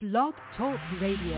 Blog Talk Radio.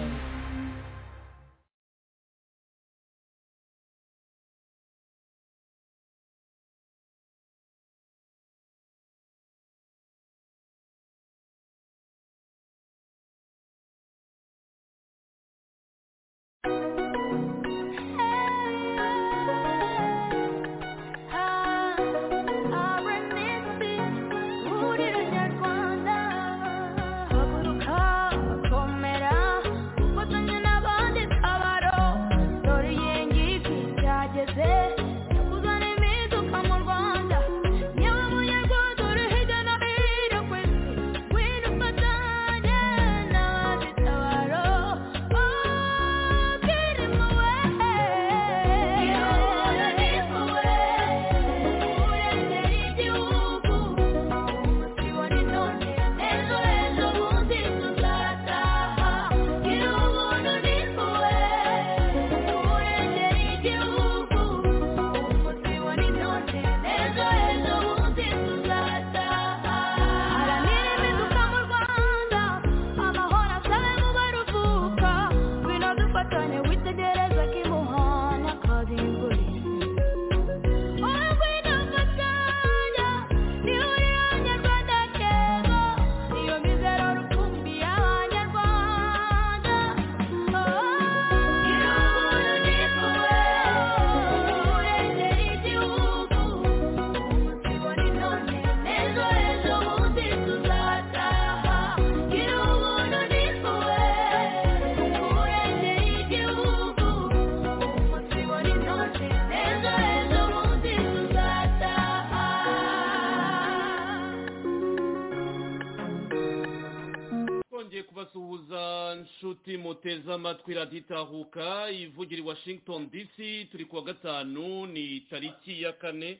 muteze amatwi radiyo itahuka ivugira i washington dc turi kuwa gatanu ni tariki ya kane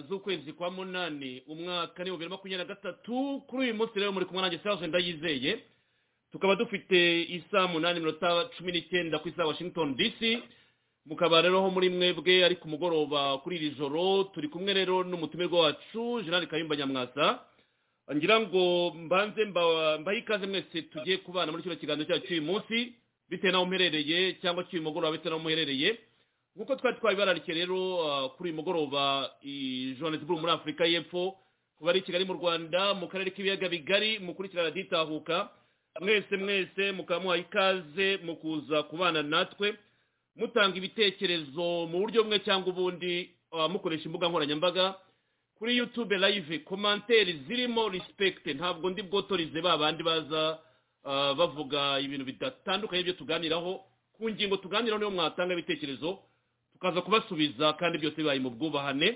z'ukwezi kwa munani umwaka ni bibiri makumyabiri na gatatu kuri uyu munsi rero muri kumwe nanjye serge ndayizeye tukaba dufite isa munani minota cumi n'icyenda ku isa washington dc mukaba rero aho muri mwebwe ari ku mugoroba kuri iri joro turi kumwe rero n'umutumirwa wacu jean kayumba nyamwasa ngira ngo mbanze mbahe ikaze mwese tugiye kubana muri kino kiganiro cyacu cy'uyu munsi bitewe n'aho muherereye cyangwa cy'uyu mugoroba bitewe n'aho muherereye nk'uko twari twabibararitse rero kuri uyu mugoroba johannesburg muri afurika y'epfo kuba ari i kigali mu rwanda mu karere k'ibiyaga bigari mukurikirana raditahuka mwese mwese mukaba muhaye ikaze mu kuza kubana natwe mutanga ibitekerezo mu buryo bumwe cyangwa ubundi mukoresha imbuga nkoranyambaga kuri yutube live komanteri zirimo risipegite ntabwo ndi bwotorize ba bandi baza bavuga ibintu bidatandukanye byo tuganiraho ku ngingo tuganiraho niyo mwatanga ibitekerezo tukaza kubasubiza kandi byose bibaye mu bwubahane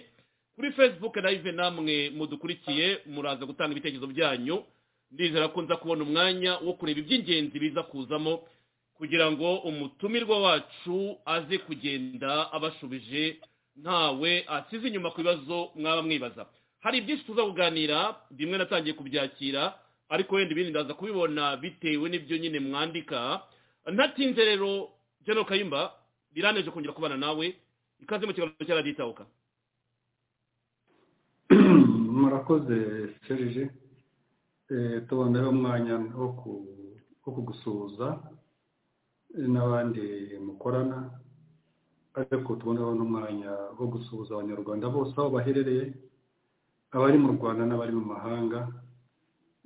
kuri facebook live namwe mudukurikiye muraza gutanga ibitekerezo byanyu ndizera ko nza kubona umwanya wo kureba iby'ingenzi biza kuzamo kugira ngo umutumirwa wacu aze kugenda abashubije ntawe asize inyuma ku bibazo mwaba mwibaza hari byinshi tuza kuganira bimwe natangiye kubyakira ariko wenda ibindi ndaza kubibona bitewe n'ibyo nyine mwandika ntatinze rero jeno kayimba biraneje kongera kubana nawe ikaze mu kiganiro cya radiyo itahuka murakoze serije tubona rero umwanya wo kugusuhuza n'abandi mukorana ariko tubonaho n'umwanya wo gusuhuza abanyarwanda bose aho baherereye abari mu rwanda n'abari mu mahanga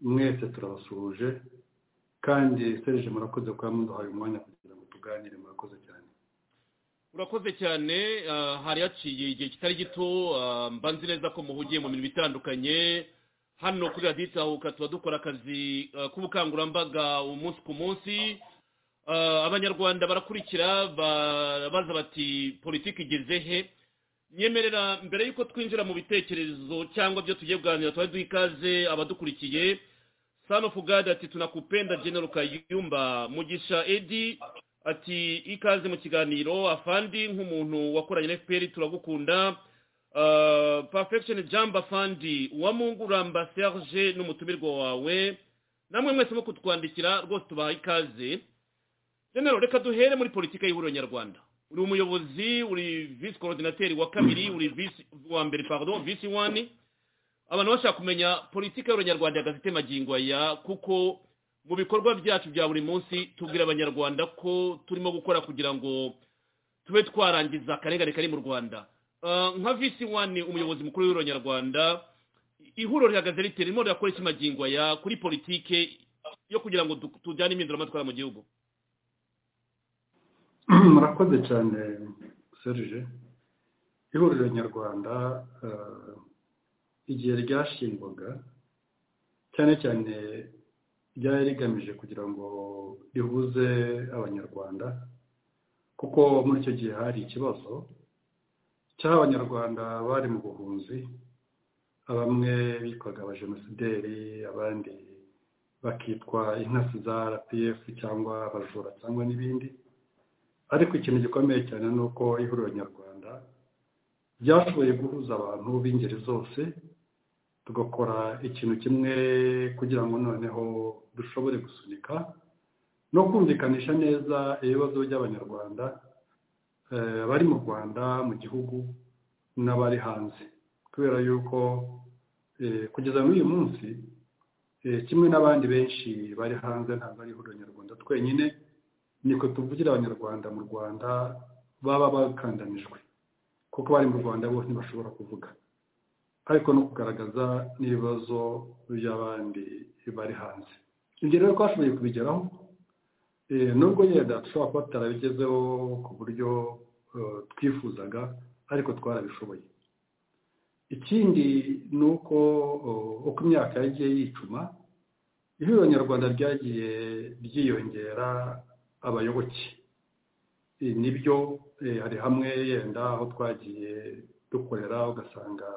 mwese turabasuhuje kandi serije murakoze kuba muduhaye umwanya kugira ngo tuganire murakoze cyane urakoze cyane hari haciye igihe kitari gito mbanze neza ko muhugiye mu mirimo itandukanye hano kuri radiyo itahuka tuba dukora akazi k'ubukangurambaga umunsi ku munsi abanyarwanda barakurikira baza bati politiki igeze he nyemerera mbere y'uko twinjira mu bitekerezo cyangwa byo tugiye kuganira twari duha ikaze abadukurikiye sano fugade ati tunakupenda genero kayumba mugisha edi ati ikaze mu kiganiro afandi nk'umuntu wakoranye na fpr turagukunda perfection jamba afandi uwamunguramba serge n'umutumirwa wawe namwe mwese mwo kutwandikira rwose tubaha ikaze genero reka duhere muri politiki y'ihuriro nyarwanda uri umuyobozi uri visi korodinateri wa kabiri uri visi wa mbere pardon visi wani abantu bashaka kumenya politiki y'ihuriro nyarwanda ya gazete magingo aya kuko mu bikorwa byacu bya buri munsi tubwira abanyarwanda ko turimo gukora kugira ngo tube twarangiza akarengane kari mu rwanda nka visi wani umuyobozi mukuru w'ihuriro nyarwanda ihuriro rihagaze rite ririmo rirakora ikimagingwa ya kuri politike yo kugira ngo tujyane impinduramatwara mu gihugu murakoze cyane serije ihuriro nyarwanda igihe ryashingwaga cyane cyane ryari rigamije kugira ngo rihuze abanyarwanda kuko muri icyo gihe hari ikibazo cy'aho abanyarwanda bari mu buhunzi bamwe bitwaga abajenosideri abandi bakitwa intasi za rpf cyangwa abajura cyangwa n'ibindi ariko ikintu gikomeye cyane ni uko ihuriro nyarwanda ryashoboye guhuza abantu b'ingeri zose tugakora ikintu kimwe kugira ngo noneho dushobore gusunika no kumvikanisha neza ibibazo by'abanyarwanda abari mu rwanda mu gihugu n'abari hanze kubera yuko kugeza muri uyu munsi kimwe n'abandi benshi bari hanze ntabwo ari ihuriro nyarwanda twenyine niko tuvugira abanyarwanda mu rwanda baba bakandanijwe kuko bari mu rwanda bose ntibashobora kuvuga ariko no kugaragaza n'ibibazo by'abandi bari hanze ibyo rero twashoboye kubigeraho nubwo yenda dushobora kuba tutarabigezeho ku buryo twifuzaga ariko twarabishoboye ikindi ni uko uko imyaka yagiye yicuma ihuriro nyarwanda ryagiye ryiyongera abayoboke nibyo hari hamwe yenda aho twagiye dukorera ugasanga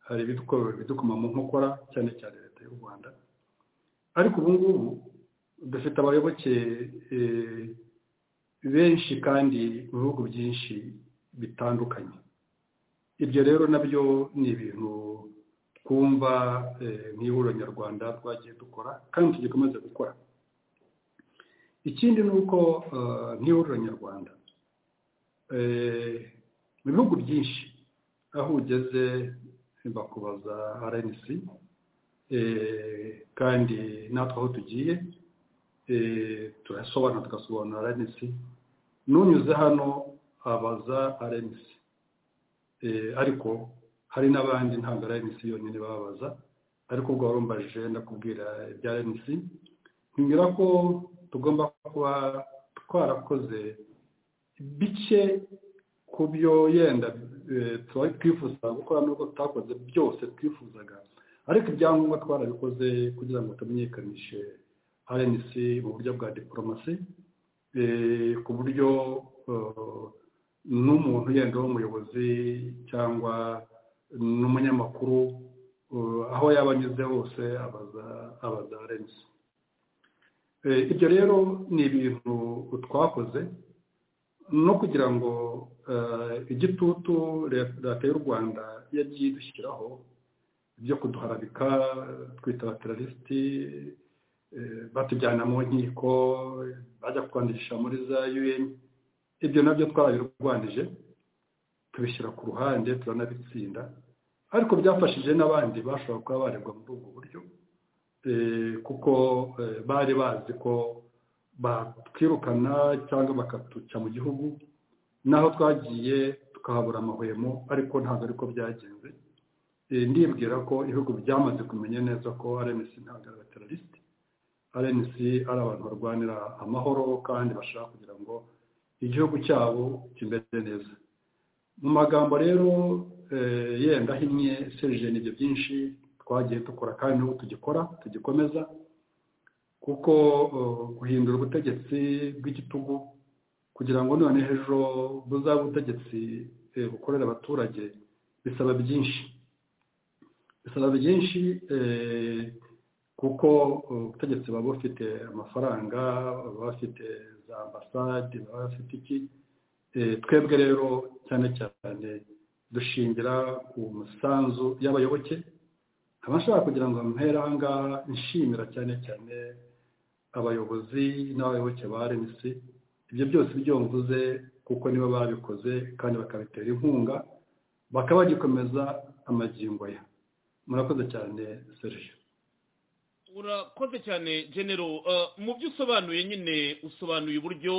hari ibidukoma mu nkokora cyane cyane leta y'u rwanda ariko ubu ngubu dufite abayoboke benshi kandi mu bihugu byinshi bitandukanye ibyo rero nabyo ni ibintu twumva mu ihuriro nyarwanda twagiye dukora kandi tugikomeze gukora ikindi ni uko nk'ihuriro nyarwanda mu bihugu byinshi aho ugeze bakubaza rnc kandi natwe aho tugiye turasobanura tugasobanura rnc n'unyuze hano abaza rnc ariko hari n'abandi ntabwo rnc yonyine bababaza ariko ubwo warumbaje ndakubwira ibya rnc ntinyura ko tugomba kuba twarakoze bike ku byo yenda twifuza gukora nubwo tutakoze byose twifuzaga ariko ibyangombwa twarabikoze kugira ngo tumenyekanishe rnc mu buryo bwa diporomasi ku buryo n'umuntu yenda w'umuyobozi cyangwa n'umunyamakuru aho yaba anyuze hose abaza abaza rnc ibyo rero ni ibintu twakoze no kugira ngo igitutu leta y'u rwanda yagiye idushyiraho byo kuduharabika twita terarisiti batujyana mu nkiko bajya kwandisha muri za un ibyo nabyo twabirwanije tubishyira ku ruhande turanabitsinda ariko byafashije n'abandi bashobora kuba barebwa muri ubwo buryo kuko bari bazi ko batwirukana cyangwa bakatuca mu gihugu naho twagiye tukahabura amahwemo ariko ntabwo ariko byagenze ndibwira ko ibihugu byamaze kumenya neza ko rnc ntabwo ari abateralisite rnc ari abantu barwanira amahoro kandi bashaka kugira ngo igihugu cyabo kimeze neza mu magambo rero yenda ahinnye serije ni ibyo byinshi twagiye dukora kandi n'ubu tugikora tugikomeza kuko guhindura ubutegetsi bw'igitugu kugira ngo none ejo buzabe ubutegetsi bukorera abaturage bisaba byinshi bisaba byinshi kuko ubutegetsi baba bufite amafaranga baba bafite za ambasade baba bafite iki twebwe rero cyane cyane dushingira ku musanzu y'abayoboke abashaka kugira ngo mpere aha ngaha nshimira cyane cyane abayobozi n'abayoboke ba rnc ibyo byose ibyo mvuze kuko nibo babikoze kandi bakabitera inkunga bakaba bagikomeza amagingo ya murakoze cyane serije urakoze cyane genero mu byo usobanuye nyine usobanuye uburyo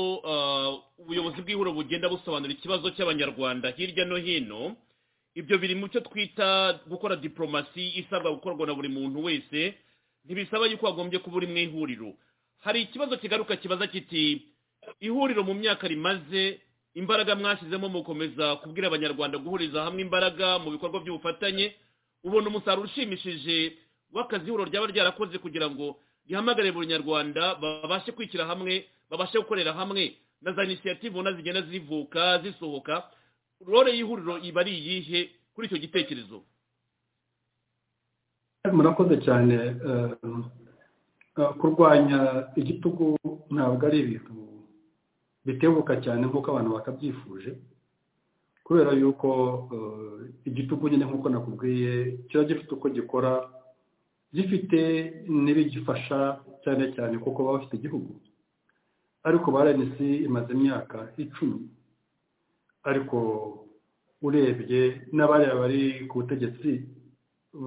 ubuyobozi bw'ihuriro bugenda busobanura ikibazo cy'abanyarwanda hirya no hino ibyo biri mu cyo twita gukora diporomasi isabwa gukorwa na buri muntu wese ntibisaba yuko wagombye kuba uri mu ihuriro hari ikibazo kigaruka kibaza kiti ihuriro mu myaka rimaze imbaraga mwashyizemo mu gukomeza kubwira abanyarwanda guhuriza hamwe imbaraga mu bikorwa by'ubufatanye ubona umusaruro ushimishije w'akazi ihuriro ryaba ryarakoze kugira ngo rihamagare buri nyarwanda babashe kwishyira hamwe babashe gukorera hamwe na za inisiyative ubona zigenda zivuka zisohoka rore y'ihuriro iba ari iyihe kuri icyo gitekerezo murakoze cyane kurwanya igitugu ntabwo ari ibintu bitebuka cyane nk'uko abantu bakabyifuje kubera yuko igitugu nyine nk'uko nakubwiye kiba gifite uko gikora gifite n'ibigifasha cyane cyane kuko baba bafite igihugu ariko ba rnc imaze imyaka icumi ariko urebye n'abariya bari ku butegetsi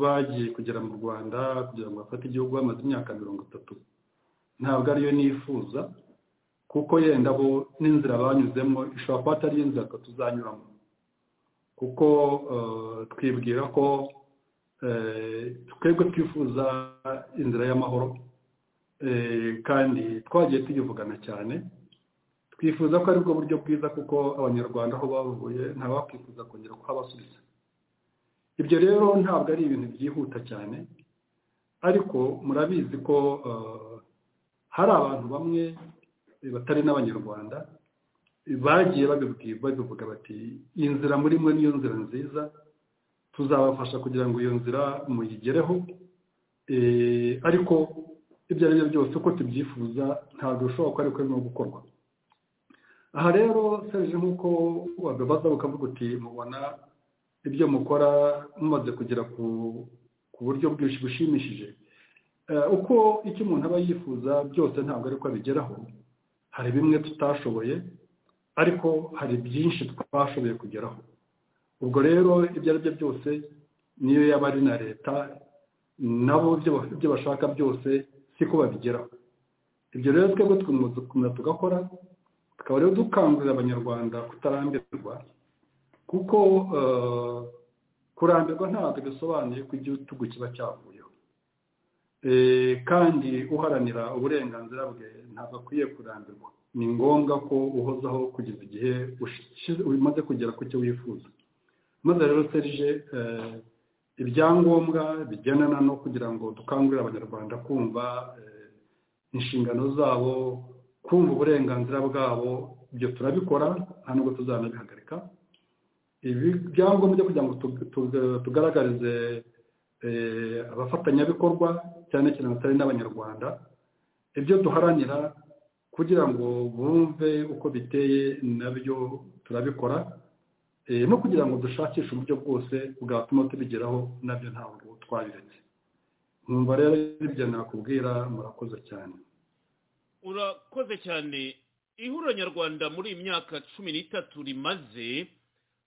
bagiye kugera mu rwanda kugira ngo bafate igihugu bamaze imyaka mirongo itatu ntabwo ariyo nifuza kuko yenda bo n'inzira banyuzemo ishobora kuba atari inzira tuzanyuramo kuko twibwira ko twebwe twifuza inzira y'amahoro kandi twagiye tuyivugana cyane twifuza ko aribwo buryo bwiza kuko abanyarwanda aho bavuye ntabakwifuza kongera kuhabasubiza ibyo rero ntabwo ari ibintu byihuta cyane ariko murabizi ko hari abantu bamwe batari n'abanyarwanda bagiye babivuga bati iyi nzira muri mwe niyo nzira nziza tuzabafasha kugira ngo iyo nzira muyigereho ariko ibyo ari byo byose uko tubyifuza ntabwo bishoboka ko ariko birimo gukorwa aha rero serije nk'uko wabibaza ukavuga uti mubona ibyo mukora mumaze kugera ku buryo bushimishije uko icyo umuntu aba yifuza byose ntabwo ariko abigeraho hari bimwe tutashoboye ariko hari byinshi twashoboye kugeraho ubwo rero ibyo ari byo byose niyo yaba ari na leta nabo ibyo bashaka byose siko babigeraho ibyo rero twebwe tugomba tugakora tukaba rero dukangurira abanyarwanda kutarambirwa kuko kurambirwa ntabwo bisobanuye ko igitugu kiba cyavuyeho kandi uharanira uburenganzira bwe ntabwo akwiye kurambirwa ni ngombwa ko uhozaho kugeza igihe umaze kugera ku cyo wifuza maze rero serije ibyangombwa bigendana no kugira ngo dukangurire abanyarwanda kumva inshingano zabo kumva uburenganzira bwabo ibyo turabikora nta nubwo tuzanabihagarika ibi byangombwa kugira ngo tugaragarize abafatanyabikorwa cyane cyane batari n'abanyarwanda ibyo duharanira kugira ngo bumve uko biteye nabyo turabikora no kugira ngo dushakishe uburyo bwose bwatuma tubigeraho nabyo ntabwo twabiretse nkumva rero ibyo nakubwira murakoze cyane urakoze cyane ihuriro nyarwanda muri iyi myaka cumi n'itatu rimaze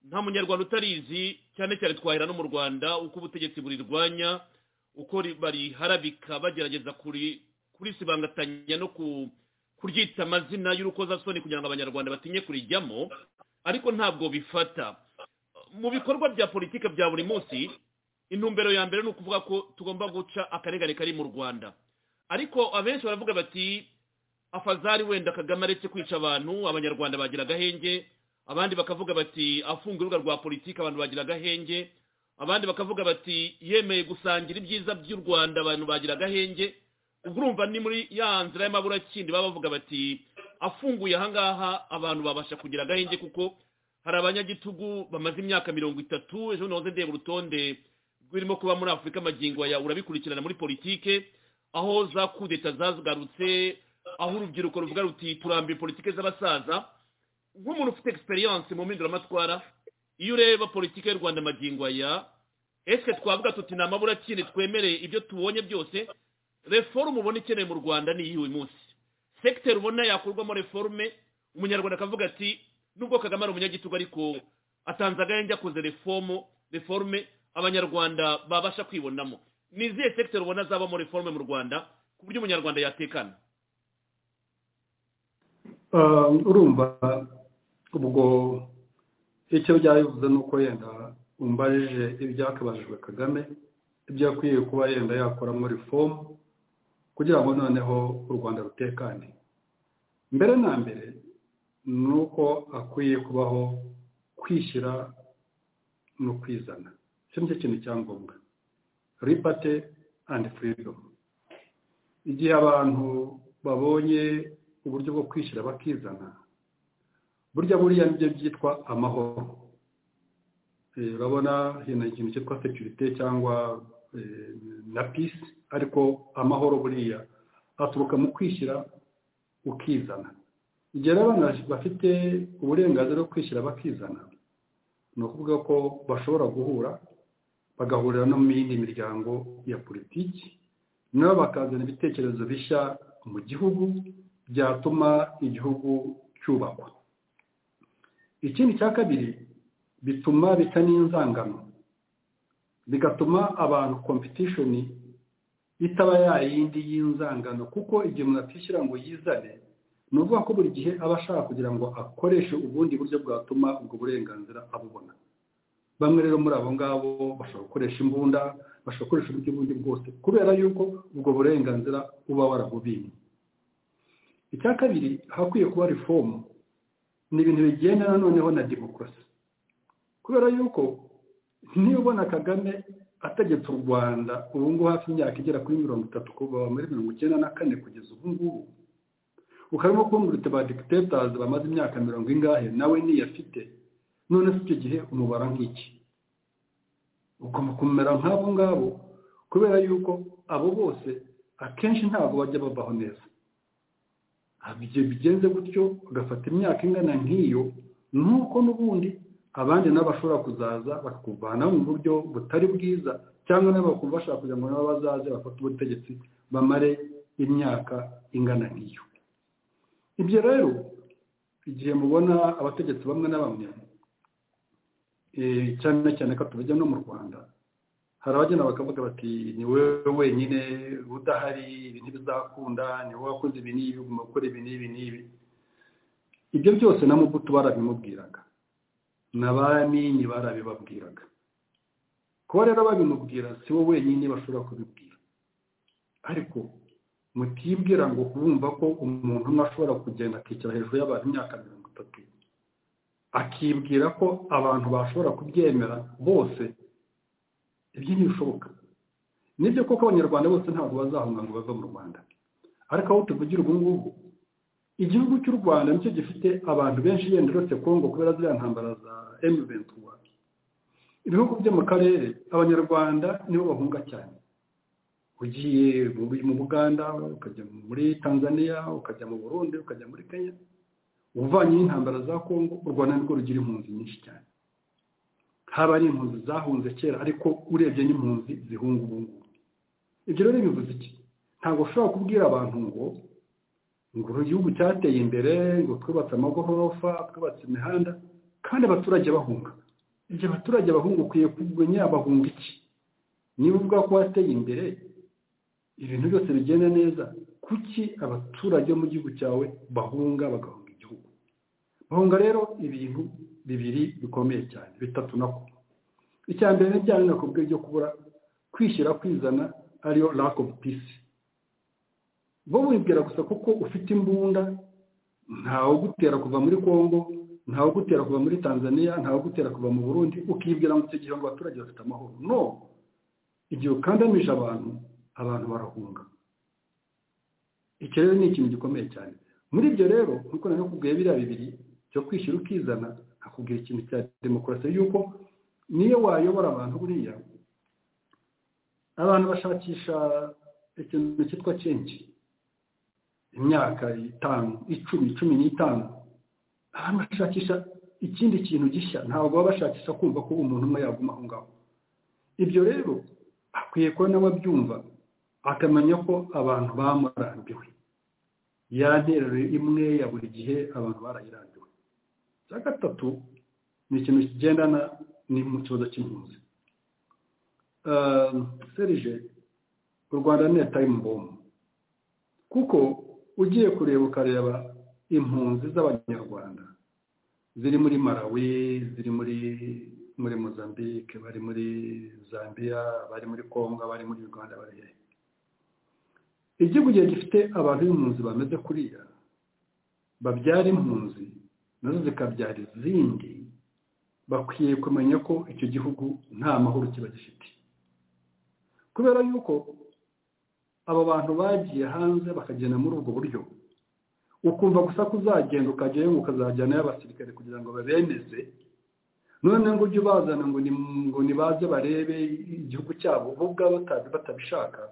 nta munyarwanda utarizi cyane cyane twahera no mu rwanda uko ubutegetsi burirwanya uko bariharabika bagerageza kurisibangatanya no kuryita amazina y'urukozasoni kugira ngo abanyarwanda batinye kurijyamo ariko ntabwo bifata mu bikorwa bya politiki bya buri munsi intumbero ya mbere ni ukuvuga ko tugomba guca akarengane kari mu rwanda ariko abenshi baravuga bati afazari wenda kagame aretse kwica abantu abanyarwanda bagira agahenge abandi bakavuga bati afunga urubuga rwa politiki abantu bagira agahenge abandi bakavuga bati yemeye gusangira ibyiza by'u rwanda abantu bagira agahenge ubwo urumva ni muri ya nzira y'amaburakindi baba bavuga bati afunguye ahangaha abantu babasha kugira agahenge kuko hari abanyagitugu bamaze imyaka mirongo itatu ejo bundi ndeba urutonde rurimo kuba muri afurika amagingo ya urabikurikirana muri politiki aho za kudeta zagarutse aho urubyiruko ruvuga ruti turambiye politiki z'abasaza nk'umuntu ufite egisperiyanse mu mpinduramatwara iyo ureba politiki y'u rwanda amagingo aya esike twavuga tuti ni amaburakindi twemereye ibyo tubonye byose reforume ubona ikeneye mu rwanda ni iyi uyu munsi sekiteri ubona yakorwamo reforume umunyarwanda akavuga ati nubwo kagame ari umunyagitugu ariko atanze agahenge akoze reforume abanyarwanda babasha kwibonamo ni izihe sekiteri ubona zabamo reforme mu rwanda ku buryo umunyarwanda yatekana urumva ubwo icyo byabivuze ni uko yenda umbajije ibyakabajijwe kagame ibyo akwiye kuba yenda yakoramo reform kugira ngo noneho u rwanda rutekane mbere na mbere ni uko akwiye kubaho kwishyira no kwizana icyo nicyo kintu cya ngombwa ripate andi furidomu igihe abantu babonye uburyo bwo kwishyira bakizana burya buriya nibyo byitwa amahoro urabona hino ikintu cyitwa sekirite cyangwa na pisi ariko amahoro buriya aturuka mu kwishyira ukizana igihe abana bafite uburenganzira bwo kwishyira bakizana ni ukuvuga ko bashobora guhura bagahurira no mu yindi miryango ya politiki nabo bakazana ibitekerezo bishya mu gihugu byatuma igihugu cyubakwa ikindi cya kabiri bituma bica n'inzangano bigatuma abantu kompetishoni itaba yayindi y'inzangano kuko igihe umuntu atishyira ngo yizane ni ukuvuga ko buri gihe aba ashaka kugira ngo akoreshe ubundi buryo bwatuma ubwo burenganzira abubona bamwe rero muri abo ngabo bashobora gukoresha imbunda bashobora gukoresha uburyo bundi bwose kubera yuko ubwo burenganzira uba warabubinye icya kabiri hakwiye kuba reformu ni ibintu bigendana noneho na demokarasi kubera yuko niba ubona kagame ategetse u rwanda ubu ngubu hafi imyaka igera kuri mirongo itatu kuva muri mirongo icyenda na kane kugeza ubu ngubu ukarimo kumva ba dikitetazi bamaze imyaka mirongo ingahe nawe niyafite none si icyo gihe umubara nk'iki ugomba kumera nk'abo ngabo kubera yuko abo bose akenshi ntabwo bajya babaho neza igihe bigenze gutyo ugafata imyaka ingana nk'iyo nuko n'ubundi abandi nabo bashobora kuzaza bakakuvanaho mu buryo butari bwiza cyangwa nabo bakumva bashaka kugira ngo nabo bazaze bafate ubutegetsi bamare imyaka ingana nk'iyo ibyo rero igihe mubona abategetsi bamwe na bamwe cyane cyane ko tubajya no mu rwanda hari abagenda bakavuga bati ni wowe wenyine udahari ibi ntibizakunda ni wowe wakoze ibi n'ibi ugomba gukora ibi n'ibi n'ibi ibyo byose na mubuto barabimubwiraga na ba nini barabibabwiraga kuba rero babimubwira si wowe wenyine bashobora kubibwira ariko mutibwira ngo kumva ko umuntu umwe ashobora kugenda akicara hejuru y'abantu imyaka mirongo itatu akibwira ko abantu bashobora kubyemera bose ibyo ntibishoboka nibyo koko abanyarwanda bose ntabwo bazahunga ngo bave mu rwanda ariko aho tuvugira ubu ngubu igihugu cy'u rwanda nicyo gifite abantu benshi yenda uretse kongo kubera ziriya ntambara za emu ventura ibihugu byo mu karere abanyarwanda nibo bahunga cyane ugiye mu buganda ukajya muri tanzania ukajya mu burundi ukajya muri kenya uvanye n'intambara za kongo u rwanda nirwo rugira impunzi nyinshi cyane haba ari impunzi zahunze kera ariko urebye n'impunzi zihunga ubu ngubu ibyo rero bivuze iki ntabwo ushobora kubwira abantu ngo ngo igihugu cyateye imbere ngo twubatse amagorofa twubatse imihanda kandi abaturage bahunga igihe abaturage bahunga ukwiye kumenya bahunga iki niba uvuga ko wateye imbere ibintu byose bigenda neza kuki abaturage bo mu gihugu cyawe bahunga bagahunga igihugu bahunga rero ibintu bibiri bikomeye cyane bitatu na ko icya mbere ntibyanga ku byo kubura kwishyira kwizana ariyo lack of peace bo wibwira gusa kuko ufite imbunda ntawe ugutera kuva muri congo ntawe ugutera kuva muri tanzania ntawe ugutera kuva mu burundi ukibwira ngo icyo gihe ngo abaturage bafite amahoro no igihe ukandamije abantu abantu barahunga icyo rero ni ikintu gikomeye cyane muri ibyo rero nkuko nari nakubwiye biriya bibiri cyo kwishyira ukizana hakubwira ikintu cya demokarasi yuko niyo wayobora abantu buriya abantu bashakisha ikintu cyitwa cengi imyaka itanu icumi cumi n'itanu abantu bashakisha ikindi kintu gishya ntabwo baba bashakisha kumva ko umuntu umwe yaguma aho ngaho ibyo rero akwiye kuba nawe abyumva akamenya ko abantu bamurambiwe ya nteruro imwe ya buri gihe abantu barayirambiwe cya gatatu ni ikintu kigendana ni mu kibazo cy'impunzi serije u rwanda ni tayimu bomu kuko ugiye kureba ukareba impunzi z'abanyarwanda ziri muri malawi ziri muri muri mozambique bari muri zambia bari muri congo bari muri uganda bari hehe igihugu gihe gifite abantu b'impunzi bameze kuriya babyara impunzi nazo zikabyara izindi bakwiye kumenya ko icyo gihugu nta mahoro kiba gifite kubera yuko abo bantu bagiye hanze bakagenda muri ubwo buryo ukumva gusa ko uzagenda ukajyayo ngo ukazajyanayo abasirikare kugira ngo babemeze none ngo ujye ubazana ngo nibaze barebe igihugu cyabo bo ubwabo batabishaka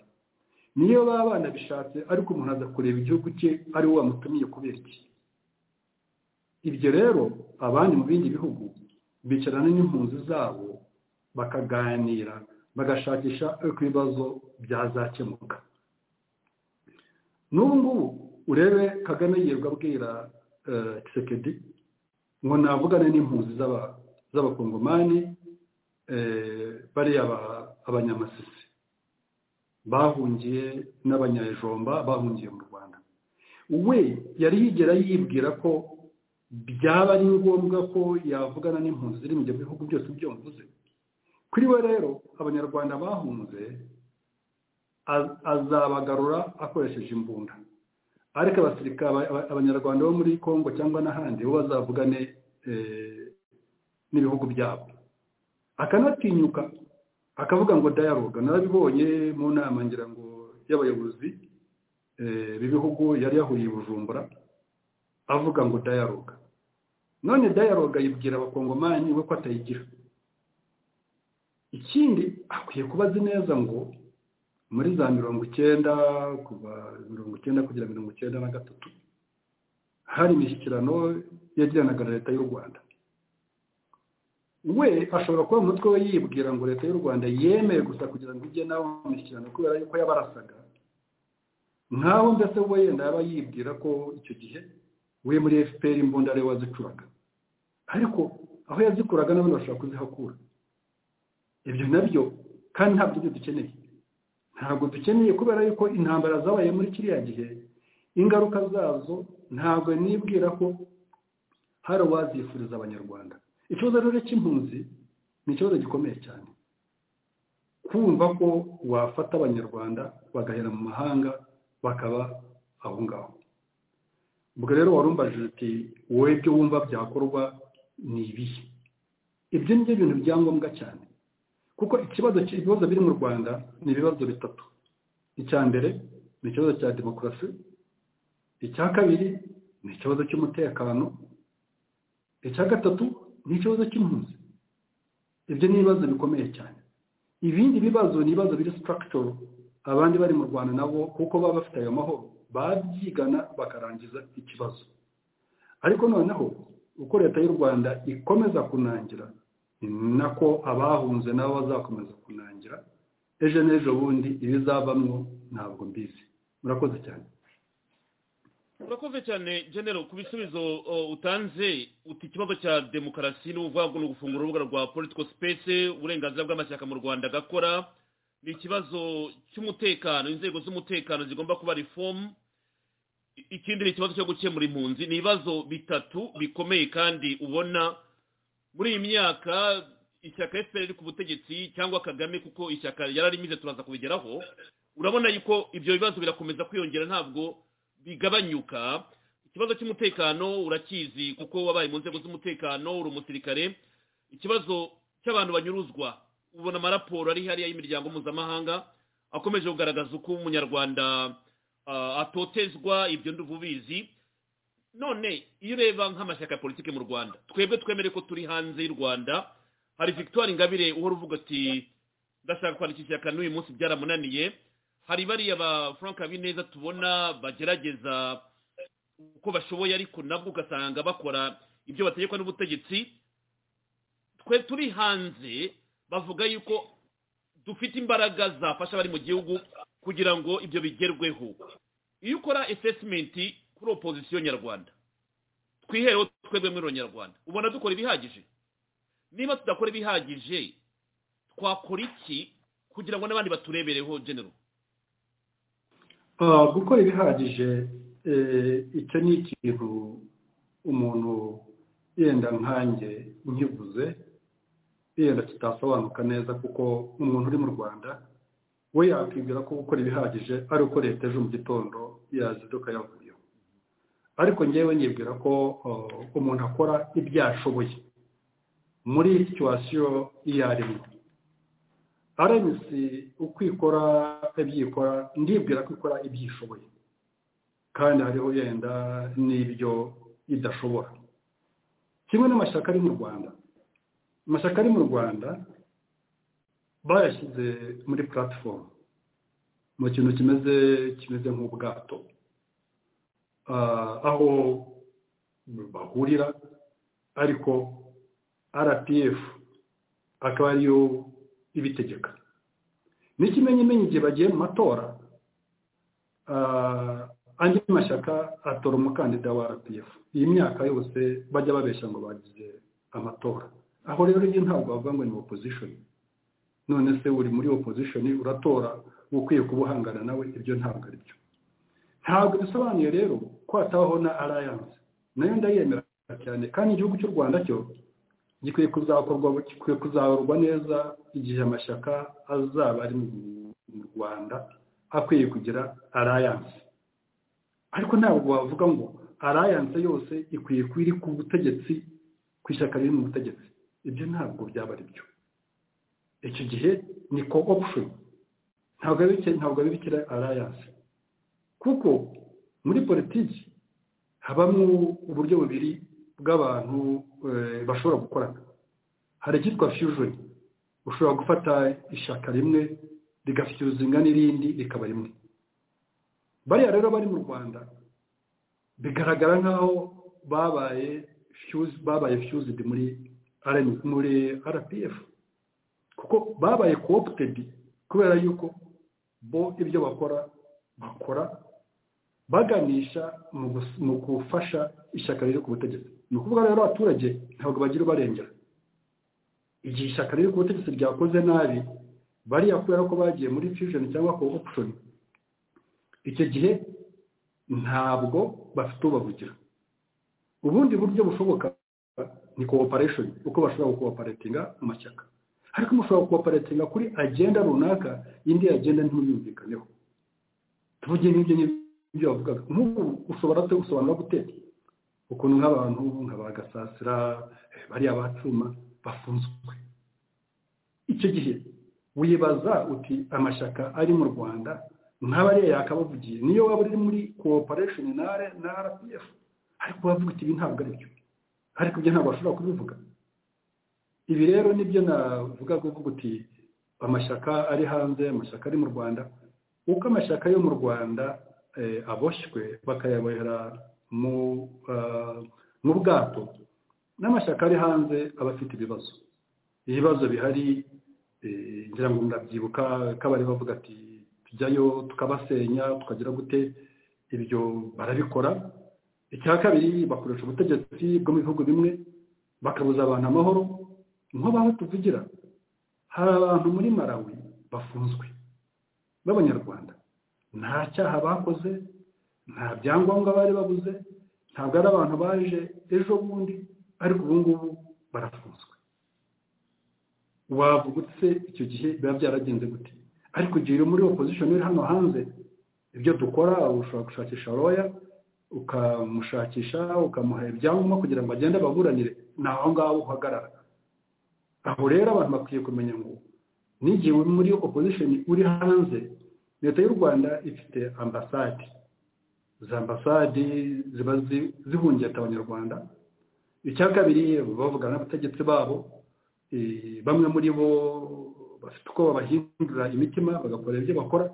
niyo baba banabishatse ariko umuntu aza kureba igihugu cye ari we wamutumiye kubera iki ibyo rero abandi mu bindi bihugu bicarana n'impunzi zabo bakaganira bagashakisha uko ibibazo byazakemuka n'ubu ngubu urebe kagame yirirwa abwira kisekedi ngo navugane n'impunzi z'abakongomani bariya abanyamasisi bahungiye n'abanyajomba bahungiye mu rwanda we yari yigera yibwira ko byaba ari ngombwa ko yavugana n'impunzi ziri mu bihugu byose ibyo mvuze kuri we rero abanyarwanda bahunze azabagarura akoresheje imbunda ariko abasirikare abanyarwanda bo muri congo cyangwa n'ahandi bo bazavugane n'ibihugu byabo akanatinyuka akavuga ngo dayaroga narabibonye mu nama ngira ngo y'abayobozi b'ibihugu yari yahuriye i bujumbura avuga ngo dayaroga none dayaroga yibwira abakongomani we ko atayigira ikindi akwiye kubazi neza ngo muri za mirongo icyenda kuva mirongo icyenda kugera mirongo icyenda na gatatu hari imishyikirano yagiranaga na leta y'u rwanda we ashobora kuba umutwe we yibwira ngo leta y'u rwanda yemeye gusa kugira ngo ijye nawe mu mishyikirano kubera yuko yabarasaga nkaho mbese we yenda yaba yibwira ko icyo gihe we muri fpr imbunda ariwe wazicuraga ariko aho yazikuraga n'abandi bashobora kuzihakura ibyo nabyo kandi ntabwo ibyo dukeneye ntabwo dukeneye kubera yuko intambara zabaye muri kiriya gihe ingaruka zazo ntabwo nibwira ko hari uwazifuriza abanyarwanda ikibazo rero cy'impunzi ni ikibazo gikomeye cyane kumva ko wafata abanyarwanda bagahera mu mahanga bakaba aho ngaho ubwo rero warumbajije uti wowe ibyo wumva byakorwa ni ibihe ibyo ni byo bintu bya ngombwa cyane kuko ikibazo ibibazo biri mu rwanda ni ibibazo bitatu icya mbere ni ikibazo cya demokarasi icya kabiri ni ikibazo cy'umutekano icya gatatu ni ikibazo cy'impunzi ibyo ni ibibazo bikomeye cyane ibindi bibazo ni ibibazo biri sitarakitoro abandi bari mu rwanda nabo kuko baba bafite ayo mahoro babyigana bakarangiza ikibazo ariko noneho uko leta y'u rwanda ikomeza kunangira nako abahunze nabo bazakomeza kunangira ejo n'ejo bundi ibizavamwo ntabwo mbizi murakoze cyane urakoze cyane genero ku bisubizo utanze uti ikibazo cya demokarasi ni uvuga ngo ni ugufungura urubuga rwa politiko sipesi uburenganzira bw'amashyaka mu rwanda agakora ni ikibazo cy'umutekano inzego z'umutekano zigomba kuba rifomu ikindi ni ikibazo cyo gukemura impunzi ni ibibazo bitatu bikomeye kandi ubona muri iyi myaka ishyaka efuperi riri ku butegetsi cyangwa kagame kuko ishyaka yararimize turaza kubigeraho urabona yuko ibyo bibazo birakomeza kwiyongera ntabwo bigabanyuka ikibazo cy'umutekano urakizi kuko wabaye mu nzego z'umutekano uri umusirikare ikibazo cy'abantu banyuruzwa ubona amaraporo ari hariya y'imiryango mpuzamahanga akomeje kugaragaza uko umunyarwanda atotezwa ibyo ubizi none iyo ureba nk'amashyaka ya politiki mu rwanda twebwe twemere ko turi hanze y'u rwanda hari victoire ingabire uhora uvuga ati ndashaka kwandika ishyaka n'uyu munsi byaramunaniye hari bariya ba frank habineza tubona bagerageza uko bashoboye ariko nabwo ugasanga bakora ibyo bategekwa n'ubutegetsi twe turi hanze bavuga yuko dufite imbaraga zafasha abari mu gihugu kugira ngo ibyo bigerweho iyo ukora esesimenti kuri opozisiyo nyarwanda twihereho twebwe muri nyarwanda ubona dukora ibihagije niba tudakora ibihagije twakora iki kugira ngo n'abandi baturebereho genero gukora ibihagije icyo ni ikintu umuntu yenda nkange nkivuze yenda kitasobanuka neza kuko umuntu uri mu rwanda we yakwibwira ko gukora ibihagije ari uko leta ejo mu gitondo yaziduka yavuyeho ariko ngewe nyibwira ko umuntu akora ibyo ashoboye muri situwasiyo iyo arimo rmc uko ikora ibyikora ndibwira ko ikora ibyo ishoboye kandi hariho yenda n'ibyo idashobora kimwe n'amashyaka ari mu rwanda amashyaka ari mu rwanda bayashyize muri puratifomu mu kintu kimeze kimeze nk'ubwato aho bahurira ariko rpf akaba ariyo ibitegeka n'ikimenyimenyi igihe bagiye mu matora andi mashyaka atora umukandida wa rpf iyi myaka yose bajya babeshya ngo bagize amatora aho rero iyo ntabwo bavuga ngo ni opozishoni none se uri muri opozishoni uratora uba ukwiye kuba uhangana nawe ibyo ntabwo ari byo ntabwo bisobanuye rero ko hatabaho na arayanse nayo ndayemera cyane kandi igihugu cy'u rwanda cyo gikwiye kuzakorwa neza igihe amashyaka azaba ari mu rwanda akwiye kugira arayanse ariko ntabwo wavuga ngo arayanse yose ikwiye kuba iri ku butegetsi ku ishyaka riri mu butegetsi ibyo ntabwo byaba ari byo icyo gihe ni ko opushoni ntabwo abibikira arayanse kuko muri politiki habamo uburyo bubiri bw'abantu bashobora gukorana hari icyitwa fiyujoni ushobora gufata ishyaka rimwe rigafiyuzinga n'irindi rikaba rimwe bariya rero bari mu rwanda bigaragara nk'aho babaye babaye fiyuzidi muri muri rpf kuko babaye kooptedi kubera yuko bo ibyo bakora bakora baganisha mu gufasha ishyaka riri ku butegetsi ni ukuvuga rero abaturage ntabwo bagira ubarengera igihe ishyaka riri ku butegetsi ryakoze nabi bariya kubera ko bagiye muri fusion cyangwa ko option icyo gihe ntabwo bafite ubavugira ubundi buryo bushoboka ni cooperation uko bashobora gukooperatinga mu mashyaka ariko mushobora gukooperatinga kuri agenda runaka indi agenda ntiyumvikaneho tuvuge n'ibyo n'ibyo bavugaga nk'ubu ushobora se gusobanura gute ukuntu nk'abantu nka ba gasasira bariya bacuma bafunzwe icyo gihe wibaza uti amashyaka ari mu rwanda nk'abariya yakabavugiye niyo waba uri muri cooperation na rpf ariko bavuga uti ibi ntabwo ari byo ariko ibyo ntabwo bashobora kubivuga ibi rero nibyo navuga kuvuga uti amashyaka ari hanze amashyaka ari mu rwanda uko amashyaka yo mu rwanda aboshywe bakayabohera mu bwato n'amashyaka ari hanze aba afite ibibazo ibibazo bihari ngira ngo murabyibuka ko abari bavuga ati tujyayo tukabasenya tukagira gute ibyo barabikora icya kabiri bakoresha ubutegetsi bwo mu bihugu bimwe bakabuza abantu amahoro nk'abaho tuvugira hari abantu muri marawi bafunzwe b'abanyarwanda nta cyaha bakoze nta byangombwa bari babuze ntabwo ari abantu baje ejo bundi ariko ubu ngubu barafunzwe wavuga utse icyo gihe biba byaragenze gute ariko igihe uri muri opozishoni uri hano hanze ibyo dukora ushobora gushakisha roya ukamushakisha ukamuha ibyangombwa kugira ngo agende ababuranire ni aho ngaho uhagarara aho rero abantu bakwiye kumenya ngo n'igihe uri muri opozishoni uri hanze leta y'u rwanda ifite ambasade izi ambasade ziba zihungeta abanyarwanda icya kabiri bavugana n'abategetsi babo bamwe muri bo bafite uko babahindura imitima bagakora ibyo bakora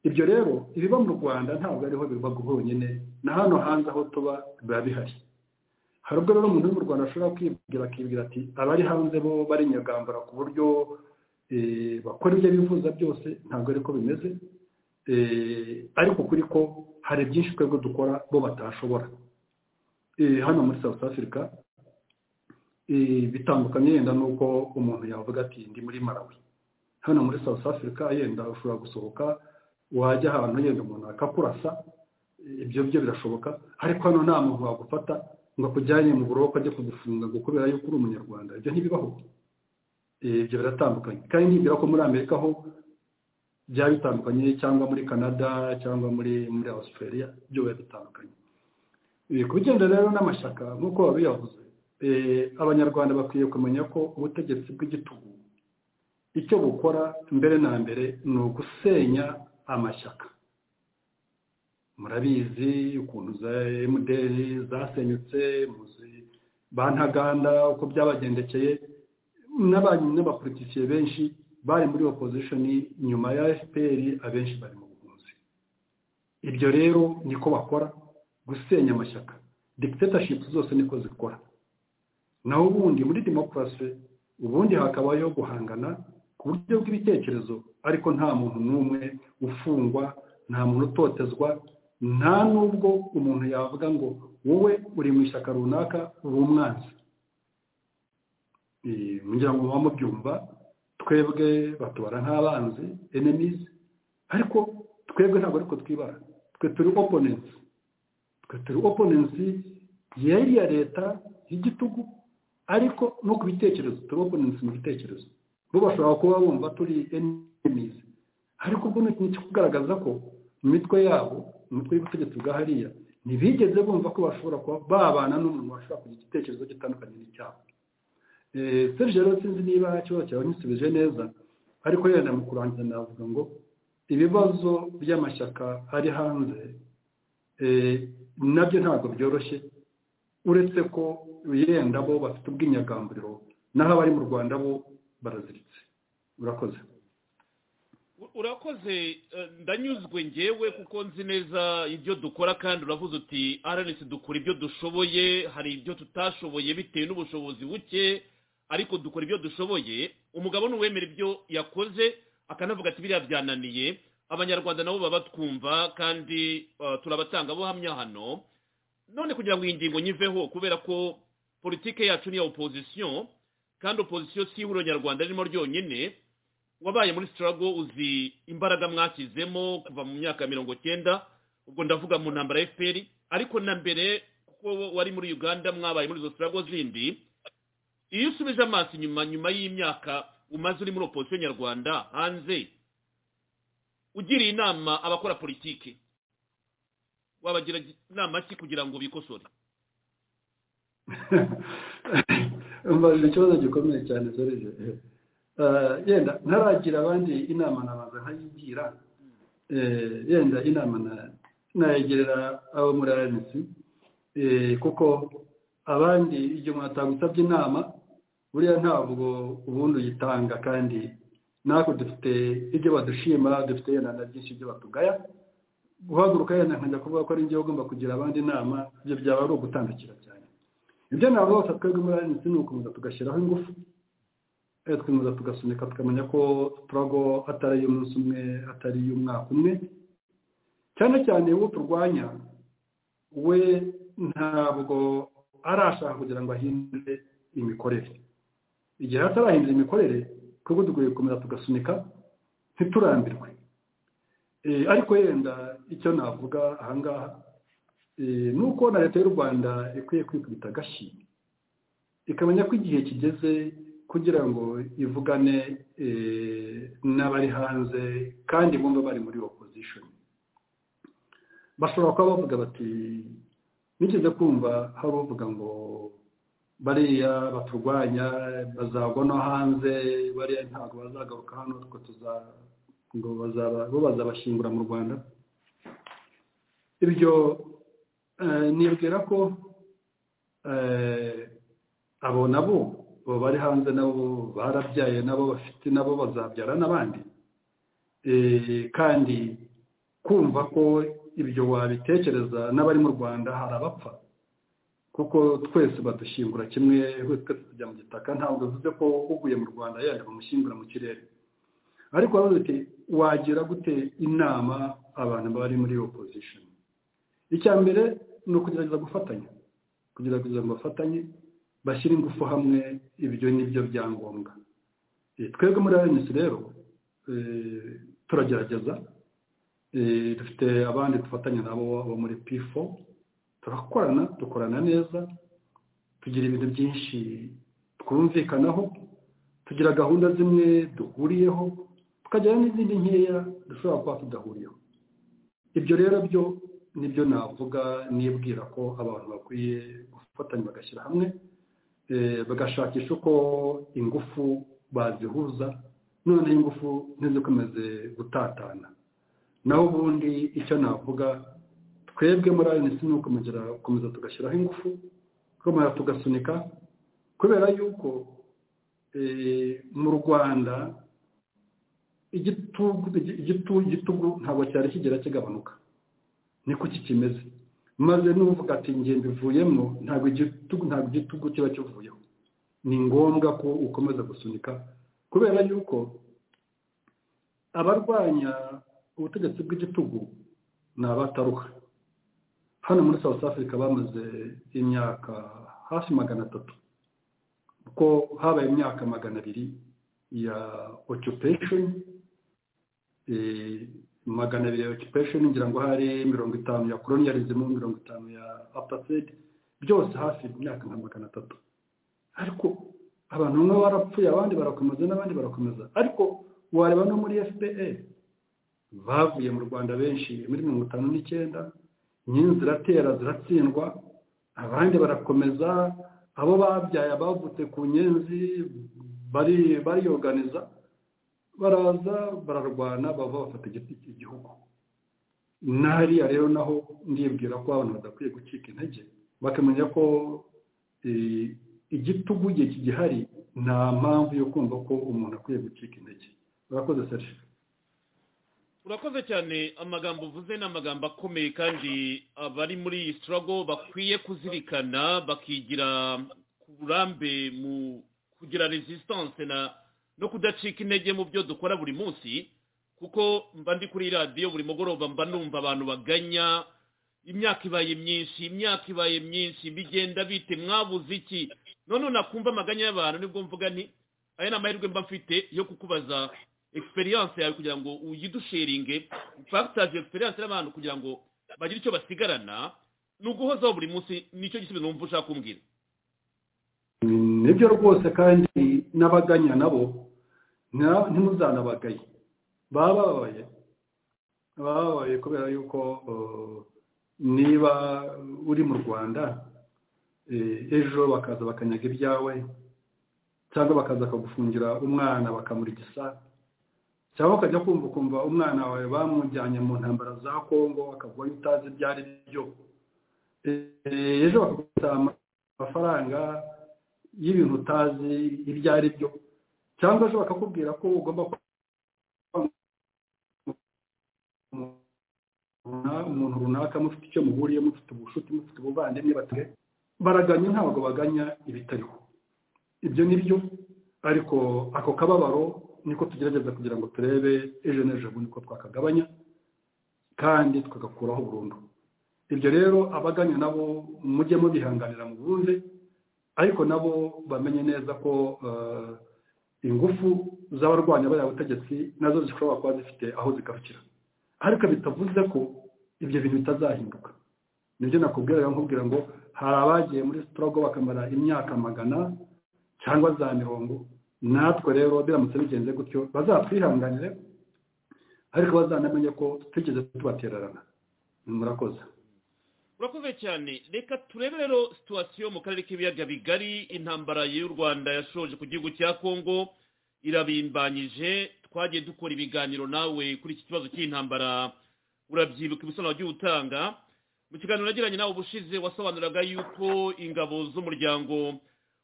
ibyo rero ibiba mu rwanda ntabwo ariho biba honyine na hano hanze aho tuba biba bihari hari ubwo rero umuntu uri mu rwanda ashobora kwibwira akibwira ati abari hanze bo barinyagambura ku buryo bakora ibyo bifuza byose ntabwo ari ko bimeze ariko kuri ko hari byinshi twebwe dukora bo batashobora hano muri south africa bitandukanye yenda n'uko umuntu yavuga ati ndi muri marawi hano muri south africa yenda ushobora gusohoka wajya ahantu yenda umuntu akakurasa ibyo byo birashoboka ariko hano nta muntu wagufata ngo akujyanye mu buroko ajye kugufunga ngo kubera yuko uri umunyarwanda ibyo ntibibaho ibyo biratandukanye kandi ntibwira ko muri amerika ho byaba bitandukanye cyangwa muri canada cyangwa muri muri australia byo biba bitandukanye ku bigendana rero n'amashyaka nk'uko biyavuze abanyarwanda bakwiye kumenya ko ubutegetsi bw'igitugu icyo bukora mbere na mbere ni ugusenya amashyaka murabizi ukuntu za emuderi zasenyutse bantaganda uko byabagendekeye n'abapolitisiye benshi bari muri opozishoni nyuma ya fpr abenshi bari mu buhunzi ibyo rero niko bakora gusenya amashyaka dictatorship zose niko zikora naho ubundi muri demokarasi ubundi hakabayeho guhangana ku buryo bw'ibitekerezo ariko nta muntu n'umwe ufungwa nta muntu utotezwa nta n'ubwo umuntu yavuga ngo wowe uri mu ishyaka runaka uri umwanzi ngira ngo muba mubyumva twebwe batubara nk'abanzi enemizi ariko twebwe ntabwo ariko twibara twe turi oponensi twe turi oponensi yari iya leta y'igitugu ariko no ku bitekerezo turi oponensi mu bitekerezo bo bashobora kuba bumva turi enemizi ariko ubwo ni kugaragaza ko mu mitwe yabo mu mitwe y'ubutegetsi bwa hariya ntibigeze bumva ko bashobora kuba babana n'umuntu washobora kugira igitekerezo gitandukanye n'icyabo serge rero sinzi niba ikibazo cyawe nkisubije neza ariko yenda mu kurangiza navuga ngo ibibazo by'amashyaka ari hanze nabyo ntabwo byoroshye uretse ko yenda bo bafite ubw'inyagamburiro naho abari mu rwanda bo baraziritse urakoze urakoze ndanyuzwe ngewe kuko nzi neza ibyo dukora kandi uravuze uti aranesi dukora ibyo dushoboye hari ibyo tutashoboye bitewe n'ubushobozi buke ariko dukora ibyo dushoboye umugabo n'uwemera ibyo yakoze akanavuga ati biriya byananiye abanyarwanda nabo baba batwumva kandi turabatangabuhamya hano none kugira ngo iyi ngingo nyiveho kubera ko politike yacu ni iya opozisiyo kandi opozisiyo si ihuriro nyarwanda ririmo ryonyine wabaye muri sitarago uzi imbaraga mwashyizemo kuva mu myaka mirongo cyenda ubwo ndavuga mu ntambara ya fpr ariko na mbere kuko wari muri uganda mwabaye muri izo sitarago zindi iyo usubije amaso inyuma nyuma y'imyaka umaze uri muri opozisiyo nyarwanda hanze ugiriye inama abakora politiki wabagira inama ki kugira ngo bikosore ni ikibazo gikomeye cyane serije yenda ntaragira abandi inama nabanza nkayigira yenda inama nayegerera abo muri rnc kuko abandi igihe umuntu atagusabye inama buriya ntabwo ubundi uyitanga kandi natwe dufite ibyo badushima dufite yenda na byinshi ibyo batugaya guhaguruka yenda nkajya kuvuga ko ari njyewe ugomba kugira abandi inama ibyo byaba ari ugutandukira cyane ibyo ntabwo bose twebwe muri rnc ni ugukomeza tugashyiraho ingufu twemeza tugasunika tukamenya ko turago atari iy'umunsi umwe atari iy'umwaka umwe cyane cyane uwo turwanya we ntabwo arashaka kugira ngo ahindure imikorere igihe atarahindura imikorere twebwe dukwiye gukomeza tugasunika ntiturambirwe ariko yenda icyo navuga ahangaha ni uko na leta y'u rwanda ikwiye kwikubita agashyi ikamenya ko igihe kigeze kugira ngo ivugane n'abari hanze kandi bumva bari muri opozishoni bashobora kuba bavuga bati nigeze kumva hari uvuga ngo bariya baturwanya bazagwa no hanze bariya ntabwo bazagaruka hano twe ngo bo bazabashyingura mu rwanda ibyo nibwira ko abo nabo ubu bari hanze nabo barabyaye nabo bafite nabo bazabyara n'abandi kandi kumva ko ibyo wabitekereza n'abari mu rwanda hari abapfa kuko twese badushyingura kimwe twese tujya mu gitaka ntabwo bivuze ko uguye mu rwanda yajya bamushyingura mu kirere ariko uti wagira gute inama abantu bari muri opozishoni icya mbere ni ukugerageza gufatanya kugerageza ngo bafatanye bashyira ingufu hamwe ibyo ni byo byangombwa twebwe muri rnc rero turagerageza dufite abandi dufatanya nabo bo muri pifo turakorana dukorana neza tugira ibintu byinshi twumvikanaho tugira gahunda zimwe duhuriyeho tukagira n'izindi nkeya dushobora kuba tudahuriyeho ibyo rero byo nibyo navuga nibwira ko abantu bakwiye gufatanya bagashyira hamwe bagashakisha uko ingufu bazihuza noneho ingufu ntizikomeze gutatana naho ubundi icyo navuga twebwe muri ayo ni gukomeza tugashyiraho ingufu tukomeza tugasunika kubera yuko mu rwanda igitugu ntabwo cyari kigera kigabanuka niko kikimeze maze n'uvuga ati nge bivuyemo ntabwo igitugu kiba kivuyeho ni ngombwa ko ukomeza gusunika kubera yuko abarwanya ubutegetsi bw'igitugu ni abataruha hano muri south africa bamaze imyaka hafi magana atatu kuko habaye imyaka magana abiri ya occupation magana abiri ya occupation ngira ngo hari mirongo itanu ya colonialism mirongo itanu ya apartheid byose hafi imyaka nka magana atatu ariko abantu bamwe barapfuye abandi barakomeza n'abandi barakomeza ariko wareba no muri fpr bavuye mu rwanda benshi muri mirongo itanu n'icyenda nyine ziratera ziratsindwa abandi barakomeza abo babyaye abavutse ku nyenzi bariyoganiza baraza bararwana bava bafata igihugu n'ahariya rero naho ndibwira ko abantu badakwiye gucika intege bakamenya ko igitugu igihe kigihari nta mpamvu yo kumva ko umuntu akwiye gucika intege barakoze serivisi urakoze cyane amagambo uvuze ni amagambo akomeye kandi abari muri iyi sitarago bakwiye kuzirikana bakigira ku burambe mu kugira resisitanse no kudacika intege mu byo dukora buri munsi kuko mba ndi kuri radiyo buri mugoroba mba numva abantu baganya imyaka ibaye myinshi imyaka ibaye myinshi bigenda bite mwabuze iki none nakumva amaganya y'abantu nibwo mvuga ni aya ni amahirwe mba mfite yo kukubaza egisperiyanse yawe kugira ngo uyidushiringe fagitaje egisperiyanse y'abantu kugira ngo bagire icyo basigarana ni uguhozaho buri munsi nicyo gisubizo numva ushaka kumbwira nibyo rwose kandi n'abaganya nabo ntimuzanabagaye baba bababaye baba bababaye kubera yuko niba uri mu rwanda ejo bakaza bakanyaga ibyawe cyangwa bakaza bakagufungira umwana bakamura igisa cyangwa ukajya kumva ukumva umwana wawe bamujyanye mu ntambara za kongo akavuga ko utazi ibyo ari byo ejo bakagufata amafaranga y'ibintu utazi ibyo ari byo cyangwa ejo bakakubwira ko ugomba umuntu runaka mufite icyo muhuriye mufite ubushuti mufite ubuvandimwe batwe baraganya ntabwo baganya ibitariho ibyo ni byo ariko ako kababaro niko tugerageza kugira ngo turebe ejo n'ejo bundi ko twakagabanya kandi tukagakuraho burundu ibyo rero abaganya nabo mujye mubihanganira mu bundi ariko nabo bamenye neza ko ingufu z'abarwanya bariya butegetsi nazo zishobora kuba zifite aho zigarukira ariko bitavuze ko ibyo bintu bitazahinduka nibyo nakubwira nkubwira ngo hari abagiye muri sitorogo bakamara imyaka magana cyangwa za mirongo natwe rero biramutse bigenze gutyo bazatwihanganire ariko bazanamenye ko twigeze tubatererana murakoze urakoze cyane reka turebe rero situwasiyo mu karere k'ibiyaga bigari intambara y'u rwanda yashoje ku gihugu cya kongo irabimbanyije twagiye dukora ibiganiro nawe kuri iki kibazo cy'intambara urabyibuka ibisobanuro wagiye utanga mu kiganiro nagiranye nawe ubushize wasobanuraga yuko ingabo z'umuryango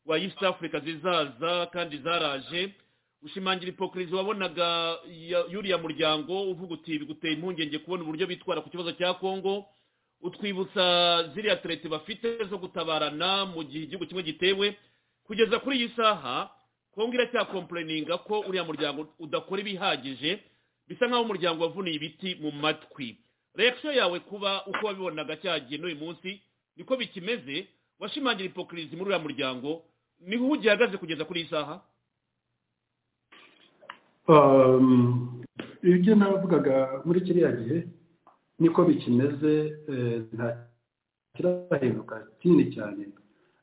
wa east africa zizaza kandi zaraje ushimangira ipokirizi wabonaga yuriya muryango uvuga uti biguteye impungenge kubona uburyo bitwara ku kibazo cya congo utwibutsa ziriya tereti bafite zo gutabarana mu gihe igihugu kimwe gitewe kugeza kuri iyi saha kongo iracyakomporeninga ko uriya muryango udakora ibihagije bisa nk'aho umuryango wavuniye ibiti mu matwi reakisiyo yawe kuba uko wabibonaga cyagiye n'uyu munsi niko bikimeze washimangira ipokirizi muri uriya muryango niho ugihagaze kugeza kuri iyi saha ibyo navugaga muri kiriya gihe niko bikimeze nta kirahinduka kinini cyane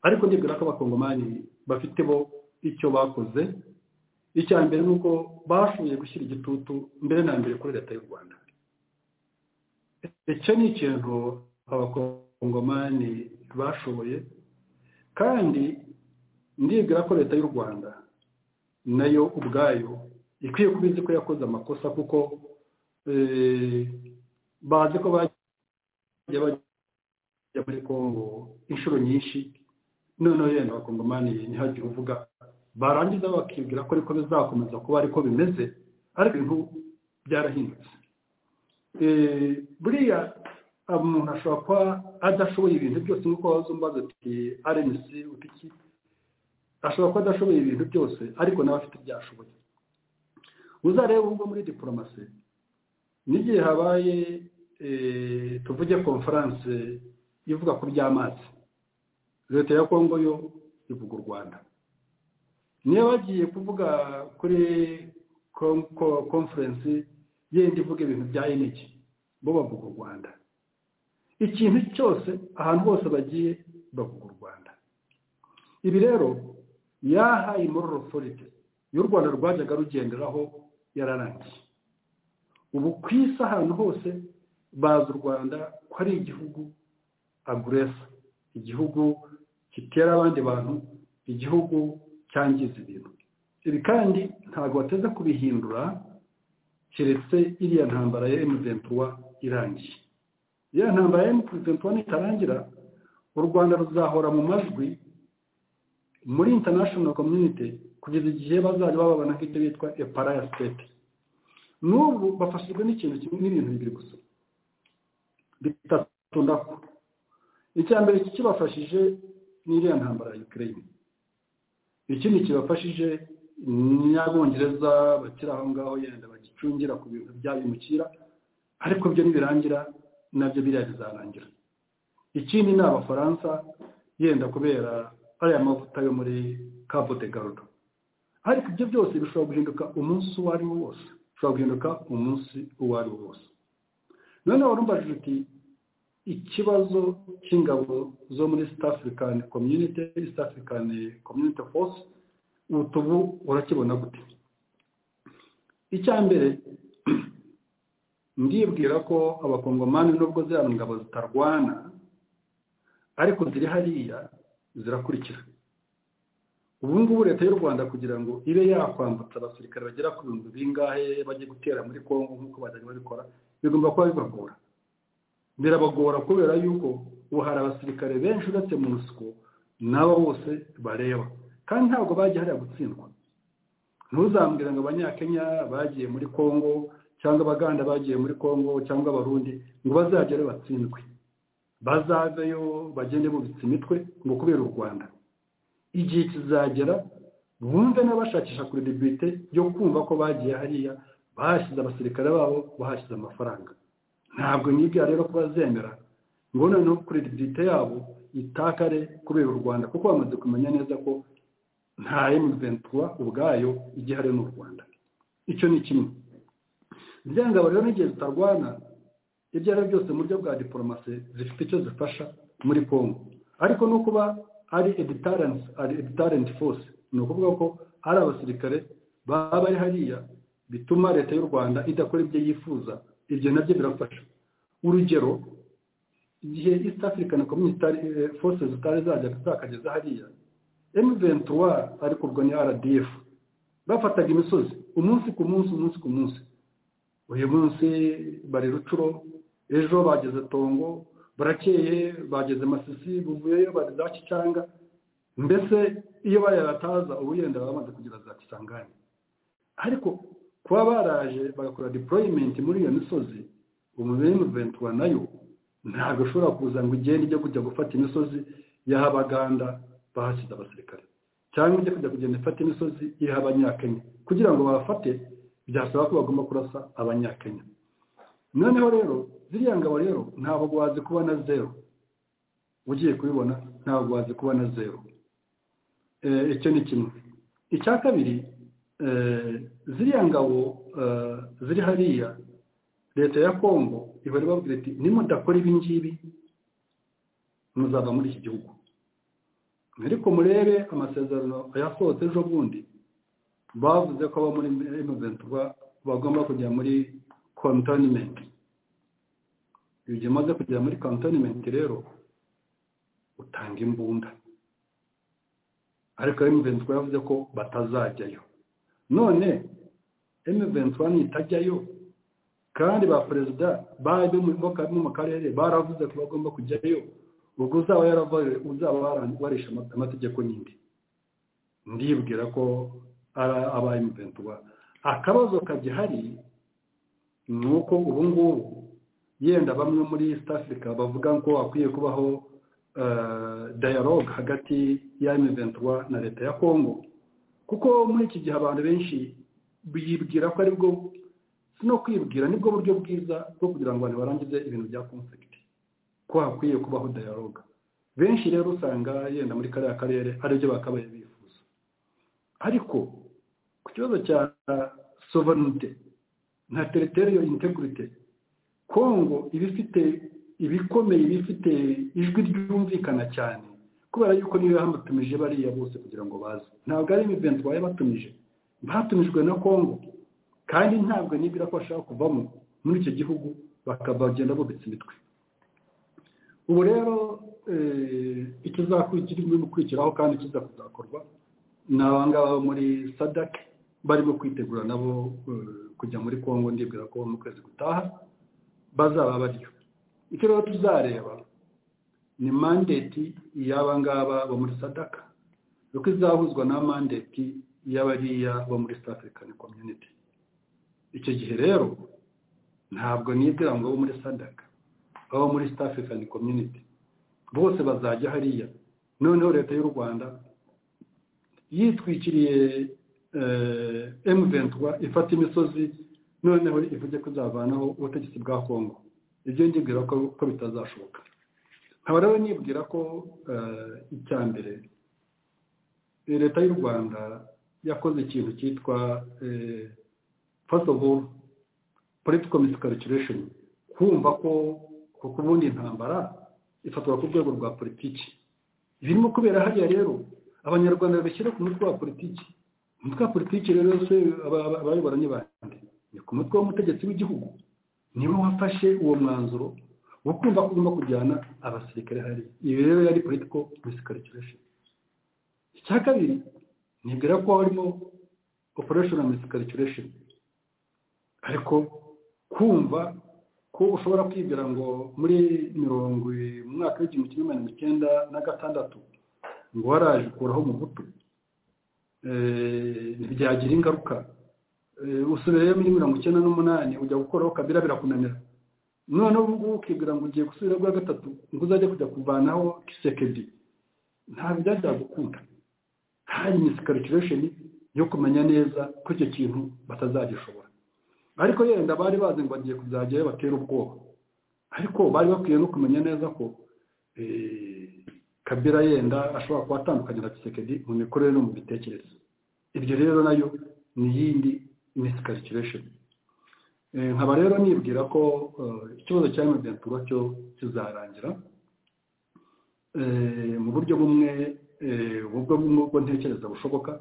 ariko ndibwira ko abakongomani bafite bo icyo bakoze icya mbere ni uko bashoboye gushyira igitutu mbere na mbere kuri leta y'u rwanda icyo ni ikintu abakongomani bashoboye kandi ndibwira ko leta y'u rwanda nayo ubwayo ikwiye kuba izi ko yakoze amakosa kuko bazi ko bajya bajya muri kongo inshuro nyinshi noneho yenda abakongomani ntihagire uvuga barangiza bakibwira ko ariko bizakomeza kuba ariko bimeze ariko ibintu byarahindutse buriya umuntu ashobora kuba adashoboye ibintu byose nk'uko waza umbaza ati rnc utiki ashobora kuba adashoboye ibintu byose ariko nawe afite ibyashoboye uzarebe ubwo muri diporomasi n'igihe habaye tuvuge konferanse ivuga ku by'amazi leta ya kongo yo ivuga u rwanda niyo bagiye kuvuga kuri konferensi yenda ivuga ibintu bya enegi bo bavuga u rwanda ikintu cyose ahantu hose bagiye bavuga u rwanda ibi rero yahaye moral authority y'u rwanda rwajyaga rugenderaho yararangiye ubu ku isi ahantu hose bazi u rwanda ko ari igihugu aguresa igihugu gitera abandi bantu igihugu cyangiza ibintu ibi kandi ntabwo bateze kubihindura keretse iriya ntambara ya emuventura irangiye iriya ntambara ya emuventura nitarangira u rwanda ruzahora mu majwi muri international community kugeza igihe bazajya bababona nk'ibyo bitwa eparaya sitete n'ubu bafashijwe n'ikintu kimwe n'ibintu bibiri gusa bitatu ndako icya mbere kibafashije ni iriya ntambara ya ukraine ikindi kibafashije n'abongereza bakiri aho ngaho yenda bagicungira ku bintu byabimukira ariko byo nibirangira nabyo biriya bizarangira ikindi ni abafaransa yenda kubera ariya mavuta yo muri cabo de garudo ariko ibyo byose bishobora guhinduka umunsi uwo ari wo wose bishobora guhinduka umunsi uwo ari wo wose noneho urumvajije uti ikibazo cy'ingabo zo muri east african community east african community force ubu urakibona gute icya mbere ndibwira ko abakongomani nubwo ziriya ngabo zitarwana ariko ziri hariya zirakurikira ubu ngubu leta y'u rwanda kugira ngo ibe yakwambutsa abasirikare bagera ku bihumbi bingahe bajye gutera muri congo nk'uko bajya babikora bigomba kuba bibagora birabagora kubera yuko ubu hari abasirikare benshi uretse mu nsiko n'abo bose bareba kandi ntabwo bagiye hariya gutsindwa ntuzambwire ngo abanyakenya bagiye muri congo cyangwa abaganda bagiye muri congo cyangwa abarundi ngo bazagere batsindwe bazaveyo bagende bubitse imitwe ngo kubera u rwanda igihe kizagera bumve n'abashakisha kuredibite yo kumva ko bagiye hariya bahashyize abasirikare babo bahashyize amafaranga ntabwo nk'ibyo rero ko bazemera ngo noneho kuredibite yabo itakare kubera u rwanda kuko bamaze kumenya neza ko nta emuventura ubwayo igihari n'u rwanda icyo ni kimwe byanga rero n'igihe zitarwana ibyo ari byo byose mu buryo bwa diporomasi zifite icyo zifasha muri congo ariko no kuba ari editarensi ari editarensi force ni ukuvuga ko hari abasirikare baba bari hariya bituma leta y'u rwanda idakora ibyo yifuza ibyo nabyo birafasha urugero igihe east african community force zitari zajya zakageza hariya emuventura ariko ubwo ni rdf bafataga imisozi umunsi ku munsi umunsi ku munsi uyu munsi bari rucuro ejo bageze tongo barakeye bageze masisi buvuyeyo bari za kicanga mbese iyo barayabataza ubu yenda baba bamaze kugira za kisangane ariko kuba baraje bagakora deployment muri iyo misozi umuventura nayo ntabwo ishobora kuza ngo igende ijya kujya gufata imisozi y'aho abaganda bahashyize abasirikare cyangwa ijya kujya kugenda ifata imisozi y'aho abanyakenya kugira ngo babafate byasaba ko bagomba kurasa abanyakenya noneho rero ziriya ngabo rero ntabwo wazi kuba na zeru ugiye kubibona ntabwo wazi kuba na zeru icyo ni kimwe icya kabiri ziriya ngabo ziri hariya leta ya kongo ibari babwira ati nimudakora ibi ngibi muzava muri iki gihugu ariko murebe amasezerano yasohotse ejo bundi bavuze ko abo muri emuventura bagomba kujya muri kontonimenti iyo ugiye umaze kugera muri kontonimenti rero utanga imbunda ariko emuventura yavuze ko batazajyayo none emuventura nitajyayo kandi ba perezida bari bo mu karere baravuze ko bagomba kujyayo ubwo uzaba yaravaye uzaba warisha amategeko n'indi ndibwira ko aba emuventura akabazo kagihari ni uko ubu ngubu yenda bamwe muri east africa bavuga ko hakwiye kubaho dialogue hagati ya emuventura na leta ya congo kuko muri iki gihe abantu benshi bibwira ko aribwo no kwibwira nibwo buryo bwiza bwo kugira ngo abantu barangize ibintu bya conflicti ko hakwiye kubaho dialogue benshi rero usanga yenda muri kariya karere aribyo bakabaye bifuza ariko ku kibazo cya sovereignty na territorial integrity kongo iba ifite ibikomeye iba ifite ijwi ryumvikana cyane kubera yuko niyo yamutumije bariya bose kugira ngo baze ntabwo ari imiventi baye batumije batumijwe na kongo kandi ntabwo nibwira ko bashaka kuvamo muri icyo gihugu bakagenda bubitse imitwe ubu rero ikizakiri gukurikiraho kandi kiza kuzakorwa ni abangaba muri sadak barimo kwitegura nabo kujya muri congo ndibwira ko mu kwezi gutaha bazaba baryo icyo rero tuzareba ni mandeti y'abangaba bo muri sadaka kuko izahuzwa na mandeti y'abariya bo muri south african community icyo gihe rero ntabwo nibwira ngo abo muri sadaka abo muri south african community bose bazajya hariya noneho leta y'u rwanda yitwikiriye emuventura ifata imisozi noneho ivuge ko izavanaho ubutegetsi bwa kongo ibyo ndibwira ko bitazashoboka nkaba rero nibwira ko icya mbere leta y'u rwanda yakoze ikintu cyitwa first of all political miscalculation kumva ko kuko ubundi intambara ifatwa ku rwego rwa politiki ibirimo kubera hariya rero abanyarwanda babishyira ku mutwe wa politiki umutwe wa politiki rero yose abayobora ni bande ni ku mutwe w'umutegetsi w'igihugu niwe wafashe uwo mwanzuro wo kumva ko ugomba kujyana abasirikare hari ibi rero yari political miscalculation icya kabiri nibwira ko harimo operational miscalculation ariko kumva ko ushobora kwibwira ngo muri mirongo mu mwaka w'igihumbi kimwe magana icyenda na gatandatu ngo waraje ukuraho umuhutu ntibyagira ingaruka usubirayo muri mirongo icyenda n'umunani ujya gukoraho kabira birakunanira noneho ubu ngubu ukibwira ngo ugiye gusubira bwa gatatu ngo uzajye kujya kuvanaho kisekedi ntabwo byajya gukunda hari misikalikiresheni yo kumenya neza ko icyo kintu batazagishobora ariko yenda bari bazi ngo bagiye kuzajyayo batera ubwoba ariko bari bakwiye no kumenya neza ko kabira yenda ashobora kuba atandukanye na kisekedi mu mikorere no mu bitekerezo ibyo rero nayo ni iyindi misikalikiresheni nkaba rero nibwira ko ikibazo cya emuventura cyo kizarangira mu buryo bumwe ubwo nk'uko ntekereza bushoboka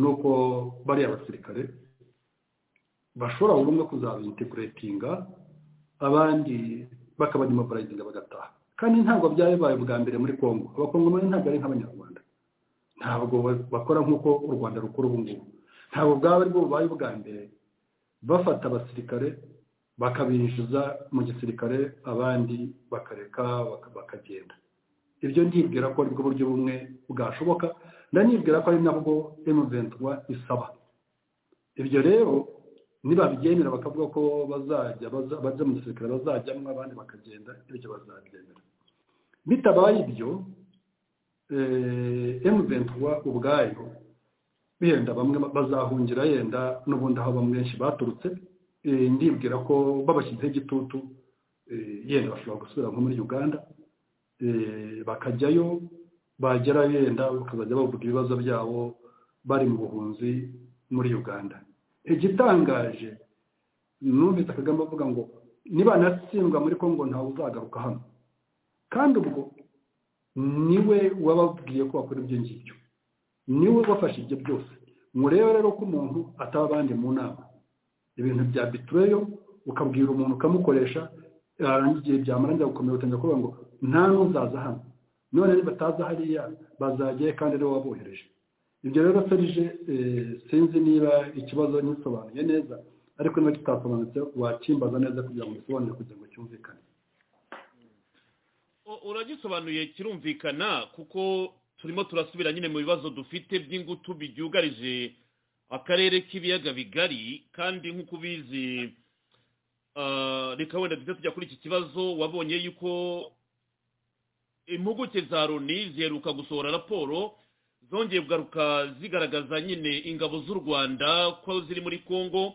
ni uko bariya basirikare bashobora buri umwe kuzaba integuretinga abandi bakaba demoborayizinga bagataha kandi ntabwo byabaye ubwa mbere muri congo abakongomani ntabwo ari nk'abanyarwanda ntabwo bakora nk'uko u rwanda rukora ubu ngubu ntabwo bwaba aribwo bubaye ubwa mbere bafata abasirikare bakabinjiza mu gisirikare abandi bakareka bakagenda ibyo ndibwira ko aribwo buryo bumwe bwashoboka ndanibwira ko ari nabwo emuventura isaba ibyo rero nibabigendera bakavuga ko bazajya bajya mu gisirikare bazajyamo abandi bakagenda ibyo bazabyemera bitabaye ibyo emuventura ubwayo yenda bamwe bazahungira yenda n'ubundi aho bamwe benshi baturutse ndibwira ko babashyizeho igitutu yenda bashobora gusubira nko muri uganda bakajyayo bagera yenda bakazajya bavuga ibibazo byabo bari mu buhunzi muri uganda igitangaje numvise kagame avuga ngo nibanatsindwa muri congo ntawe uzagaruka hano kandi ubwo niwe wababwiye ko bakora ibyo ngibyo niwe wafashe ibyo byose murebe rero ko umuntu ataba abandi mu nama ibintu bya bitureyo ukabwira umuntu ukamukoresha yarangiye igihe byamaranja gukomera utangira kuvuga ngo nta n'uzaza hano none bataza hariya bazajyayo kandi ariwe wabohereje ibyo rero serije sinzi niba ikibazo ntisobanuye neza ariko niba kitasobanutse wakimbaza neza kugira ngo ubisobanure kugira ngo cyumvikane uragisobanuye kirumvikana kuko turimo turasubira nyine mu bibazo dufite by'ingutu byugarije akarere k'ibiyaga bigari kandi nk'uko ubizi reka wenda duhita tujya kuri iki kibazo wabonye yuko impuguke za loni ziheruka gusohora raporo zongeye kugaruka zigaragaza nyine ingabo z'u rwanda ko ziri muri congo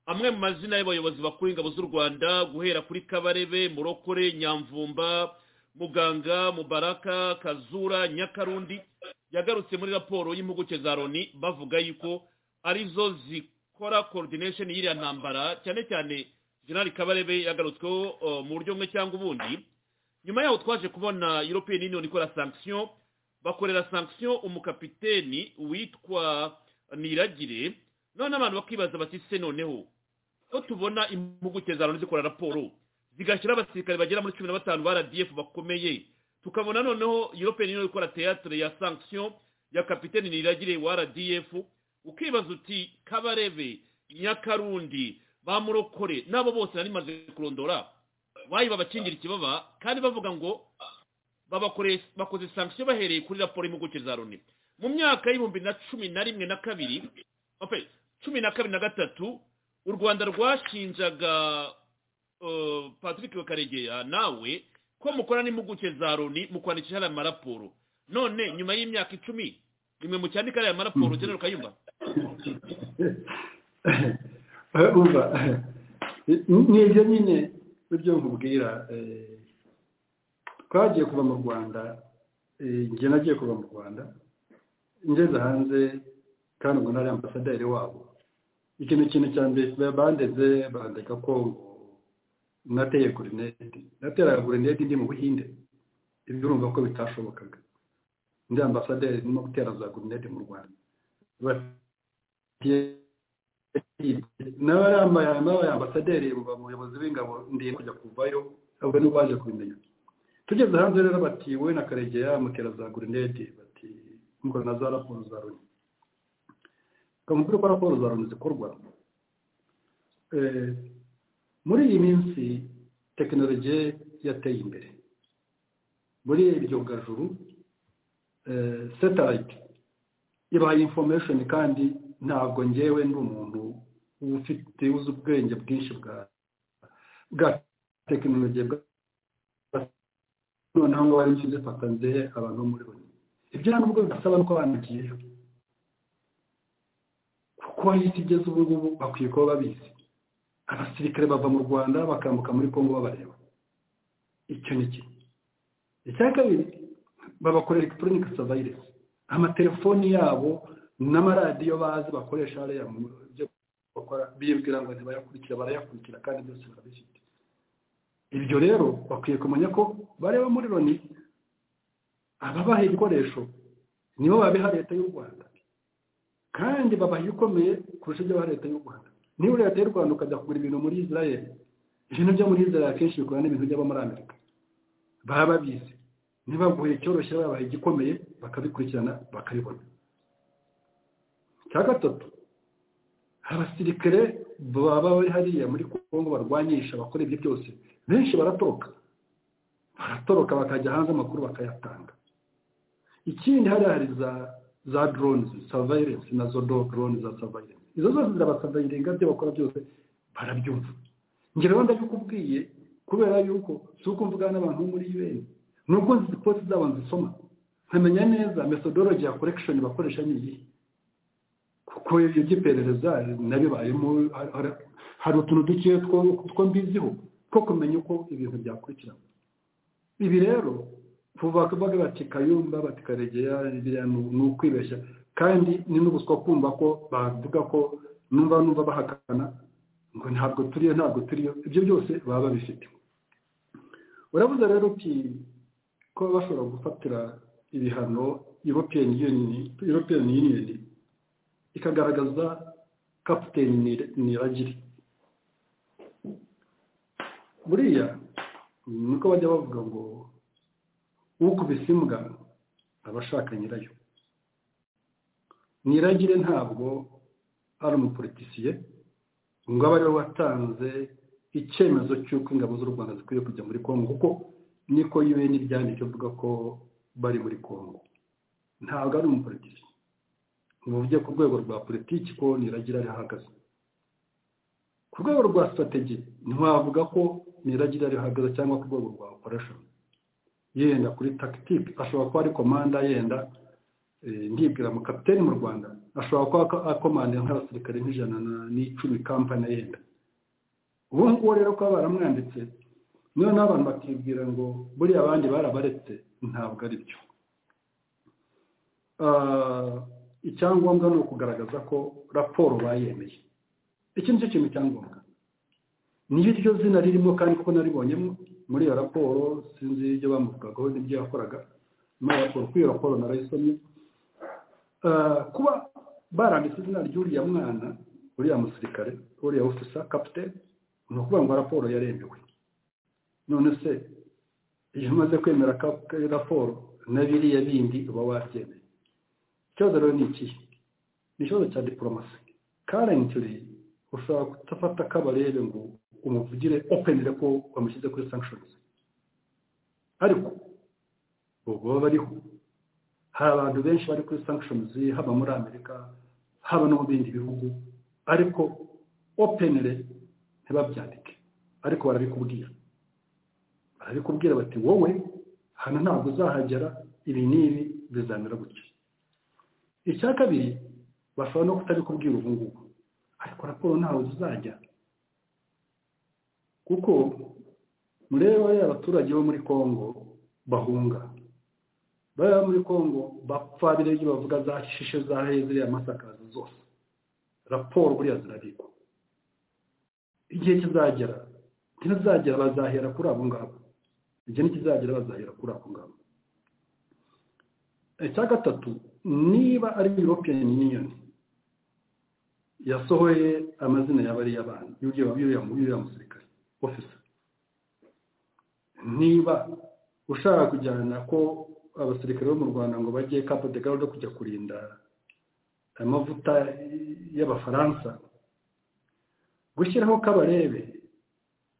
amwe mu mazina y'abayobozi bakuru ingabo z'u rwanda guhera kuri kabarebe murokore nyamvumba muganga mubaraka kazura nyakarundi yagarutse muri raporo y'impuguke za loni bavuga yuko arizo zikora coordination y'iriya ntambara cyane cyane generali kabarebe yagarutsweho mu buryo bumwe cyangwa ubundi nyuma yaho twaje kubona european union ikora sanction bakorera sanction umukapiteni witwa niragire none abantu bakibaza bati se noneho ko tubona impuguke za loni zikora raporo zigashyira abasirikare bagera muri cumi na batanu ba rdf bakomeye tukabona noneho european union ikora teatre ya sanction ya kapiteni niragire wa rdf ukibaza uti kabarebe nyakarundi bamurokore n'abo bose nari maze kurondora bayiba bakingira ikibaba kandi bavuga ngo bakoze sanction bahereye kuri raporo y'impuguke za loni mu myaka y'ibihumbi na cumi na rimwe na kabiri cumi na kabiri na gatatu u rwanda rwashinjaga patrick bakaregeya nawe ko mukora n'impuguke za loni mu kwandikisha hariya maraporo none nyuma y'imyaka icumi rimwe mu cyandika hariya maraporo genero kayumba ni ibyo nyine ibyo nkubwira twagiye kuva mu rwanda njye nagiye kuva mu rwanda ngeze hanze kandi ubwo nari ambasaderi wabo ikintu kintu cya mbere bandeze bandeka ko nateye gurinete nateraga gurinete ndi mu buhinde ibyo urumva ko bitashobokaga ndi ambasaderi ndimo gutera za gurinete mu rwanda nawe yambaye ambasaderi umuyobozi w'ingabo ndiye kujya kuvayo ahubwo niba waje kubimenya tugeze hanze rero bati wowe na karegeya mutera za gurinete bati mukora na za raporo za loni kamubwira ko raporo za loni zikorwa muri iyi minsi tekinoloji yateye imbere muri iryo gajuru satelite ibaye information kandi ntabwo ngewe ndi umuntu ufite uzi ubwenge bwinshi bwa bwa tekinoloji bwa noneho ngo bari nshyize fatanze abantu muri bo ibyo nta nubwo bidasaba nuko banagiyeyo kuko aho isi igeze ubu ngubu bakwiye kuba babizi abasirikare bava mu rwanda bakambuka muri congo babareba icyo ni kimwe icya kabiri babakorera elegitoronike savayiresi amatelefoni yabo n'amaradiyo bazi bakoresha hariya mu byo bakora bibwira ngo ntibayakurikira barayakurikira kandi byose barabifite ibyo rero bakwiye kumenya ko bareba muri loni ababaha ibikoresho nibo babiha leta y'u rwanda kandi babaha ibikomeye kurusha ibyo baha leta y'u rwanda niba leta y'u rwanda ukajya kugura ibintu muri israel ibintu byo muri israel akenshi bikorana n'ibintu by'aba muri amerika baba babizi ntibaguhe icyoroshye babaha igikomeye bakabikurikirana bakabibona cya gatatu abasirikare baba bari hariya muri congo barwanyisha bakora ibyo byose benshi baratoroka baratoroka bakajya hanze amakuru bakayatanga ikindi hariya hari za za drones surveillance na zo drones za surveillance izo zose zirabasavayirenga byo bakora byose barabyumva ngero rero ndabikubwiye kubera yuko si uko mvugana n'abantu muri un nubwo nzi post zabo nzisoma nkamenya neza methodology ya collection bakoresha ni iyihe kuko ibyo by'iperereza nabibayemo hari utuntu duke two mbiziho two kumenya uko ibintu byakurikirana ibi rero kuva kuvuga bati kayumba bati karegeya biriya ni ukwibeshya kandi ni n'ubuswa kumva ko bavuga ko numva numva bahakana ngo ntabwo turiyo ntabwo turiyo ibyo byose baba babifite urabuze rero uti kuba bashobora gufatira ibihano european union ikagaragaza kapiteni niragiri buriya nuko bajya bavuga ngo ukubise imbwa aba ashaka nyirayo niragire ntabwo ari umupolitisiye ngo abe ariwe watanze icyemezo cy'uko ingabo z'u rwanda zikwiye kujya muri kongo kuko niko yiwe n'ibyanditse avuga ko bari muri kongo ntabwo ari umupolitisiye muvuge ku rwego rwa politiki ko niragira ariho ahagaze ku rwego rwa sitrategi ntiwavuga ko niragira ariho ahagaze cyangwa ku rwego rwa operesheni yenda kuri tagitike ashobora kuba ari komanda yenda ndibwira mu kapiteri mu rwanda ashobora kuba akomanda nk'abasirikare nk'ijana n'icumi kampani yenda ubu ngubu rero kuba baramwanditse niyo n'abantu bakibwira ngo buriya abandi barabaretse ntabwo ari byo icyangombwa ni ukugaragaza ko raporo bayemeye iki nicyo kintu cyangombwa niyo iryo zina ririmo kandi kuko naribonyemo muri iyo raporo sinzi ibyo bamuvugagaho n'ibyo yakoraga muri iyo raporo kuri iyo raporo narayisomye kuba baranditse izina ry'uriya mwana uriya musirikare uriya ofisa kapiteri ni ukuvuga ngo raporo yaremewe none se iyo umaze kwemera raporo na biriya bindi uba wabyemeye ikibazo rero ni ikihe ni ikibazo cya diporomasi karentiri ushobora kudafata akabarebe ngo umuvugire openire ko wamushyize kuri sanctions ariko ubwo bariho hari abantu benshi bari kuri sanctions haba muri amerika haba no mu bindi bihugu ariko openire ntibabyandike ariko barabikubwira barabikubwira bati wowe hano ntabwo uzahagera ibi n'ibi bizamera gutya icya kabiri bashobora no kutabikubwira ubu ngubu ariko raporo ntawe uzajya kuko mureba ya abaturage bo muri congo bahunga baba muri congo bapfa biriya ibyo bavuga zashishe zahaye ziriya masakaza zose raporo buriya zirabikwa igihe kizagera ntizagera bazahera kuri abo ngabo igihe ntikizagera bazahera kuri abo ngabo icya gatatu niba ari european union yasohoye amazina y'abariya bantu y'uriya musirikare ofisa niba ushaka kujyana ko abasirikare bo mu rwanda ngo bajye kapo de gare kujya kurinda amavuta y'abafaransa gushyiraho kabarebe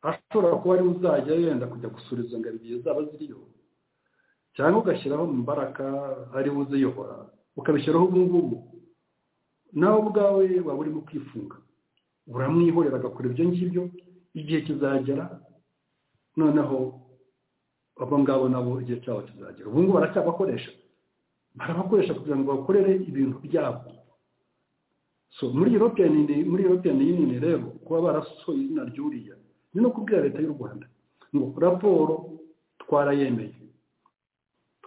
ashobora kuba ariwe uzajya yenda kujya gusura izo ngabo igihe zaba ziriyo cyangwa ugashyiraho mbaraga ariwe uziyobora ukabishyiraho ubu ngubu nawe ubwawe waba urimo kwifunga uramwihorera agakora ibyo ngibyo igihe kizagera noneho abo ngabo nabo igihe cyabo kizagera ubu ngubu baracyabakoresha barabakoresha kugira ngo bakorere ibintu byabo so muri europeyani yuniyoni rero kuba barasohoye izina ry'uriya ni no kubwira leta y'u rwanda ngo raporo twarayemeye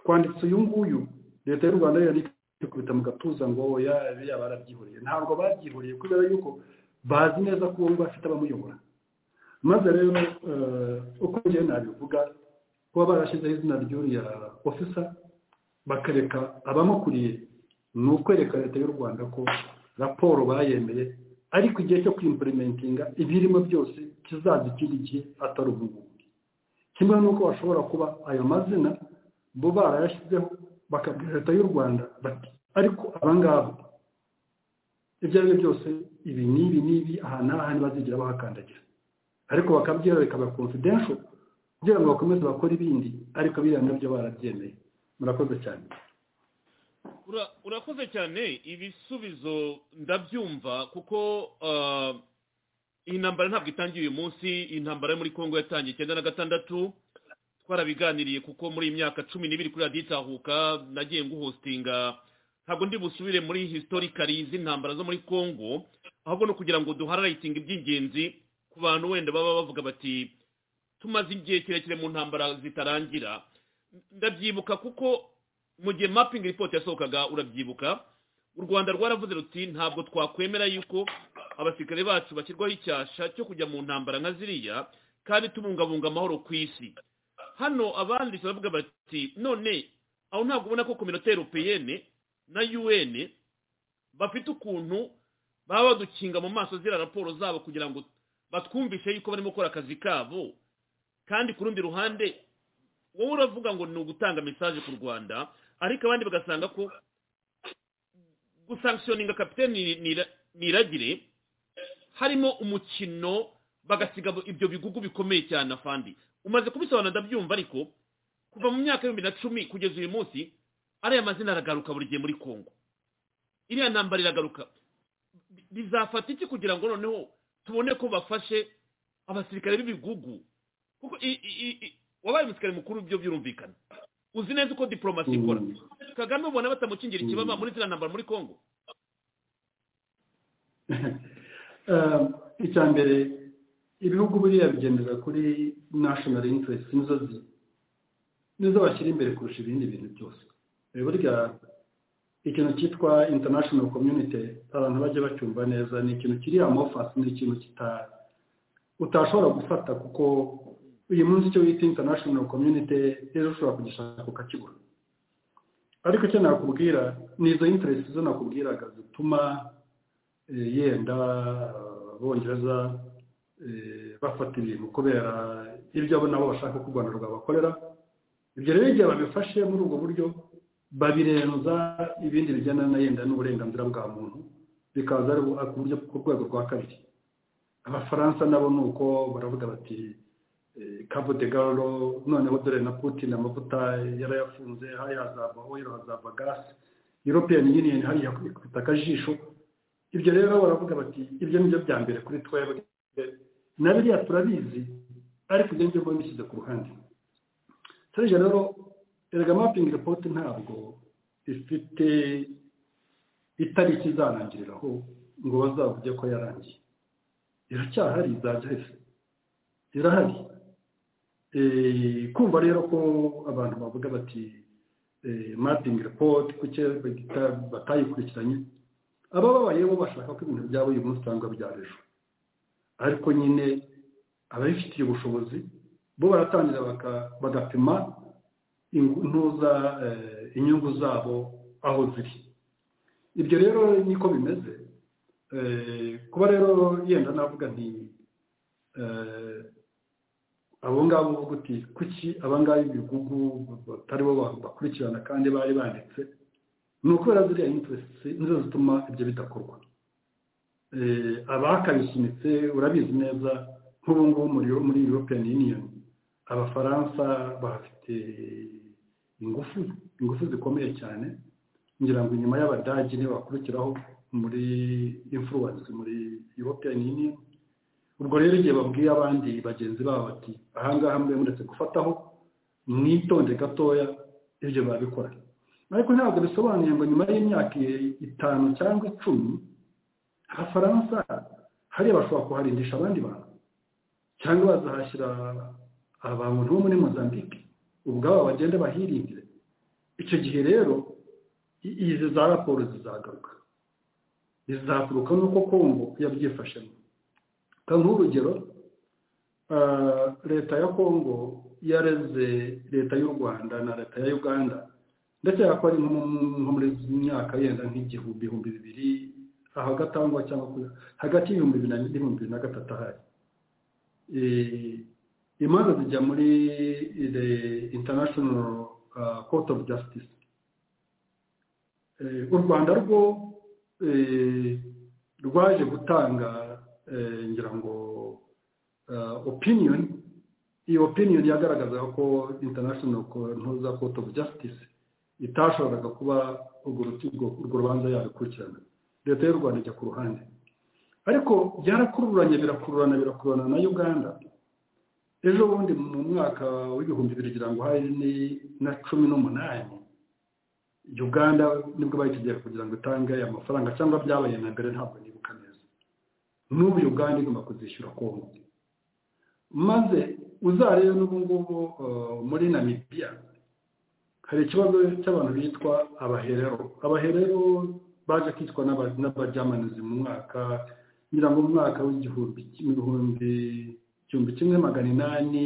twanditse uyu nguyu leta y'u rwanda yari ikubita mu gatuza ngo yaba barabyihuriye ntabwo babyihuriye kubera yuko bazi neza ko uwo bafite abamuyobora maze rero uko ngewe nabivuga kuba barashyizeho izina ry'uriya ofisa bakareka abamukuriye ni ukwereka leta y'u rwanda ko raporo bayemeye ariko igihe cyo kwimpulimentinga ibirimo byose kizaza ikindi gihe atari ubuvuzi kimwe n'uko bashobora kuba ayo mazina bo barayashyizeho bakabwira leta y'u rwanda bati ariko abangaba ibyo ari byo byose ibi n'ibi n'ibi aha n'aha ntibazigera bahakandagira ariko bakabyera bikaba confidential kugira ngo bakomeze bakore ibindi ariko biriya nabyo barabyemeye murakoze cyane urakoze cyane ibisubizo ndabyumva kuko iyi ntambara ntabwo itangiye uyu munsi iyi ntambara yo muri congo yatangiye icyenda na gatandatu twarabiganiriye kuko muri iyi myaka cumi n'ibiri kuri radiyo itahuka nagiye nguhositinga ntabwo ndi busubire muri hisitorikari z'intambara zo muri congo ahubwo no kugira ngo duhararitinge iby'ingenzi ku bantu wenda baba bavuga bati tumaze igihe kirekire mu ntambara zitarangira ndabyibuka kuko mu gihe mapingi ripoti yasohokaga urabyibuka u rwanda rwaravuze ruti ntabwo twakwemera yuko abasirikare bacu bashyirwaho icyasha cyo kujya mu ntambara nka ziriya kandi tubungabunga amahoro ku isi hano abanditsi baravuga bati none aho ntabwo ubona ko kominote europeyene na un bafite ukuntu baba badukinga mu maso ziriya raporo zabo kugira ngo batwumvishe yuko barimo gukora akazi kabo kandi ku rundi ruhande wowe uravuga ngo ni ugutanga mesaje ku rwanda ariko abandi bagasanga ko gusankishoninga kapitene niragire harimo umukino bagasiga ibyo bigugu bikomeye cyane afandi umaze kubisobanura ndabyumva ariko kuva mu myaka y'ibihumbi na cumi kugeza uyu munsi ariya mazina aragaruka buri gihe muri congo iriya ntambara iragaruka bizafata iki kugira ngo noneho tubone ko bafashe abasirikare b'ibigugu kuko wabaye umusirikare mukuru byo byumvikana uzi neza uko diporomasi ikora kagame ubona batamukingira ikibaba muri ziriya ntambara muri congo icya mbere ibihugu buriya bigendera kuri national interest nizo nizo bashyira imbere kurusha ibindi bintu byose burya ikintu cyitwa international community abantu bajya bacyumva neza ni ikintu kiri amofasi ni ikintu utashobora gufata kuko uyu munsi icyo wita international community rero ushobora kugishaka ukakibura ariko icyo nakubwira ni izo interest zo nakubwiraga zituma yenda abongereza bafata ibintu kubera ibyo abo nabo bashaka ko u rwanda rwabakorera ibyo rero igihe babifashe muri ubwo buryo babirenza ibindi bijyana yenda n'uburenganzira bwa muntu bikaza ari buryo ku rwego rwa kabiri abafaransa nabo ni uko baravuga bati cabo de garo noneho dore na putin amavuta yarayafunze hariya hazava oil hazava gasi european union hariya ikubita akajisho ibyo rero baravuga bati ibyo ni byo bya mbere kuri twebwe na biriya turabizi ariko ibyo ngibyo mbishyize ku ruhande serije rero erega mapping report ntabwo ifite itariki izanangiriraho ngo bazavuge ko yarangiye iracyahari izajya irahari kumva rero ko abantu bavuga bati mapping report kuki batayikurikiranye aba babayeho bashaka ko ibintu byabo uyu munsi cyangwa bya ejo ariko nyine ababifitiye ubushobozi bo baratangira bagapima intuza inyungu zabo aho ziri ibyo rero niko bimeze kuba rero yenda navuga nti abo ngabo uvuga uti kuki abangaba ibigugu batari bo bakurikirana kandi bari banditse ni ukubera ziriya interesiti nizo zituma ibyo bidakorwa abakabisunitse urabizi neza nk'ubu ngubu muri european union abafaransa bafite ingufu ingufu zikomeye cyane ngira ngo inyuma y'abadage niba bakurikiraho muri influence muri european union ubwo rero igihe babwiye abandi bagenzi babo bati ahangaha mbe muretse gufataho mwitonde gatoya ibyo babikora ariko ntabwo bisobanuye ngo nyuma y'imyaka itanu cyangwa icumi abafaransa hariya bashobora kuharindisha abandi bantu cyangwa bazahashyira abantu bo muri mozambique ubwabo bagende bahirindire icyo gihe rero izi za raporo zizagaruka zizaturuka nuko kongo yabyifashemo nk'urugero leta ya kongo yareze leta y'u rwanda na leta ya uganda ndetse yako ari nko muri myaka yenda nk'igihumbi ibihumbi bibiri ahagatangwa cyangwa hagati y'ibihumbi bibiri n'ibihumbi bibiri na gatatu ahari imanza zijya muri the international court of justice u rwanda rwo rwaje gutanga ngira ngo opiniyoni iyi opiniyoni yagaragazaga ko international ntuza court of justice itashoboraga kuba urwo rubanza yabikurikirana leta y'u rwanda ijya ku ruhande ariko byarakururanye birakururana birakururana na uganda ejo bundi mu mwaka w'ibihumbi bibiri kugira ngo hari na cumi n'umunani uganda nibwo bayitegeye kugira ngo itange aya mafaranga cyangwa byabaye na mbere ntabwo nibuka neza n'ubu uganda igomba kuzishyura kongo maze uzarebe n'ubu ngubu muri namibiya hari ikibazo cy'abantu bitwa abaherero abaherero baje kwitwa n'abajyamanizi mu mwaka ngira ngo umwaka w'igihumbi igihumbi igihumbi kimwe magana inani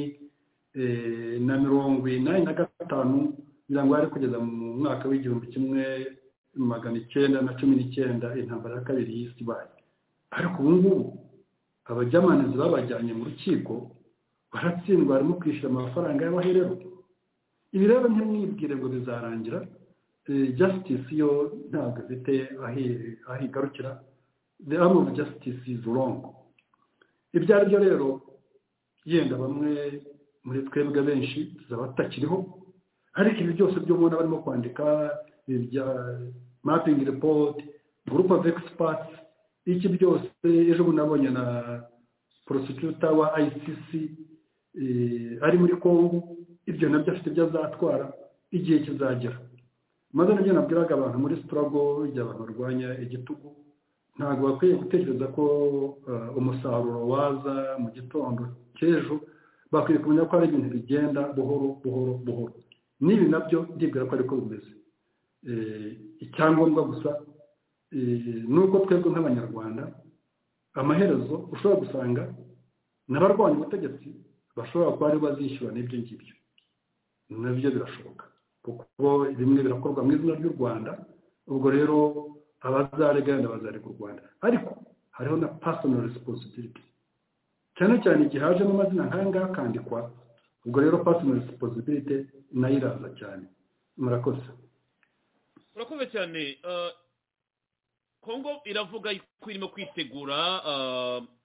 na mirongo inani na gatanu ngira ngo hari kugeza mu mwaka w'igihumbi kimwe magana icyenda na cumi n'icyenda intambara ya kabiri y'isi ibaye ariko ubu ngubu abajyamanizi babajyanye mu rukiko baratsindwa barimo kwishyura amafaranga y'abaherero ibi rero ntimwibwire ngo bizarangira justice yo ntabwo ifite aho igarukira the arm of justice is wrong ibyo ari byo rero yenda bamwe muri twebwe benshi tuzaba tutakiriho ariko ibi byose byo mubona barimo kwandika ibya mapping report group of experts iki byose ejo bundi nabonye na prosecutor wa ICC ari muri Kongo ibyo nabyo afite ibyo azatwara igihe kizagera maze nabyo nabwiraga abantu muri sitarago igihe abantu barwanya igitugu ntabwo bakwiye gutekereza ko umusaruro waza mu gitondo cy'ejo bakwiye kumenya ko ari ibintu bigenda buhoro buhoro buhoro n'ibi nabyo ndibwira ko ariko bimeze icyangombwa gusa nuko twebwe nk'abanyarwanda amaherezo ushobora gusanga n'abarwanya ubutegetsi bashobora kuba ari bazishyura n'ibyo ngibyo nabyo birashoboka kuko bimwe birakorwa mu izina ry'u rwanda ubwo rero abazarega wenda bazarega u rwanda ariko hariho na personal responsibility cyane cyane igihe hajemo amazina nk'aya ngaya akandikwa ubwo rero personal responsibility nayo iraza cyane murakoze murakoze cyane kongo iravuga ko irimo kwitegura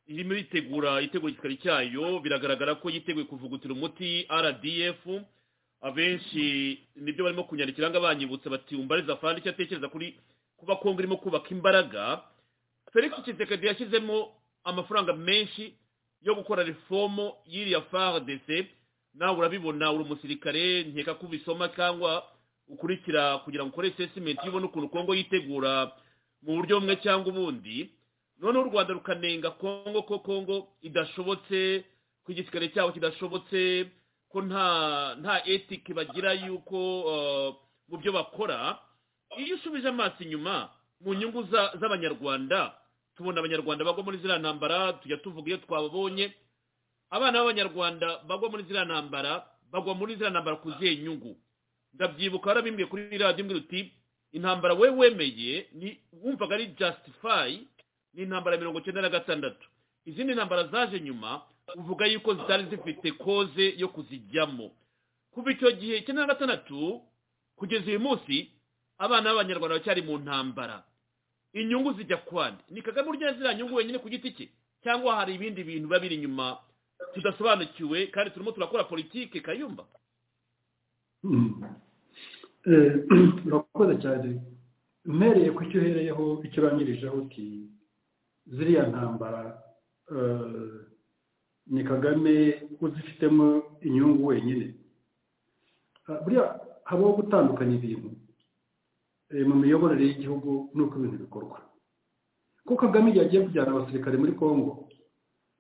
irimo yitegura itegura igikari cyayo biragaragara ko yiteguye kuvugutira umuti rdf abenshi nibyo barimo kunyandikira ngo abanyibutse bati umbariza afande icyo atekereza kuri kuba kongo irimo kubaka imbaraga felix kisekedi yashyizemo amafaranga menshi yo gukora reformo y'iriya frdc nawe urabibona uri umusirikare nkeka ko ubisoma cyangwa ukurikira kugira ngo ukore sesimenti ubone ukuntu kongo yitegura mu buryo bumwe cyangwa ubundi noneho u rwanda rukanenga kongo ko kongo idashobotse ko igisikare cyabo kidashobotse ko nta nta etike bagira yuko mu byo bakora iyo usubije amaso inyuma mu nyungu z'abanyarwanda tubona abanyarwanda bagwa muri ziriya ntambara tujya tuvuga iyo twababonye abana b'abanyarwanda bagwa muri ziriya ntambara bagwa muri ziriya ntambara ku zihe nyungu ndabyibuka warabimbwiye kuri radiyo imwe uti intambara we wemeye ni wumvaga ari jasitifayi ni intambara mirongo icyenda na gatandatu izindi ntambara zaje nyuma uvuga yuko zitari zifite koze yo kuzijyamo kuva icyo gihe icyenda na gatandatu kugeza uyu munsi abana b'abanyarwanda bacyari mu ntambara inyungu zijya kwande ni kagame urya ziriya nyungu wenyine ku giti cye cyangwa hari ibindi bintu biba biri inyuma tudasobanukiwe kandi turimo turakora politike kayumba urakoze cyane mpereye ku cyo uhereyeho icyo urangirijeho uti ziriya ntambara ni kagame uzifitemo inyungu wenyine buriya habaho gutandukanya ibintu mu miyoborere y'igihugu n'uko ibintu bikorwa kuko kagame igihe agiye kujyana abasirikare muri congo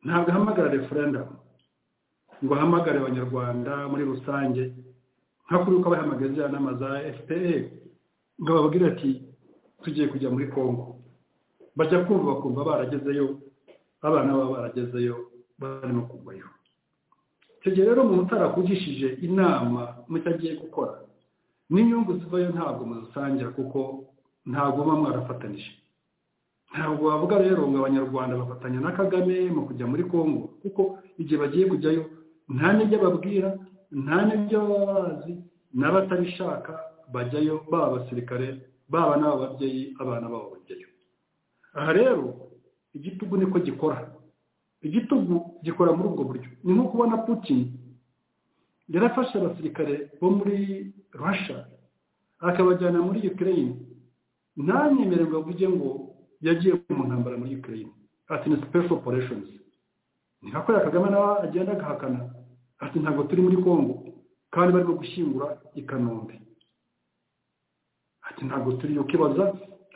ntabwo ahamagara referendamu ngo ahamagare abanyarwanda muri rusange nka kuri uko abahamagaza ya nama za fpr ngo bababwire ati tugiye kujya muri congo bajya kumva bakumva baragezeyo abana baba baragezeyo barimo kuvayo icyo gihe rero umuntu utarakugishije inama mucyo agiye gukora n'inyungu zivayo ntabwo muzisangira kuko ntabwo muba mwarafatanije ntabwo wavuga rero ngo abanyarwanda bafatanya na kagame mu kujya muri congo kuko igihe bagiye kujyayo nta n'ibyo babwira nta n'ibyo baba bazi n'abatabishaka bajyayo baba abasirikare baba n'ababyeyi abana babo bajyayo aha rero igitugu niko gikora igitugu gikora muri ubwo buryo ni nko kubona putin yarafashe abasirikare bo muri russia akabajyana muri ukraine ntanyemererwe avuge ngo yagiye mu ntambara muri ukraine ati ni special operations ni nka kuriya kagame nawe agenda agahakana ati ntabwo turi muri congo kandi barimo gushyingura i kanombe ati ntabwo turi ukibaza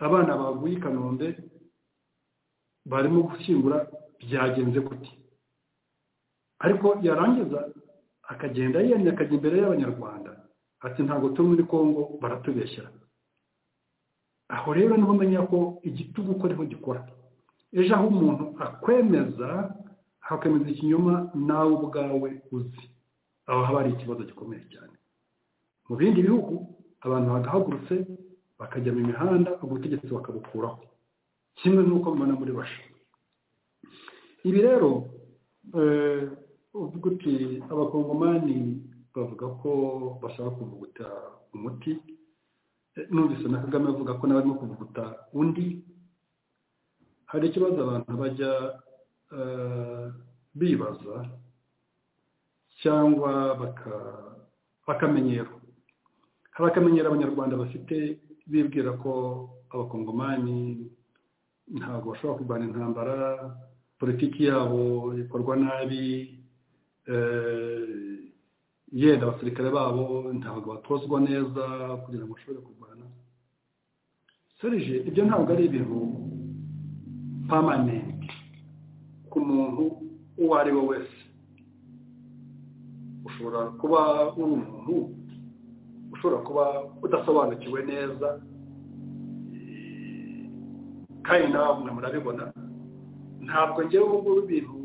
abana baguye i kanombe barimo gushyingura byagenze gute ariko yarangiza akagenda yemye akajya imbere y'abanyarwanda ati ntabwo turi muri congo baratubeshyera aho rero niho umenya ko igitugu ko ariho gikora ejo aho umuntu akwemeza hakemeza ikinyoma nawe ubwawe uzi aho haba hari ikibazo gikomeye cyane mu bindi bihugu abantu bagahagurutse bakajya mu mihanda ubutegetsi bakabukuraho kimwe n'uko bibona muri basha ibi rero uvuga uti abakongomani bavuga ko bashaka kuvuguta umuti numvise na kagame avuga ko nawe arimo kuvuguta undi hari ikibazo abantu bajya bibaza cyangwa bakamenyero hari akamenyero abanyarwanda bafite bibwira ko abakongomani ntabwo bashobora kurwanya intambara politiki yabo ikorwa nabi yenda abasirikare babo ntabwo batozwa neza kugira ngo bashobore kurwana serije ibyo ntabwo ari ibintu pamanenti ku muntu uwo ari we wese ushobora kuba uri umuntu ushobora kuba udasobanukiwe neza kandi nawe murabibona ntabwo ngewe ubu ngubu ibintu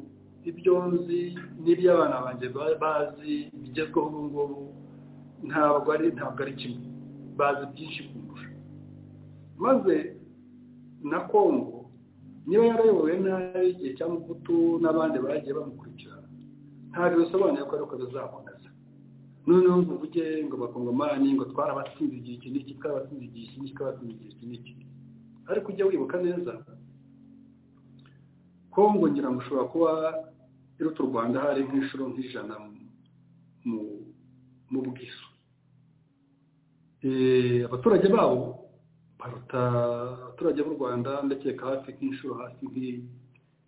ibyo nzi n'iby'abana banjye bazi bigezweho ubu ngubu ntabwo ari ntabwo ari kimwe bazi byinshi kundusha maze na kongo niba yarayobowe nabi igihe cya mugutu n'abandi bagiye bamukurikirana ntabwo bisobanuye ko ariko bizakomeza noneho ngo uvuge ngo bakongomani ngo twarabatsinze igihe iki n'iki twarabatsinze igihe iki n'iki twarabatsinze igihe iki n'iki ariko ujya wibuka neza kongo ngira ngo ushobora kuba iruta u rwanda hari nk'inshuro nk'ijana mu bwiso abaturage babo baruta abaturage b'u rwanda ndakeka hafi nk'inshuro hafi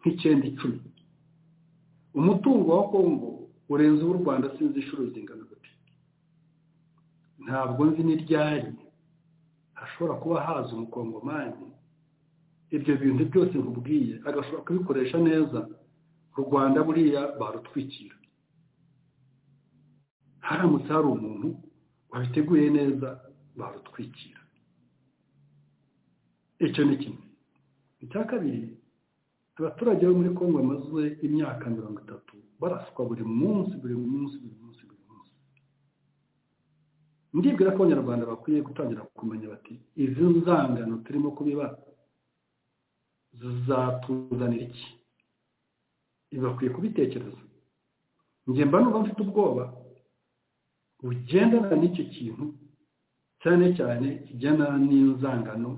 nk'icyenda icumi umutungo wa kongo urenze uw'u rwanda sinzi inshuro zingana gute ntabwo nzi n'iryari hashobora kuba haza umukongomani ibyo bintu byose nkubwiye agashobora kubikoresha neza u rwanda buriya barutwikira haramutse hari umuntu wabiteguye neza barutwikira icyo ni kimwe icya kabiri abaturage bo muri kongo bamaze imyaka mirongo itatu baraswa buri munsi buri munsi buri munsi buri munsi ndibwira ko abanyarwanda bakwiye gutangira kumenya bati izi nzangano turimo kubiba zizatuzanira iki ibi bakwiye kubitekereza ngemba numva mfite ubwoba bugendana n'icyo kintu cyane cyane kijyana n'inzangano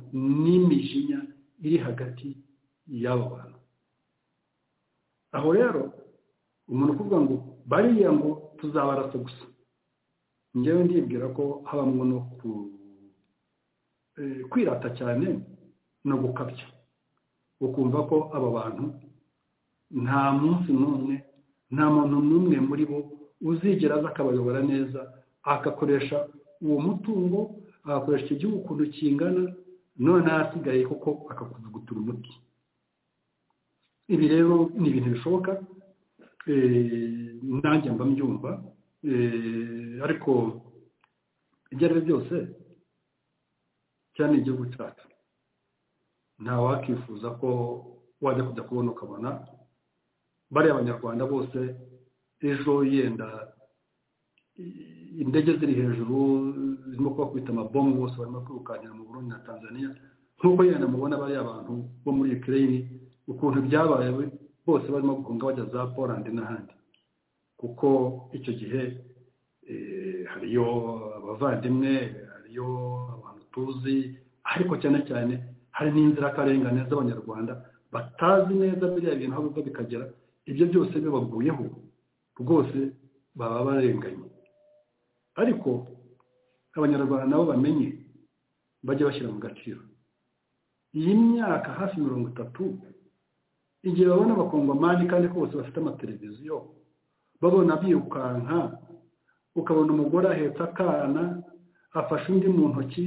n'imijinya iri hagati y'abo bantu aho rero umuntu ukuvuga ngo bariya ngo tuzabarasa gusa ngewe ndibwira ko habamo no kwirata cyane no gukabya ukumva ko aba bantu nta munsi n'umwe nta muntu n'umwe muri bo uzigera aza akabayobora neza agakoresha uwo mutungo agakoresha icyo gihugu ukuntu kingana none ahasigaye kuko akakuvugutura umuti ibi rero ni ibintu bishoboka nanjye mba mbyumva ariko ibyo ari byo byose cyane igihugu cyacu nta wakifuza ko wajya kujya kubona ukabona bariya abanyarwanda bose ejo yenda indege ziri hejuru zirimo kubakubita amabomu bose barimo kwirukankira mu Burundi na tanzania nk'uko yenda mubona bariya abantu bo muri ukraine ukuntu byabaye bose barimo guhunga bajya za poland n'ahandi kuko icyo gihe hariyo abavandimwe hariyo abantu tuzi ariko cyane cyane hari n'inzirakarengane z'abanyarwanda batazi neza biriya bintu aho biva bikagera ibyo byose bibaguyeho rwose baba barenganye ariko abanyarwanda nabo bamenye bajya bashyira mu gaciro iyi myaka hafi mirongo itatu igihe babona abakongomani kandi ko bose bafite amateleviziyo babona birukanka ukabona umugore ahetse akana afashe undi mu ntoki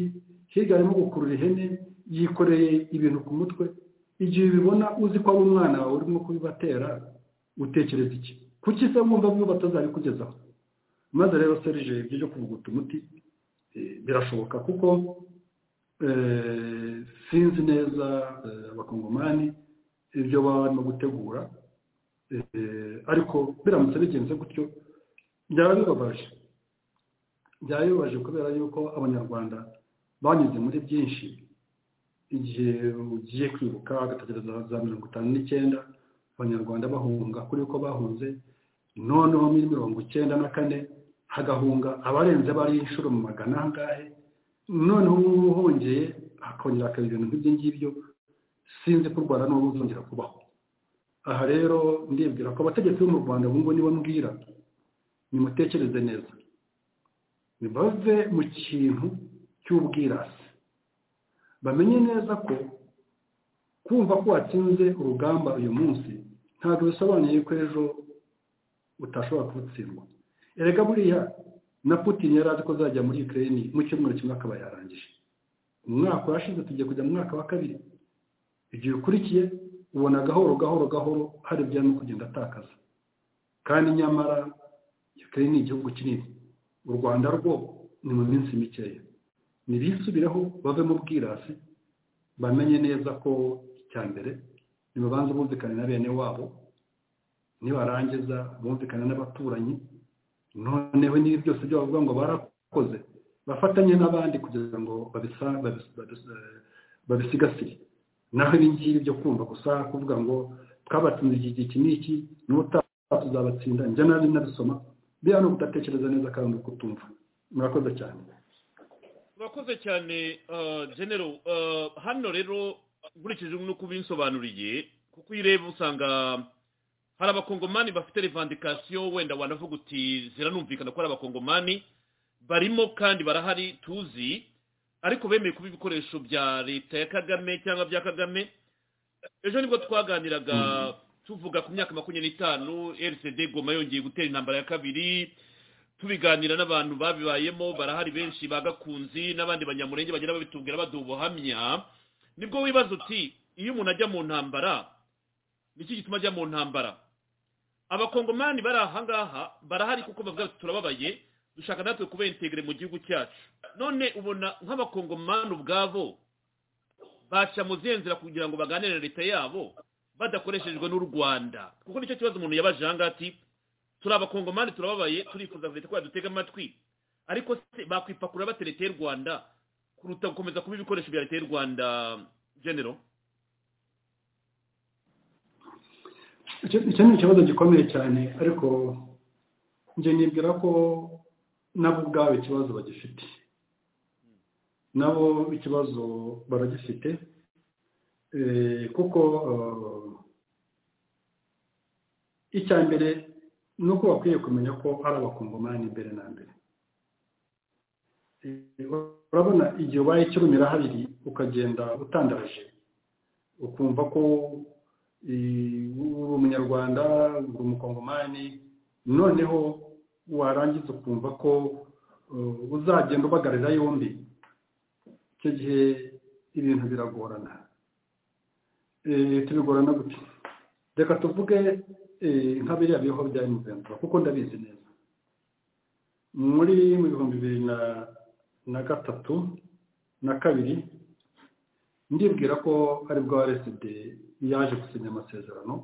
hirya arimo gukurura ihene yikoreye ibintu ku mutwe igihe ubibona uzi ko ari umwana wawe urimo kubibatera utekereza iki kuki se wumva byo batazabikugezaho maze rero serije ibyo byo kuvuguta umuti birashoboka kuko sinzi neza abakongomani ibyo barimo gutegura ariko biramutse bigenze gutyo byaba bibabaje byaba bibabaje kubera yuko abanyarwanda banyuze muri byinshi igihe ugiye kwibuka agategereza za mirongo itanu n'icyenda abanyarwanda bahunga kuri uko bahunze noneho muri mirongo icyenda na kane hagahunga abarenze bari inshuro mu magana ahangahe noneho ubu hongeye hakongera hakaba ibintu nk'ibyo ngibyo sinzi ko u rwanda n'ubu bizongera kubaho aha rero ndibwira ko abategetsi bo mu rwanda ngubu nibo mbwira nimutekereze neza ntibave mu kintu cy'ubwirasi bamenye neza ko kumva ko watsinze urugamba uyu munsi ntabwo bisobanuye ko ejo utashobora kurutsindwa erega buriya na putin yari azi ko azajya muri ukraine mu cyumweru kimwe akaba yarangije umwaka urashize tugiye kujya mu mwaka wa kabiri igihe ukurikiye ubona gahoro gahoro gahoro hari ibyari no kugenda atakaza kandi nyamara ukraine ni igihugu kinini u rwanda rwo ni mu minsi mikeya ntibisubireho bave mu bwirasi bamenye neza ko icya mbere ntibabanze bumvikane na bene wabo nibarangiza bumvikane n'abaturanyi noneho n'ibi byose byo bavuga ngo barakoze bafatanye n'abandi kugira ngo babisigasire naho ibi ngibi byo kumva gusa kuvuga ngo twabatsinze iki iki n'iki n'ubutaha tuzabatsinda njya nabi nabisoma biriya ni ukudatekereza neza kandi ukutumva murakoze cyane murakoze cyane genero hano rero nkurikije n'uko ubinsobanuriye kuko iyo ureba usanga hari abakongomani bafite revandikasiyo wenda wanavuga uti ziranumvikana ko ari abakongomani barimo kandi barahari tuzi ariko bemeye kuba ibikoresho bya leta ya kagame cyangwa bya kagame ejo nibwo twaganiraga tuvuga ku myaka makumyabiri n'itanu rcd goma yongeye gutera intambara ya kabiri tubiganira n'abantu babibayemo barahari benshi bagakunzi n'abandi banyamurenge bagenda babitubwira baduha ubuhamya nibwo wibaza uti iyo umuntu ajya mu ntambara nicyo gituma ajya mu ntambara abakongomani bari ahangaha barahari kuko bavuga ati turababaye dushaka natwe kubentegere mu gihugu cyacu none ubona nk'abakongomani ubwabo baca mu nzira kugira ngo baganire na leta yabo badakoreshejwe n'u rwanda kuko nicyo kibazo umuntu yabaje aha ngaha ati turi abakongomani turababaye turifuza leta ko yadutega amatwi ariko se bakwipakura bate leta y'u rwanda kuruta gukomeza kuba ibikoresho bya leta y'u rwanda genero icyo ni ikibazo gikomeye cyane ariko njye nibwira ko nabo ubwabo ikibazo bagifite nabo ikibazo baragifite kuko icya mbere ni uko bakwiye kumenya ko ari abakongomani imbere na mbere urabona igihe ubaye ikirumira habiri ukagenda utandaje ukumva ko uri umunyarwanda uri umukongomani noneho warangiza ukumva ko uzagenda ubagarira yombi icyo gihe ibintu biragorana tubigorana gutya reka tuvuge nka biriya biho bya emuventi kuko ndabizi neza muri mu bihumbi bibiri na gatatu na kabiri ndibwira ko aribwo areside yaje gusinya amasezerano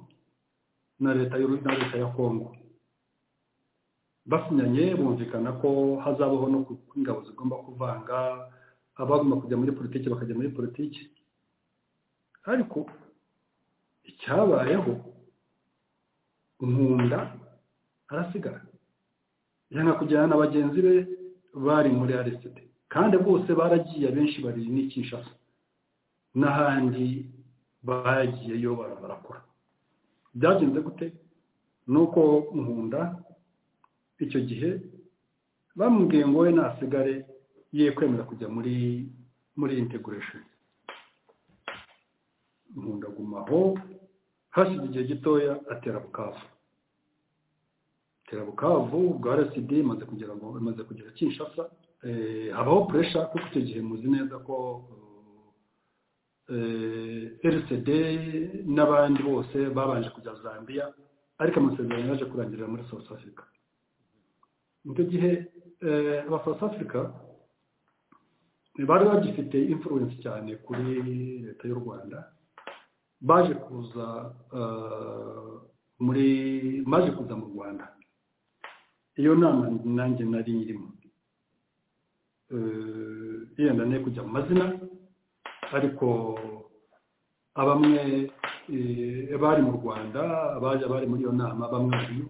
na leta na leta ya kongo basinyanye bumvikana ko hazabaho no ingabo zigomba kuvanga abagomba kujya muri politiki bakajya muri politiki ariko icyabayeho nkunda arasigara yanga kujyana na bagenzi be bari muri areside kandi bose baragiye abenshi bari n'ikinshasa n'ahandi bagiyeyo barakora byagenze gute ni uko nkunda icyo gihe bamubwiye ngo we nasigare ye kwemera kujya muri muri integuresheni nkunda agumaho hashize igihe gitoya atera bukavu atera bukavu bwa rcd imaze kugira ngo imaze kugira kinshasa habaho puresha kuko icyo gihe muzi neza ko rcd n'abandi bose babanje kujya zambia ariko amasezerano yaje kurangirira muri south africa icyo gihe aba south africa bari bagifite influence cyane kuri leta y'u rwanda baje kuza muri baje kuza mu rwanda iyo nama nanjye nari irimo yenda ne kujya mu mazina ariko abamwe bari mu rwanda abaje bari muri iyo nama bamwe bariyo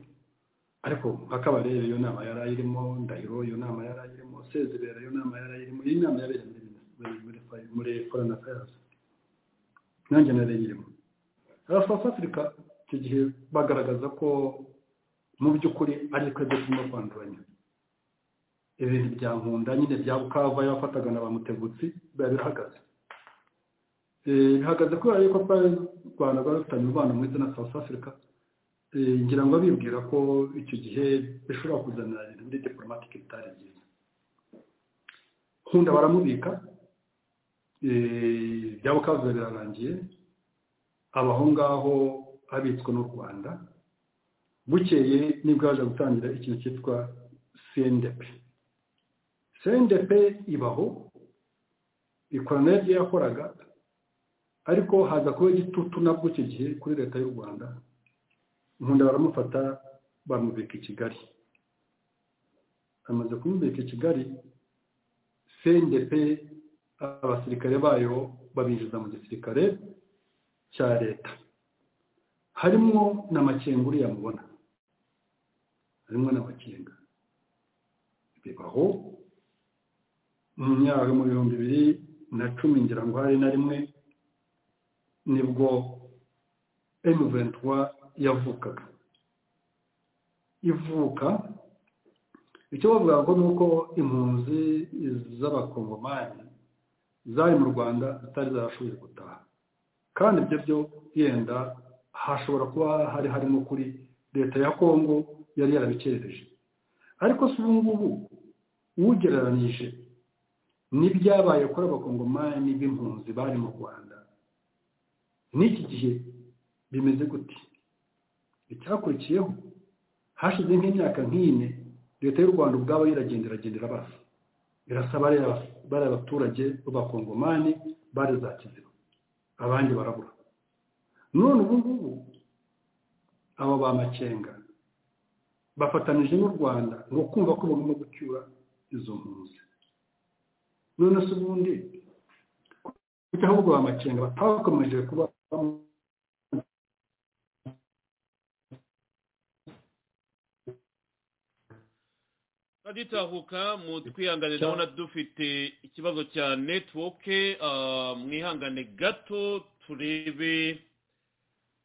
ariko hakaba rero iyo nama yari ayirimo ndahiro iyo nama yari ayirimo sezibera iyo nama yari ayirimo iyi nama yabereye muri korona kayazi nanjye nari irimo south africa icyo gihe bagaragaza ko mu by'ukuri ari twebwe turimo kwanduranya ibintu bya nkunda nyine bya bukava yafataga na ba mutegutsi biba birahagaze bihagaze kubera yuko twari rwanda rwari rufitanye umubano mwiza na south africa ngira ngo abibwira ko icyo gihe bishobora kuzana ibintu muri diporomatike bitari byiza nkunda baramubika byaba kabuze birarangiye abaho ngaho abitswe n'u rwanda bukeye nibwo yaje gutangira ikintu cyitwa sendepe sendepe ibaho ikora nayo ibyo yakoraga ariko haza kuba igitutu nabwo icyo gihe kuri leta y'u rwanda nkunda baramufata bamubika i kigali bamaze kumubika i kigali sendepe abasirikare bayo babinjiza mu gisirikare cya leta harimo na makenga uriya mubona harimo na makenga bibaho mu myaka mu bihumbi bibiri na cumi ngira ngo hari na rimwe nibwo emuventura yavukaga ivuka icyo bavuga ngo ni uko impunzi z'abakongomani zari mu rwanda zitari zarashoboye gutaha kandi ibyo byo yenda hashobora kuba hari harimo kuri leta ya kongo yari yarabikerereje ariko si ubu ngubu ugereranyije n'ibyabaye kuri abakongomani b'impunzi bari mu rwanda n'iki gihe bimeze gute icyakurikiyeho hashize nk'imyaka nk'ine leta y'u rwanda ubwabo yiragenderagendera basa irasaba bari abaturage b'abakongomani bari za kiziba abandi barabura none ubu ngubu abo ba makenga bafatanije n'u rwanda ngo kumva ko bagomba gucyura izo mpunzi none se ubundi kuko ahubwo ba makenga batakomeje kuba turaduhuka mu twihangane ndabona dufite ikibazo cya netiwoke mwihangane gato turebe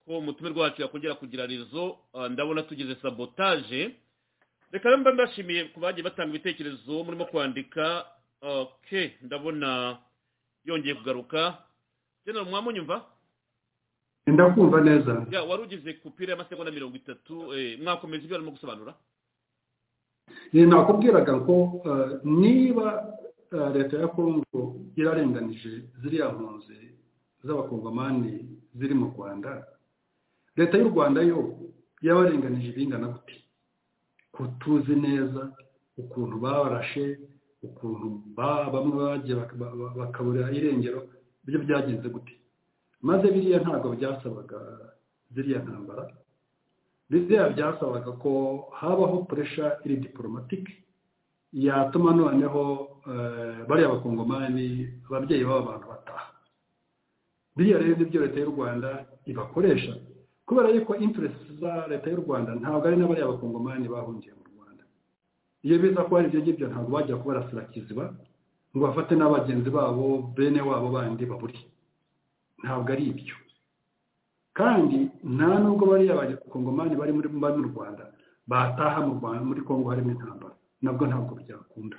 ko umutumirwa rwacu yakongera kugira rezo ndabona tugize sabotaje reka mba mbashimiye ku bagiye batanga ibitekerezo murimo kwandika oke ndabona yongeye kugaruka genera mwamunyumva ndakumva neza wari ugize kupira y'amasegonda mirongo itatu mwakomeza ibyo barimo gusobanura nakubwiraga ko niba leta ya kongo irarenganije ziriya mpunzi z'abakongomani ziri mu rwanda leta y'u rwanda yo yabarenganije ibingana gute kutuzi neza ukuntu barashe ukuntu bamwe bagiye bakabura irengero ibyo byagenze gute maze biriya ntabwo byasabaga ziriya ntambara biriya byasabaga ko habaho puresha iri diporomatike yatuma noneho bariya bakongomani ababyeyi baba abantu bataha biriya rero nibyo leta y'u rwanda ibakoresha kubera yuko interesi za leta y'u rwanda ntabwo ari n'abariya bakongomani bahungiye mu rwanda iyo biza ko ari ibyo ngibyo ntabwo bajya kubarasira kiziba ngo bafate n'abagenzi babo bene wabo bandi baburi ntabwo ari ibyo kandi nta nubwo bariya abakongomani bari muri mu rwanda bataha mu rwanda muri kongo harimo intambara nabwo ntabwo byakunda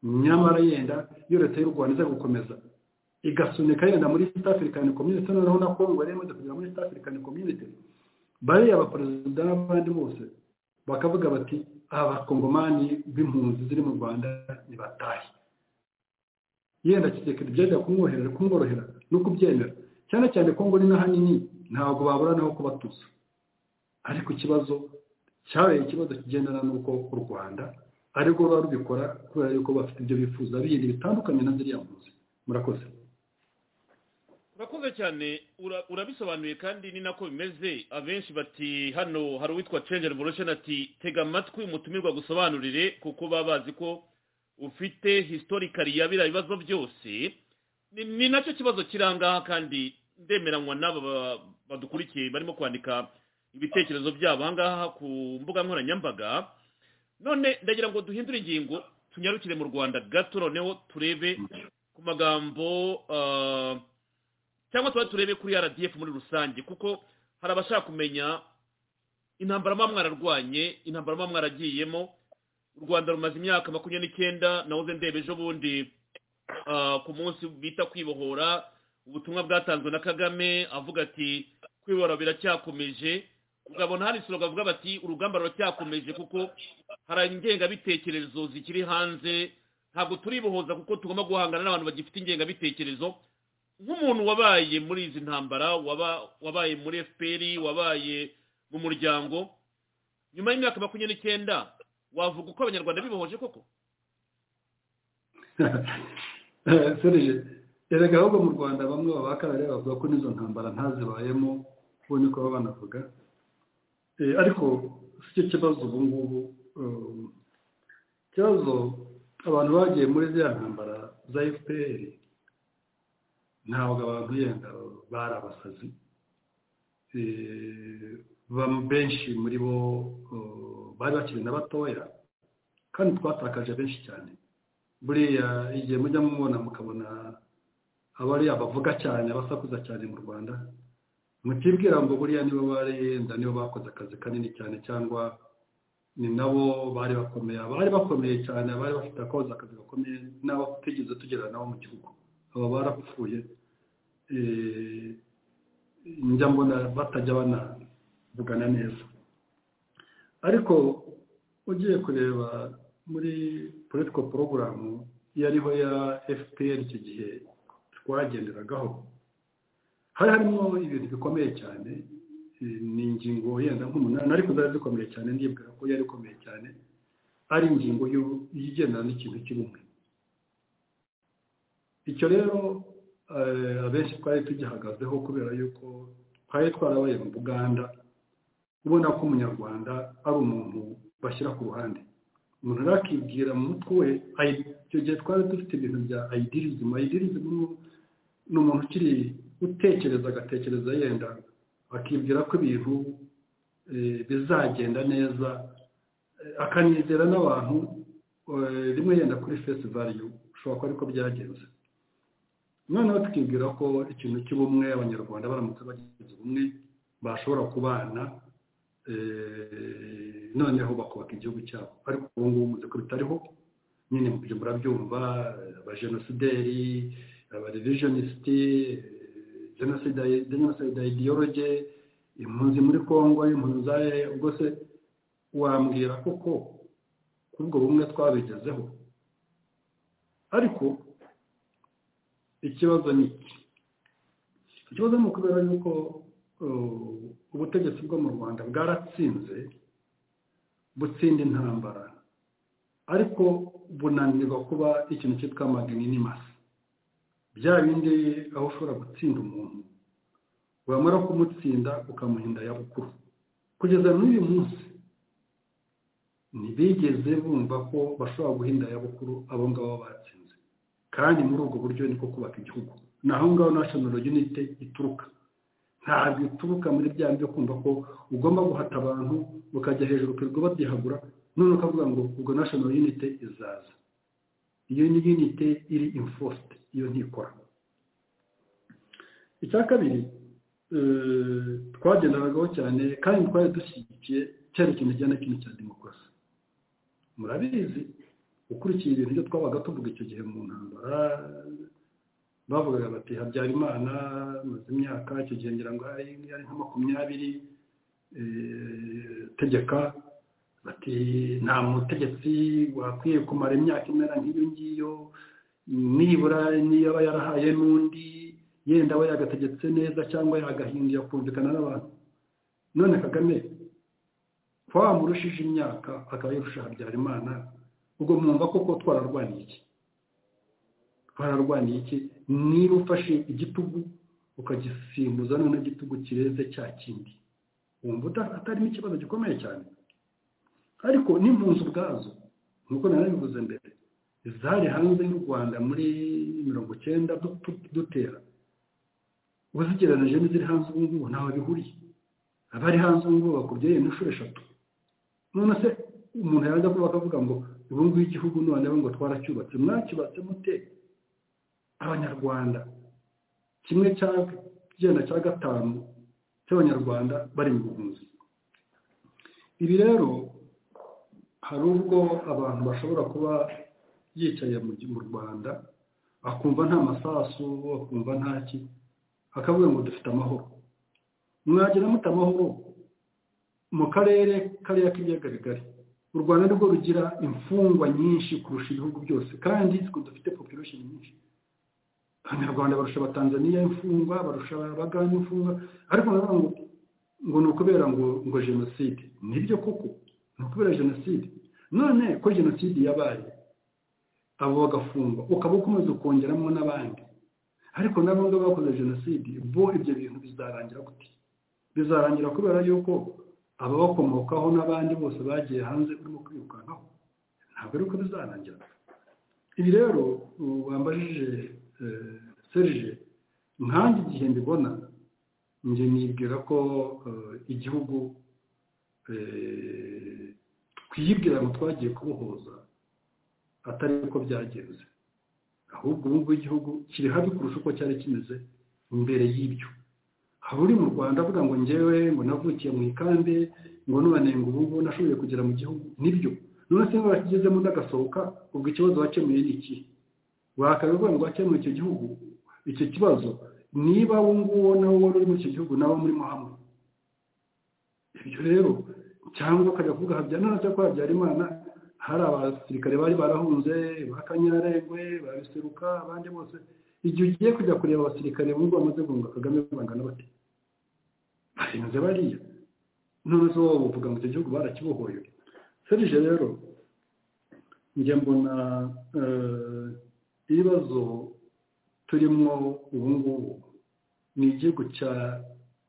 nyamara yenda iyo leta y'u rwanda iza gukomeza igasunika yenda muri east african community noneho na kongo yari imaze kugera muri east african community bariya baperezida n'abandi bose bakavuga bati abakongomani b'impunzi ziri mu rwanda ntibatahe yenda kisekedi byajya kumworohera kumworohera no kubyemera cyane cyane kongo ni n'ahanini ntabwo baburanaho kubatuza ariko ikibazo cyabaye ikibazo kigendana n'uko u rwanda arirwo ruba rubikora kubera yuko bafite ibyo bifuza bindi bitandukanye na ziriya mpunzi murakoze urakoze cyane ura- urabisobanuye kandi ni nako bimeze abenshi bati hano hari uwitwa change revolution ati tega amatwi umutumirwa gusobanurire kuko baba bazi ko ufite historically ya biriya bibazo byose ni, ni nacyo kibazo kiri aha ngaha kandi ndemeranywa n'aba ba- badukurikiye barimo kwandika ibitekerezo byabo aha ngaha ku mbuga nkoranyambaga none ndagira ngo duhindure ingingo tunyarukire mu rwanda gato noneho turebe ku magambo ah, cyangwa tuba turebe kuri rdf muri rusange kuko hari abashaka kumenya intambara muba mwararwanye intambara muba mwaragiyemo u rwanda rumaze imyaka makumyabiri n'icyenda nahoze ndeba ejo bundi ah, ku munsi bita kwibohora ubutumwa bwatanzwe na kagame avuga ati kwibohora biracyakomeje ukabona hari isura bavuga bati urugamba ruracyakomeje kuko hari ingengabitekerezo zikiri hanze ntabwo turibohoza kuko tugomba guhangana n'abantu bagifite ingengabitekerezo nk'umuntu wabaye muri izi ntambara waba- wabaye muri fpr wabaye mu muryango nyuma y'imyaka makumyabiri n'icyenda wavuga uko abanyarwanda bibohoje koko serije erega ahubwo mu rwanda bamwe babakarare bavuga ko n'izo ntambara ntazibayemo ubu niko baba banavuga Eh, ariko si cyo kibazo ubu ngubu um, ikibazo abantu bagiye muri ziriya ntambara za fpr ntabwo abantu yenda bari abasazi Eh, bam- benshi muri bo uh, bari bakiri na batoya kandi twatakaje benshi cyane buriya igihe mujya mubona mukabona abariya bavuga cyane abasakuza cyane mu rwanda mukibwira ngo buriya nibo bari yenda nibo bakoze akazi kanini cyane cyangwa ni nabo bari bakomeye abari bakomeye cyane abari bafite akoze akazi gakomeye n'abo tutigeze tugirana nabo mu gihugu aba barapfuye Eh, njya mbona batajya banavugana neza ariko ugiye kureba muri political program yariho ya fpr icyo gihe twagenderagaho hari harimo ibintu bikomeye cyane eh, ni ingingo yenda nk'umunani ariko zari zikomeye cyane ndibwira ko yari ikomeye cyane ari ingingo y'u- igendana n'ikintu cy'ubumwe icyo rero eh, abenshi twari tugihagazeho kubera yuko twari twarabaye mu buganda ubona ko umunyarwanda ari umuntu bashyira ku ruhande umuntu rero akibwira mu mutwe we ayi- icyo gihe twari dufite ibintu bya idirizimu idirizimu ni umuntu ukiri utekereza agatekereza yenda akibwira ko ibintu eh, bizagenda neza eh, akanizera n'abantu eh, rimwe yenda kuri fesi valiyu ushobora kuba ariko byagenze noneho tukibwira ko ikintu cy'ubumwe abanyarwanda baramutse bagize ubumwe bashobora kubana eh, noneho bakubaka igihugu cyabo ariko ubu ngubu muzi ko bitariho nyine mubyo murabyumva abajenosideri abarevisionisiti jenoside idiyoroge impunzi muri congo impunzi za ubwo se wambwira koko ko ubwo bumwe twabigezeho ariko ikibazo ni iki ikibazo ni ukubera yuko uh, ubutegetsi bwo mu rwanda bwaratsinze butsinda intambara ariko bunanirwa kuba ikintu cyitwa magnanimous bya bindi aho ushobora gutsinda umuntu wamara kumutsinda ukamuhinda yabukuru kugeza n'uyu munsi ntibigeze bumva ko bashobora guhinda yabukuru abo ngabo batsinze kandi muri ubwo buryo niko kubaka igihugu ni aho ngaho national unity ituruka ntabwo ituruka muri bya byo kumva ko ugomba guhata abantu ukajya hejuru ukirirwa babyihagura none ukavuga ngo ubwo national unity izaza iyo ni unity iri enforced iyo ntikora icya kabiri eh, twagenderagaho cyane kandi twari dushyigikiye icyerekezo kijyanye n'ikintu cya demokarasi murabizi ukurikiye ibintu byo twabaga tuvuga icyo gihe mu ntambara bavugaga bati habyarimana maze imyaka icyo gihe ngira ngo hari hari nka makumyabiri eh, tegeka bati nta mutegetsi wakwiye kumara imyaka imera nk'iyo ngiyo nibura niyo aba yarahaye n'undi yenda we yagategetse neza cyangwa yagahinduye kumvikana n'abantu none kagame kwamurushije imyaka akaba yirusha habyarimana ubwo mwumva koko twararwaniye iki twararwaniye iki niba ufashe igitugu ukagisimbuza none igitugu kireze cya kindi wumva atarimo ikibazo gikomeye cyane ariko n'impunzi ubwazo nk'uko narabivuze mbere zari hanze y'u rwanda muri mirongo icyenda dutera uzigereranije n'iziri hanze ubu ngubu ntaho bihuriye abari hanze ubu ngubu bakubyaye inshuro eshatu none se umuntu yajya kuba akavuga ngo ubu ngubu igihugu noneho ngo twaracyubatse mwacyubatse mute abanyarwanda kimwe cya byenda cya gatanu cy'abanyarwanda bari mu buhunzi ibi rero hari ubwo abantu bashobora kuba yicaye mu rwanda akumva nta masasu akumva ntaki akavuga ngo dufite amahoro mwagira muta amahoro mu karere kariya k'ibiyaga bigari u rwanda nibwo rugira imfungwa nyinshi kurusha ibihugu byose kandi dufite population nyinshi abanyarwanda barusha abatanzaniya imfungwa barusha abagana imfungwa ariko nabo ngo ni ukubera ngo ngo jenoside nibyo koko ni ukubera jenoside none ko jenoside yabaye abo bagafungwa ukaba ukomeza ukongeramo n'abandi ariko nabo ngabo bakoze jenoside bo ibyo bintu bizarangira gute bizarangira kubera yuko ababakomokaho n'abandi bose bagiye hanze urimo kwirukankaho ntabwo ari uko bizarangira ibi rero bambajije serije nkange igihe mbibona njye nibwira ko igihugu twibwira ngo twagiye kubohoza atari uko byagenze ahubwo ubu ngubu igihugu kiri habi kurusha uko cyari kimeze mbere y'ibyo haba uri mu rwanda avuga ngo ngewe ngo navukiye mu ikambi ngo none ngo ubu ngubu nashoboye kugera mu gihugu nibyo none se bakigezemo ndagasohoka ubwo ikibazo wakemuye ni ikihe wakabivuga ngo wakemura icyo gihugu icyo kibazo niba wowe nguwo nawe wari uri muri icyo gihugu nawe murimo hamwe ibyo rero cyangwa ukajya kuvuga habyarimana cyangwa ko habyarimana hari abasirikare bari barahunze ba kanyarengwe ba biseruka abandi bose igihe ugiye kujya kureba abasirikare bumva bamaze guhunga kagame bangana bate bahinze bariya none se wowe uvuga ngo icyo gihugu barakibohoye serije rero njye mbona ibibazo turimo ubu ngubu ni igihugu cya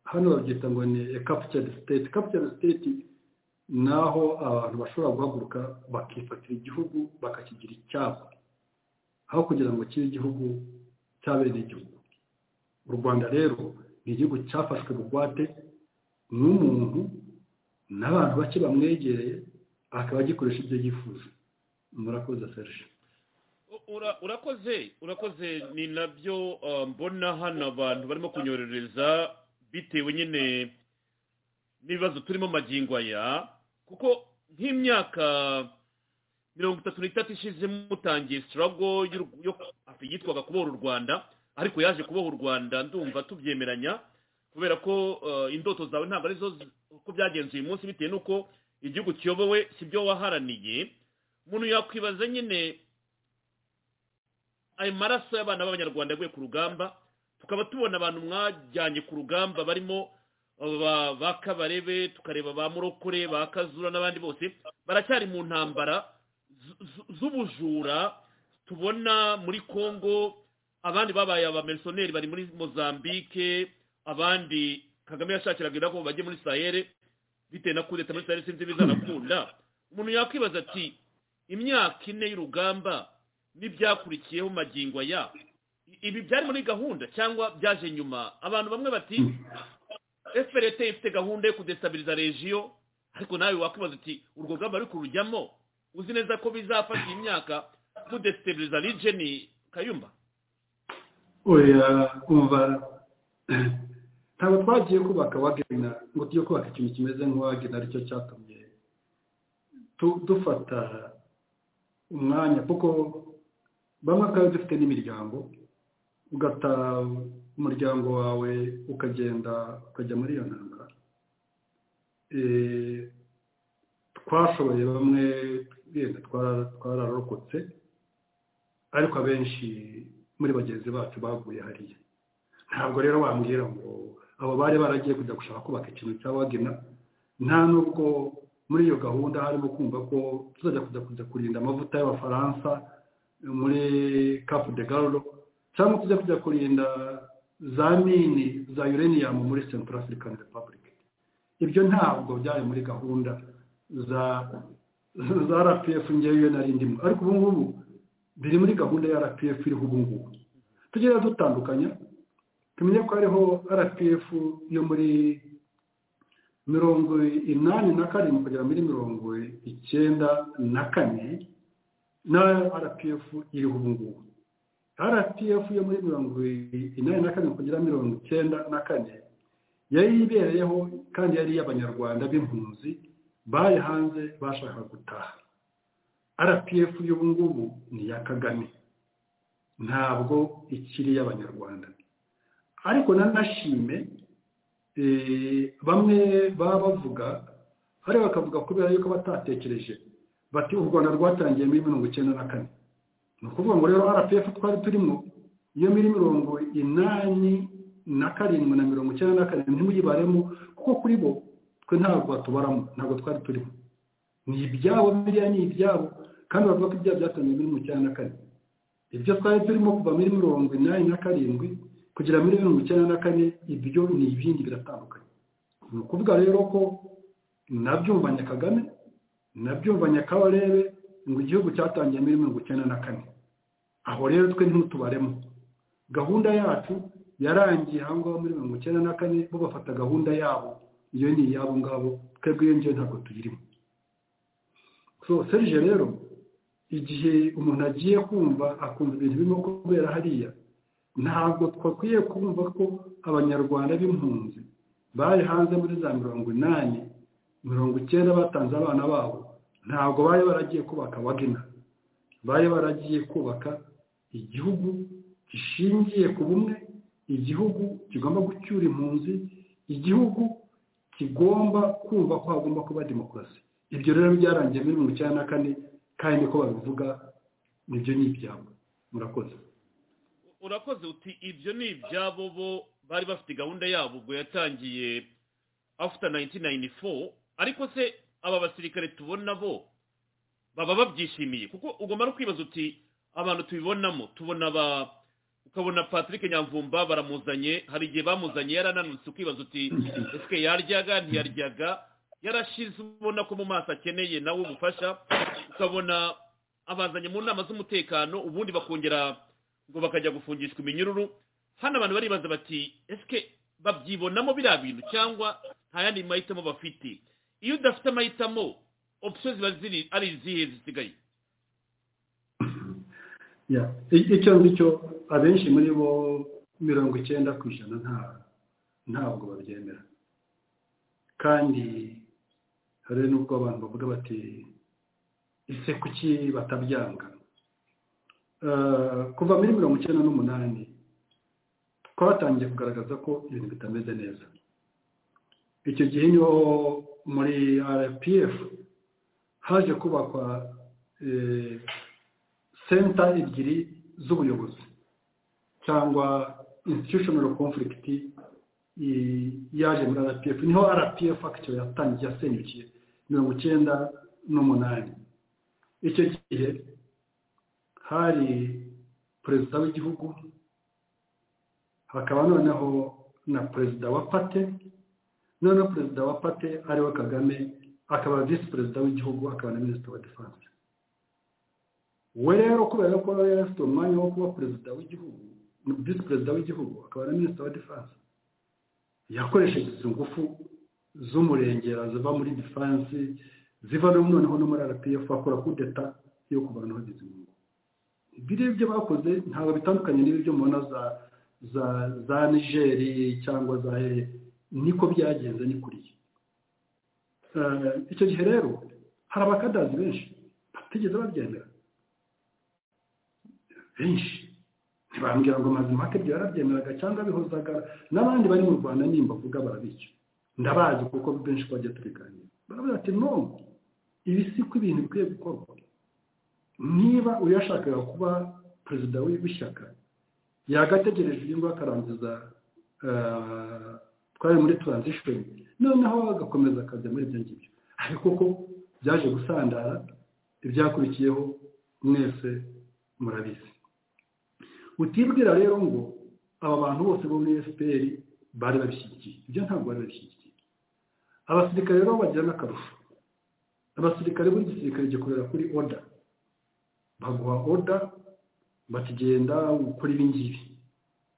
hano babyita ngo ni capture state capture state ni aho abantu bashobora guhaguruka bakifatira igihugu bakakigira icyabo aho kugira ngo kibe igihugu cyabene igihugu u rwanda rero ni igihugu cyafashwe bugwate n'umuntu n'abantu bake bamwegereye akaba agikoresha ibyo yifuza murakoze serge urakoze urakoze ni nabyo mbona hano abantu barimo kunyorereza bitewe nyine n'ibibazo turimo magingo aya kuko nk'imyaka mirongo itatu n'itatu ishize mutangiye sitarago yitwaga kubohora u rwanda ariko yaje kuboha u rwanda ndumva tubyemeranya kubera ko indoto zawe ntabwo arizo uko byagenze uyu munsi bitewe n'uko igihugu kiyobowe si byo waharaniye umuntu yakwibaza nyine ayo maraso y'abana b'abanyarwanda yaguye ku rugamba tukaba tubona abantu mwajyanye ku rugamba barimo ba kabarebe tukareba ba murokore ba kazura n'abandi bose baracyari mu ntambara z'ubujura tubona muri congo abandi babaye abamerisoneri bari muri mozambique abandi kagame yashakiraga ko bajye muri sayere bitewe na kudeta muri sayere sinzi bizanakunda umuntu yakwibaza ati imyaka ine y'urugamba n'ibyakurikiyeho magingo aya ibi byari muri gahunda cyangwa byaje nyuma abantu bamwe bati fprt ifite gahunda yo kudestabiriza regiyo ariko nawe wakwibaza uti urwo rugamba ruri kurujyamo uzi neza ko bizafasha iyi myaka kudestabiriza rigeni kayumba umva ntabwo twagiye kubaka wagena ngo tujye kubaka ikintu kimeze nk'uwagena aricyo cyatumye dufata umwanya kuko bamwe akaba dufite n'imiryango ugata umuryango wawe ukagenda ukajya muri iyo ntambara twashoboye bamwe yenda twararokotse ariko abenshi muri bagenzi bacu baguye hariya ntabwo rero wambwira ngo abo bari baragiye kujya gushaka kubaka ikintu cya wagena nta nubwo muri iyo gahunda harimo kumva ko tuzajya kujya kujya kurinda amavuta y'abafaransa muri kapu de garo cyangwa tujya kujya kurinda za mini za uranium muri central african republic ibyo ntabwo byari muri gahunda za za rpf ngewe nari ndimo ariko ubu ngubu biri muri gahunda ya rpf iriho ubu ngubu tugenda dutandukanya tumenye ko hariho rpf yo muri mirongo inani na karindwi kugera muri mirongo icyenda na kane na rpf iriho ubu ngubu rpf yo muri mirongo inani na kane kugera mirongo icyenda na kane yari ibereyeho kandi yari iy'abanyarwanda b'impunzi bari hanze bashaka gutaha rpf y'ubu ngubu ni iya kagame ntabwo ikiri iy'abanyarwanda ariko nanashime bamwe baba bavuga hariya bakavuga kubera yuko batatekereje bati u rwanda rwatangiye muri mirongo icyenda na kane ni ukuvuga ngo rero rpf twari turimo iyo muri mirongo inani na karindwi na mirongo icyenda na karindwi ntimuyibaremo kuko kuri bo twe ntabwo batubaramo ntabwo twari turimo ni ibyabo biriya ni ibyabo kandi bavuga ko ibyaha byatangiye muri mirongo icyenda na kane ibyo twari turimo kuva muri mirongo inani na karindwi kugera muri mirongo icyenda na kane ibyo ni ibindi biratandukanye ni ukuvuga rero ko nabyumvanye kagame nabyumvanye kabarebe ngo igihugu cyatangiye muri mirongo icyenda na kane aho rero twe ntutubaremo gahunda yacu yarangiye aho ngaho muri mirongo icyenda na kane bo bafata gahunda yabo iyo ni iyabo ngabo twebwe iyo ngiyo ntabwo tuyirimo so serije rero igihe umuntu agiye kumva akumva ibintu birimo kubera hariya ntabwo twakwiye kumva ko abanyarwanda b'impunzi bari hanze muri za mirongo inani mirongo icyenda batanze abana babo ntabwo bari baragiye kubaka wagina bari baragiye kubaka igihugu gishingiye ku bumwe igihugu kigomba gucyura impunzi igihugu kigomba kumva ko hagomba kuba demokarasi ibyo rero byarangiye muri mirongo icyenda na kane kandi ko babivuga nibyo ni ibyabo murakoze urakoze uti ibyo ni ibyabo bo bari bafite gahunda yabo ubwo yatangiye after 1994 ariko se aba basirikare tubona bo baba babyishimiye kuko ugomba no kwibaza uti abantu tubibonamo tubona ba ukabona patrick nyamvumba baramuzanye hari igihe bamuzanye yarananutse ukibaza uti ese yaryaga ntiyaryaga yarashize ubona ko mu maso akeneye nawe ubufasha ukabona abazanye mu nama z'umutekano ubundi bakongera ngo bakajya gufungishwa iminyururu hano abantu baribaza bati ese babyibonamo biriya bintu cyangwa nta yandi mahitamo bafite iyo udafite amahitamo opsiyo ziba ziri ari izihe zisigaye icyo ngicyo abenshi muri bo mirongo icyenda ku ijana ntabwo babyemera kandi hari n'ubwo abantu bavuga bati ese kuki batabyanga kuva muri mirongo icyenda n'umunani twatangiye kugaragaza ko ibintu bitameze neza icyo gihe niho muri rpf haje kubakwa senta ebyiri z'ubuyobozi cyangwa institutional conflict yaje muri rpf niho rpf akiyo yatangiye yasenyukiye mirongo icyenda n'umunani icyo gihe hari perezida w'igihugu hakaba noneho na perezida wa pate noneho perezida wa pate ariwe kagame akaba visi perezida w'igihugu akaba na minisitiri wa defanse we rero kubera ko yari afite umwanya wo kuba perezida w'igihugu visi perezida w'igihugu akaba na minisitiri wa defanse yakoresheje izo ngufu z'umurengera ziva muri defanse ziva noneho no muri rpf akora kudeta yo kubanaho izi ngufu biriya ibyo bakoze ntabwo bitandukanye n'ibyo mubona za za za nigeri cyangwa za niko byagenze ni kuriya icyo gihe rero hari abakadazi benshi batigeze babyemera benshi ntibambwira ngo mazima ake byarabyemeraga cyangwa bihozaga n'abandi bari mu rwanda nimba avuga barabicyo ndabazi kuko benshi twagiye tubiganira baravuga ati none ibi si ko ibintu bikwiye gukorwa niba uyashakaga kuba perezida w'ishyaka yagategereje uyu nguyu akarangiza twari muri transition noneho agakomeza akajya muri ibyo ngibyo ariko ko byaje gusandara ibyakurikiyeho mwese murabizi utibwira rero ngo aba bantu bose bo muri fpr bari babishyigikiye ibyo ntabwo bari babishyigikiye abasirikare rero bagira n'akarusho abasirikare buri gisirikare gikorera kuri oda baguha oda bakigenda gukora ibi ngibi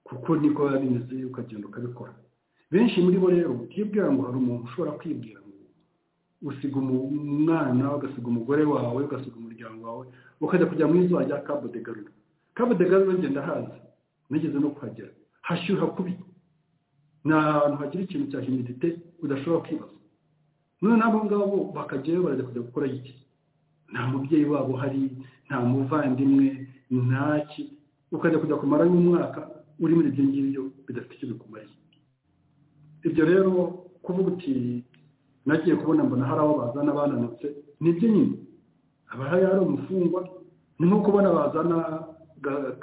kuko niko biba bimeze ukagenda ukabikora benshi muri bo rero utibwira ngo hari umuntu ushobora kwibwira ngo usiga umwana ugasiga umugore wawe ugasiga umuryango wawe ukajya kujya muri izuba rya cabo de garura cabo de garura ngenda haza nigeze no kuhagera hashyuha kubi ni ahantu hagira ikintu cya himidite udashobora kwibaza noneho abo ngabo bakajyayo barajya kujya gukora iki nta mubyeyi wabo uhari nta muvandimwe ntaki ukajya kujya kumara y'umwaka uri muri ibyo ngibyo bidafite icyo bikumariye ibyo rero kuvuga uti nagiye kubona mbona hari abo bazana bananutse nibyo nyine haba hari ari umufungwa ni nko kubona bazana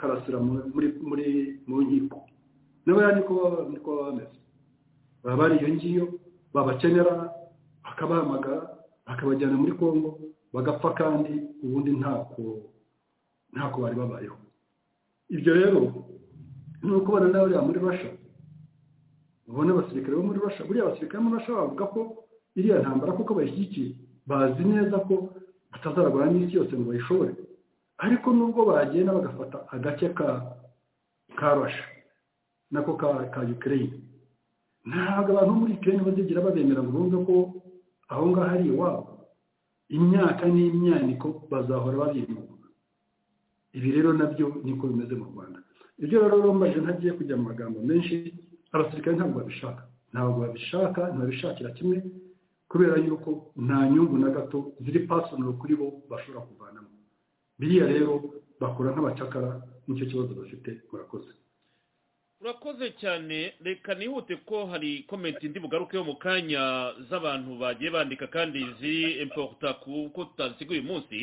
karasira muri muri mu nkiko nabo ni ko baba bameze baba bari iyo ngiyo babakenera bakabahamagara bakabajyana muri congo bagapfa kandi ubundi ntako ntako bari babayeho ibyo rero ni ukubona n'abariya muri rasha ubona abasirikare bo muri rasha buriya abasirikare bo muri rasha bavuga ko iriya ntambara kuko bayishyigikiye bazi neza ko batazarwara n'isi yose ngo bayishobore ariko nubwo bagenda bagafata agace ka karasha nako ka ukraine ntabwo abantu muri ukraine bazigira babemera ngo bumve ko aho ngaho ari iwabo imyaka n'imyaniko bazahora babimuka ibi rero nabyo niko bimeze mu rwanda ibyo rero rombaje ntagiye kujya mu magambo menshi abasirikare ntabwo babishaka ntabwo babishaka ntabishakira kimwe kubera yuko nta nyungu na gato ziri pasonoro kuri bo bashobora kuvanamo biriya rero bakora nk'abacakara nicyo kibazo bafite murakoze urakoze cyane reka nihute ko hari komenti ndi bugaruke yo mu kanya z'abantu bagiye bandika kandi ziri emporuta kuko tutaziguye uyu munsi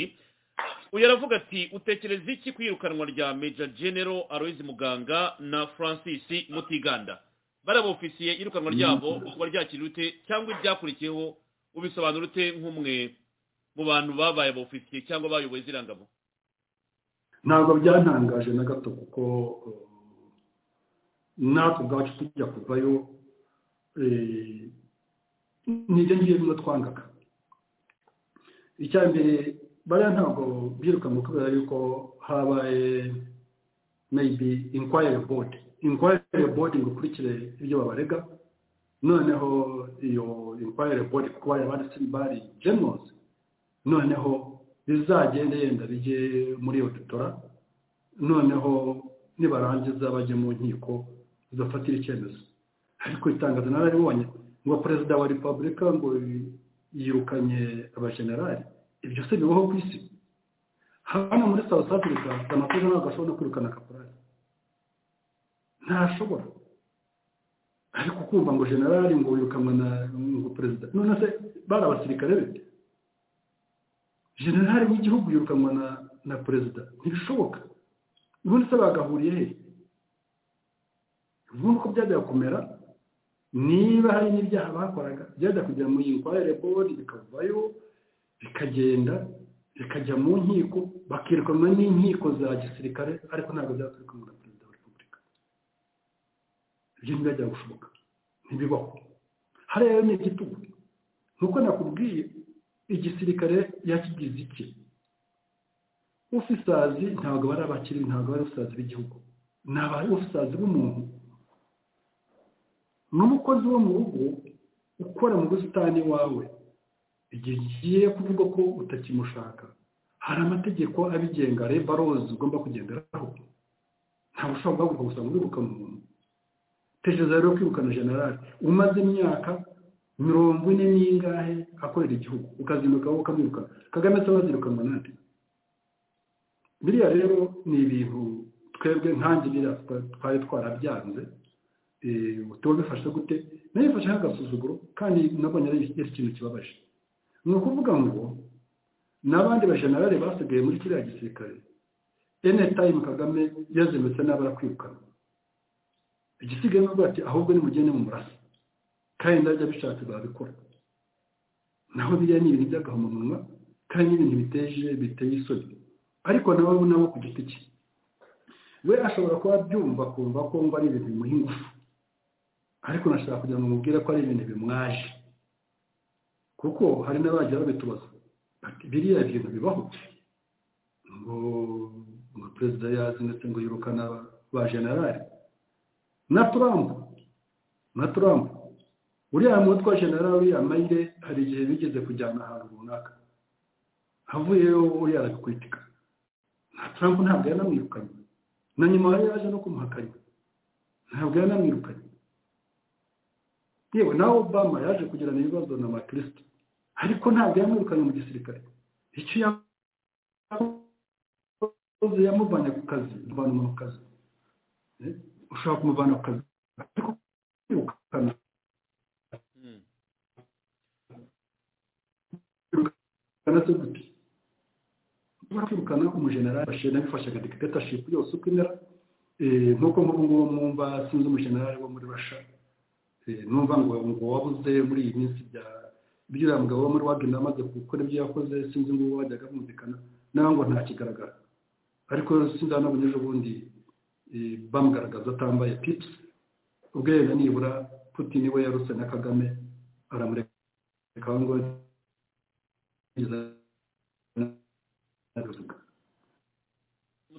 uyu aravuga ati utekereza iki ku iyirukanwa rya meja genero aloyizi muganga na francis mutiganda bariya bofisiye iyirukanwa ryabo kuba ryakira ute cyangwa ibyakurikiyeho ubisobanura ute nk'umwe mu bantu babaye abofisiye cyangwa bayoboye ziriya ngabo ntabwo byantangaje na gato kuko natwe ubwacu tujya kuvayo n'ibyo ngibyo bimwe twangaga icya mbere bariya ntabwo birukanwa kubera yuko habaye maybe inquire board inquire board ngo ukurikire ibyo babarega noneho iyo inquire board kuko bari banditse bari generals noneho bizagende yenda bijye muri auditora noneho nibarangiza bajya mu nkiko zidafatira icyemezo ariko itangazo nararibonye ngo perezida wa repubulika ngo yirukanye abajenerali ibyo se bibaho ku isi hano muri south africa amatoza ntabwo ashobora no kwirukana kaporari ntashobora ariko kumva ngo generali ngo wirukanwe na ngo perezida none se bari abasirikare be generali w'igihugu yirukanwa na na perezida ntibishoboka ubundi se bagahuriye he ubundi uko byajya kumera niba hari n'ibyaha bakoraga byajya kujya mu inkware bodi bikavayo bikagenda bikajya mu nkiko bakirukanwa n'inkiko za gisirikare ariko ntabwo byakwirukanwa na perezida wa repubulika ibyo ntibyajya gushoboka ntibibaho hariya ni igitugu nk'uko nakubwiye igisirikare yakigize iki ufisazi ntabwo bari abakiri ntabwo bari ufisazi b'igihugu ni abari ufisazi b'umuntu n'umukozi wo mu rugo ukora mu busitani wawe igihe ugiye kuvuga ko utakimushaka hari amategeko abigenga rebarozi ugomba kugenderaho ntabwo ushobora guhaguruka gusa ngo urirukane umuntu tekereza rero kwirukana generali umaze imyaka mirongo ine n'ingahe akorera igihugu ukazinduka wowe ukamwirukana kagame se bazirukanwa nande biriya rero ni ibintu twebwe nkange biriya twari twarabyanze tuba bifashe gute nayo bifashe nk'agasuzuguro kandi nabonye ari ikintu kibabaje ni ukuvuga ngo n'abandi bajenerali basigaye muri kiriya gisirikare ene tayimu kagame yazindutse n'abarakwirukana igisigaye n'ubwo ati ahubwo nimugende mu murasa kandi ndajya bishatse babikora naho biriya ni ibintu by'agahomamunwa kandi n'ibintu biteje biteye isoni ariko nabo nabo ku giti cye we ashobora kuba abyumva akumva ko mba ari ibintu bimuha ingufu ariko nashaka kugira ngo mubwire ko ari ibintu bimwaje kuko hari n'abajya babitubaza bati biriya bintu bibaho ngo ngo perezida yazi ndetse ngo yirukana ba generali na turambu na turambu uriya mutwe wa generali uriya mayire hari igihe bigeze kujyana ahantu runaka havuyeyo uriya arabikwitika na turambu ntabwo yanamwirukanye na nyuma yaje no kumuhakanya ntabwo yanamwirukanye yewe nawe obama yaje kugirana ibibazo na makirisita ariko ntabwo yamwirukanye mu gisirikare icyo yakoze yamuvanye ku kazi muvana umuntu ku kazi ushobora kumuvana ku kazi ariko kwirukana kwirukana se gute ushobora kwirukana umujenerali bashe nabifashaga dikataship yose uko imera nk'uko nk'ubu ngubu mwumva sinzi umujenerali wo muri rasha numva ngo ngo wabuze muri iyi minsi bya by'uriya mugabo wo muri wagenda amaze gukora ibyo yakoze sinzi ngo wajyaga bumvikana nawe ngo ntakigaragara ariko sindanabonye ejo bundi bamugaragaza atambaye pips ubwo yenda nibura putin we yaruse na kagame aramureka ngo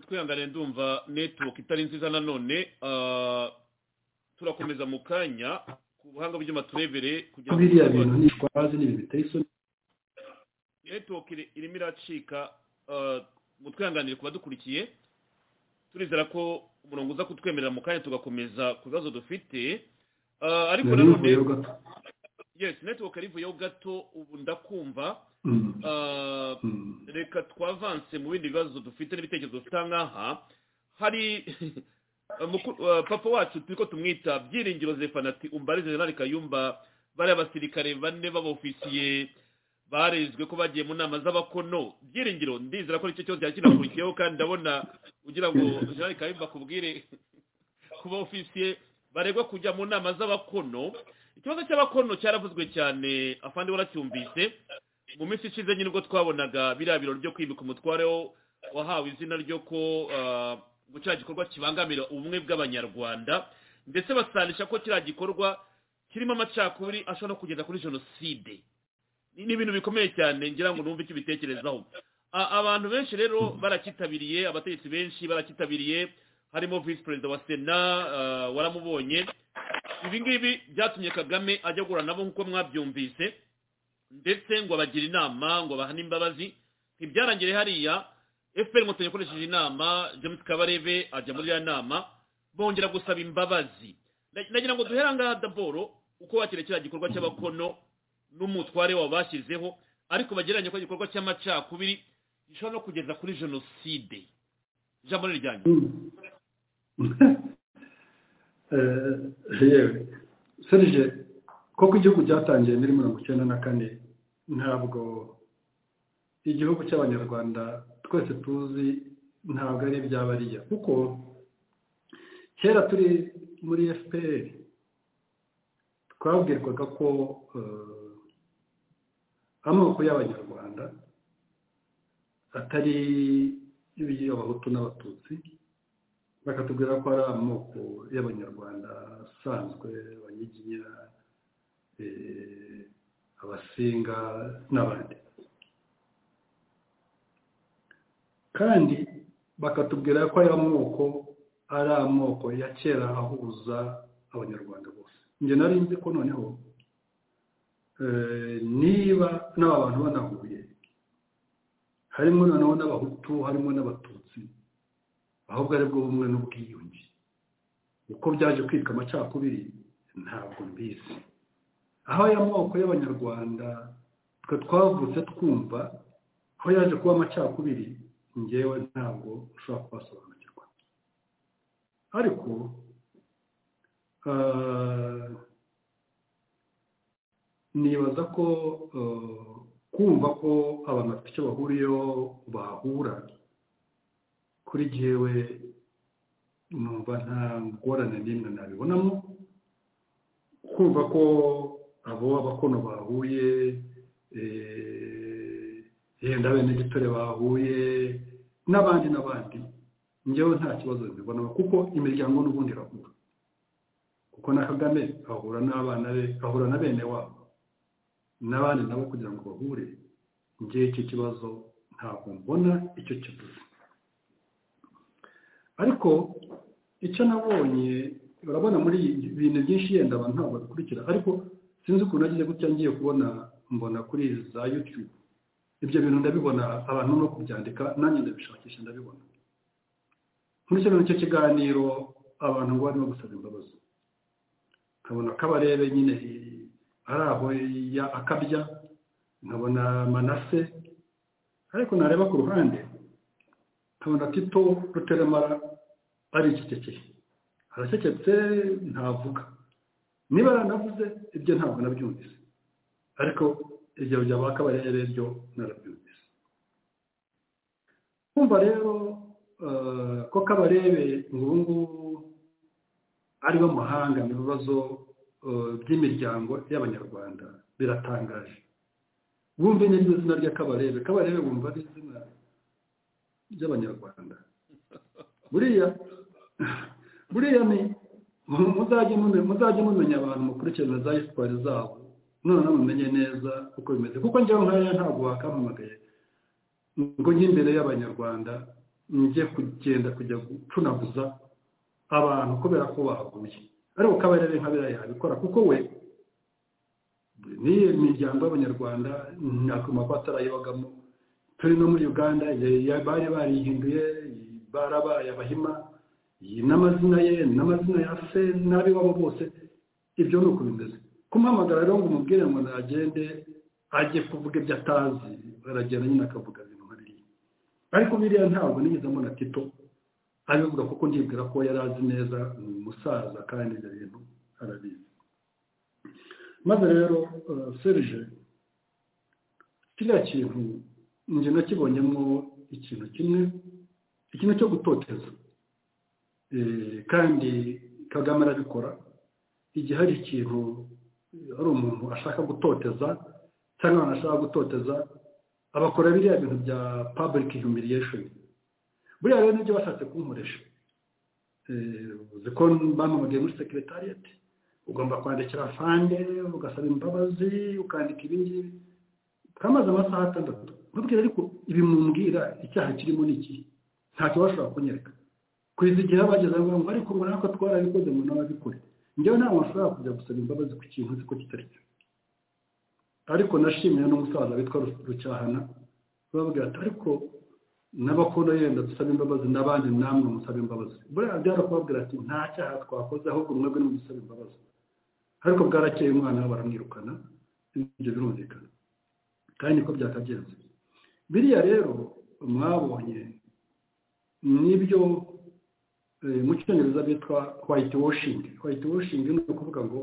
twihangane ndumva netiwoke itari nziza nanone turakomeza mu kanya ku buhanga bw'amaturebere kugira ngo biriya bintu nishwaze n'ibintu biteye isoni netiwoke irimo iracika mu twihanganire kuba dukurikiye turizera ko umurongo uza kutwemerera mu kanya tugakomeza ku bibazo dufite ariko nanone yes netiwoke arivuyeho gato ubu ndakumva reka twavanse mu bindi bibazo dufite n'ibitekerezo dufite aha ngaha hari papa wacu turi ko tumwita byiringiro zefanati umbare generali kayumba bariya basirikare bane b'abofisiye barezwe ko bagiye mu nama z'abakono byiringiro ndizera ko nicyo cyose kinakurikiyeho kandi ndabona ugira ngo generali kayumba akubwire ku bofisiye baregwa kujya mu nama z'abakono ikibazo cy'abakono cyaravuzwe cyane afandi waracyumvise mu minsi ishize nyine ubwo twabonaga biriya birori byo kwimika umutware wahawe izina ryo ko ngo kiriya gikorwa kibangamira ubumwe bw'abanyarwanda ndetse basanisha ko kiriya gikorwa kirimo amacakubiri ashobora no kugeza kuri jenoside ni ibintu bikomeye cyane ngira ngo numve icyo ubitekerezaho abantu benshi rero barakitabiriye abategetsi benshi barakitabiriye harimo visi perezida wa sena waramubonye ibi ngibi byatumye kagame ajya agura nabo nk'uko mwabyumvise ndetse ngo abagire inama ngo bahane imbabazi ntibyarangiye hariya efuperi inkotanyi yakoresheje inama james kabarebe ajya muri iriya nama bongera gusaba imbabazi nagira ngo duhere ngaha daboro uko wakira kiriya gikorwa cy'abakono n'umutware wawe bashyizeho ariko bagereranya ko igikorwa cy'amacakubiri gishobora no kugeza kuri jenoside ijambo ni iryanjye yewe serije koko igihugu cyatangiye muri mirongo icyenda na kane ntabwo igihugu cy'abanyarwanda twese tuzi ntabwo ari iby'abariya kuko kera turi muri fpr twabwirwaga ko amoko y'abanyarwanda atari abahutu n'abatutsi bakatubwira ko ari amoko y'abanyarwanda asanzwe abanyiginya abasinga n'abandi kandi bakatubwira ko aya moko ari amoko ya kera ahuza abanyarwanda bose njye nari nzi ko noneho niba n'aba bantu banahuye harimo noneho n'abahutu harimo n'abatutsi ahubwo aribwo bumwe n'ubwiyunge uko byaje kwitwa amacakubiri ntabwo mbizi aho aya moko y'abanyarwanda twe twavutse twumva aho yaje kuba amacakubiri ngewe ntabwo ushobora kubasobanukirwa ariko nibaza ko kumva ko abantu bafite icyo bahuriyeho bahura kuri jyewe numva nta ngorane n'imwe nabibonamo kumva ko abo abakono bahuye yenda bene gitore bahuye n'abandi n'abandi njyewe nta kibazo mbibona kuko imiryango n'ubundi irahura kuko na kagame ahura n'abana be ahura na bene wabo n'abandi nabo kugira ngo bahure njye iki kibazo ntabwo mbona icyo kivuze ariko icyo nabonye urabona muri ibintu byinshi yenda abantu ntabwo babikurikira ariko sinzi ukuntu nagize gutya ngiye kubona mbona kuri za yutube ibyo bintu ndabibona abantu no kubyandika nanjye ndabishakisha ndabibona muri kino nicyo kiganiro abantu ngo barimo gusaba imbabazi nkabona kabarebe nyine ari aho akabya nkabona manase ariko nareba ku ruhande nkabona tito ruteremara ari ikikekeye aracecetse ntavuga niba yaranavuze ibyo ntabwo nabyumvise ariko ibyo bya ba kabarebe byo narabyumvise kumva rero ko kabarebe ubu ngubu ariwe muhanga mu bibazo by'imiryango y'abanyarwanda biratangaje wumve n'iryo zina rya kabarebe kabarebe wumva ari izina ry'abanyarwanda buriya buriya ni muzajye mumenya abantu mukurikirana za esipari zabo noneho mumenye neza uko bimeze kuko njyewe nkaya ntabwo wakampamagaye ngo njye imbere y'abanyarwanda njye kugenda kujya gucunaguza abantu kubera ko baguye ariko kabarebe nka biriya yabikora kuko we n'iyo miryango y'abanyarwanda nakoma ko atarayibagamo turi no muri uganda bari barihinduye barabaye abahima n'amazina ye n'amazina ya se n'ab'iwabo bose ibyo ni uko bimeze kumuhamagara rero ngo umubwire ngo nagende ajye kuvuga ibyo atazi aragenda nyine akavuga ibintu nka biriya ariko biriya ntabwo nigeze mbona tito abivuga kuko ndibwira ko yari azi neza ni umusaza kandi ibyo bintu arabizi maze rero serije kiriya kintu njye nakibonyemo ikintu kimwe ikintu cyo gutoteza kandi kagame arabikora igihe hari ikintu hari umuntu ashaka gutoteza cyangwa abantu ashaka gutoteza abakora biriya bintu bya public humiliation buriya rero nibyo bashatse kunkoresha uzi ko bampamagaye muri sekiretariyeti ugomba kwandikira fande ugasaba imbabazi ukandika ibingibi kamaze amasaha atandatu mbabwira ariko ibi mumbwira icyaha kirimo ni iki ntacyo bashobora kunyereka kugeza igihe bageze aho ngo ariko ngo natwe twarabikoze ngo n'ababikore njyewe ntabwo bashobora kujya gusaba imbabazi ku kintu uzi ko kitari cyo ariko nashimiye n'umusaza witwa rucyahana bababwira ati ariko n'abakora yenda dusaba imbabazi n'abandi namwe musaba imbabazi buriya byarakubabwira ati nta cyaha twakoze ahubwo mwebwe ni musaba imbabazi ariko bwarakeye umwana we baramwirukana ibyo birumvikana kandi niko byakagenze biriya rero mwabonye nibyo mu cyongereza bitwa white washing white washing ni ukuvuga ngo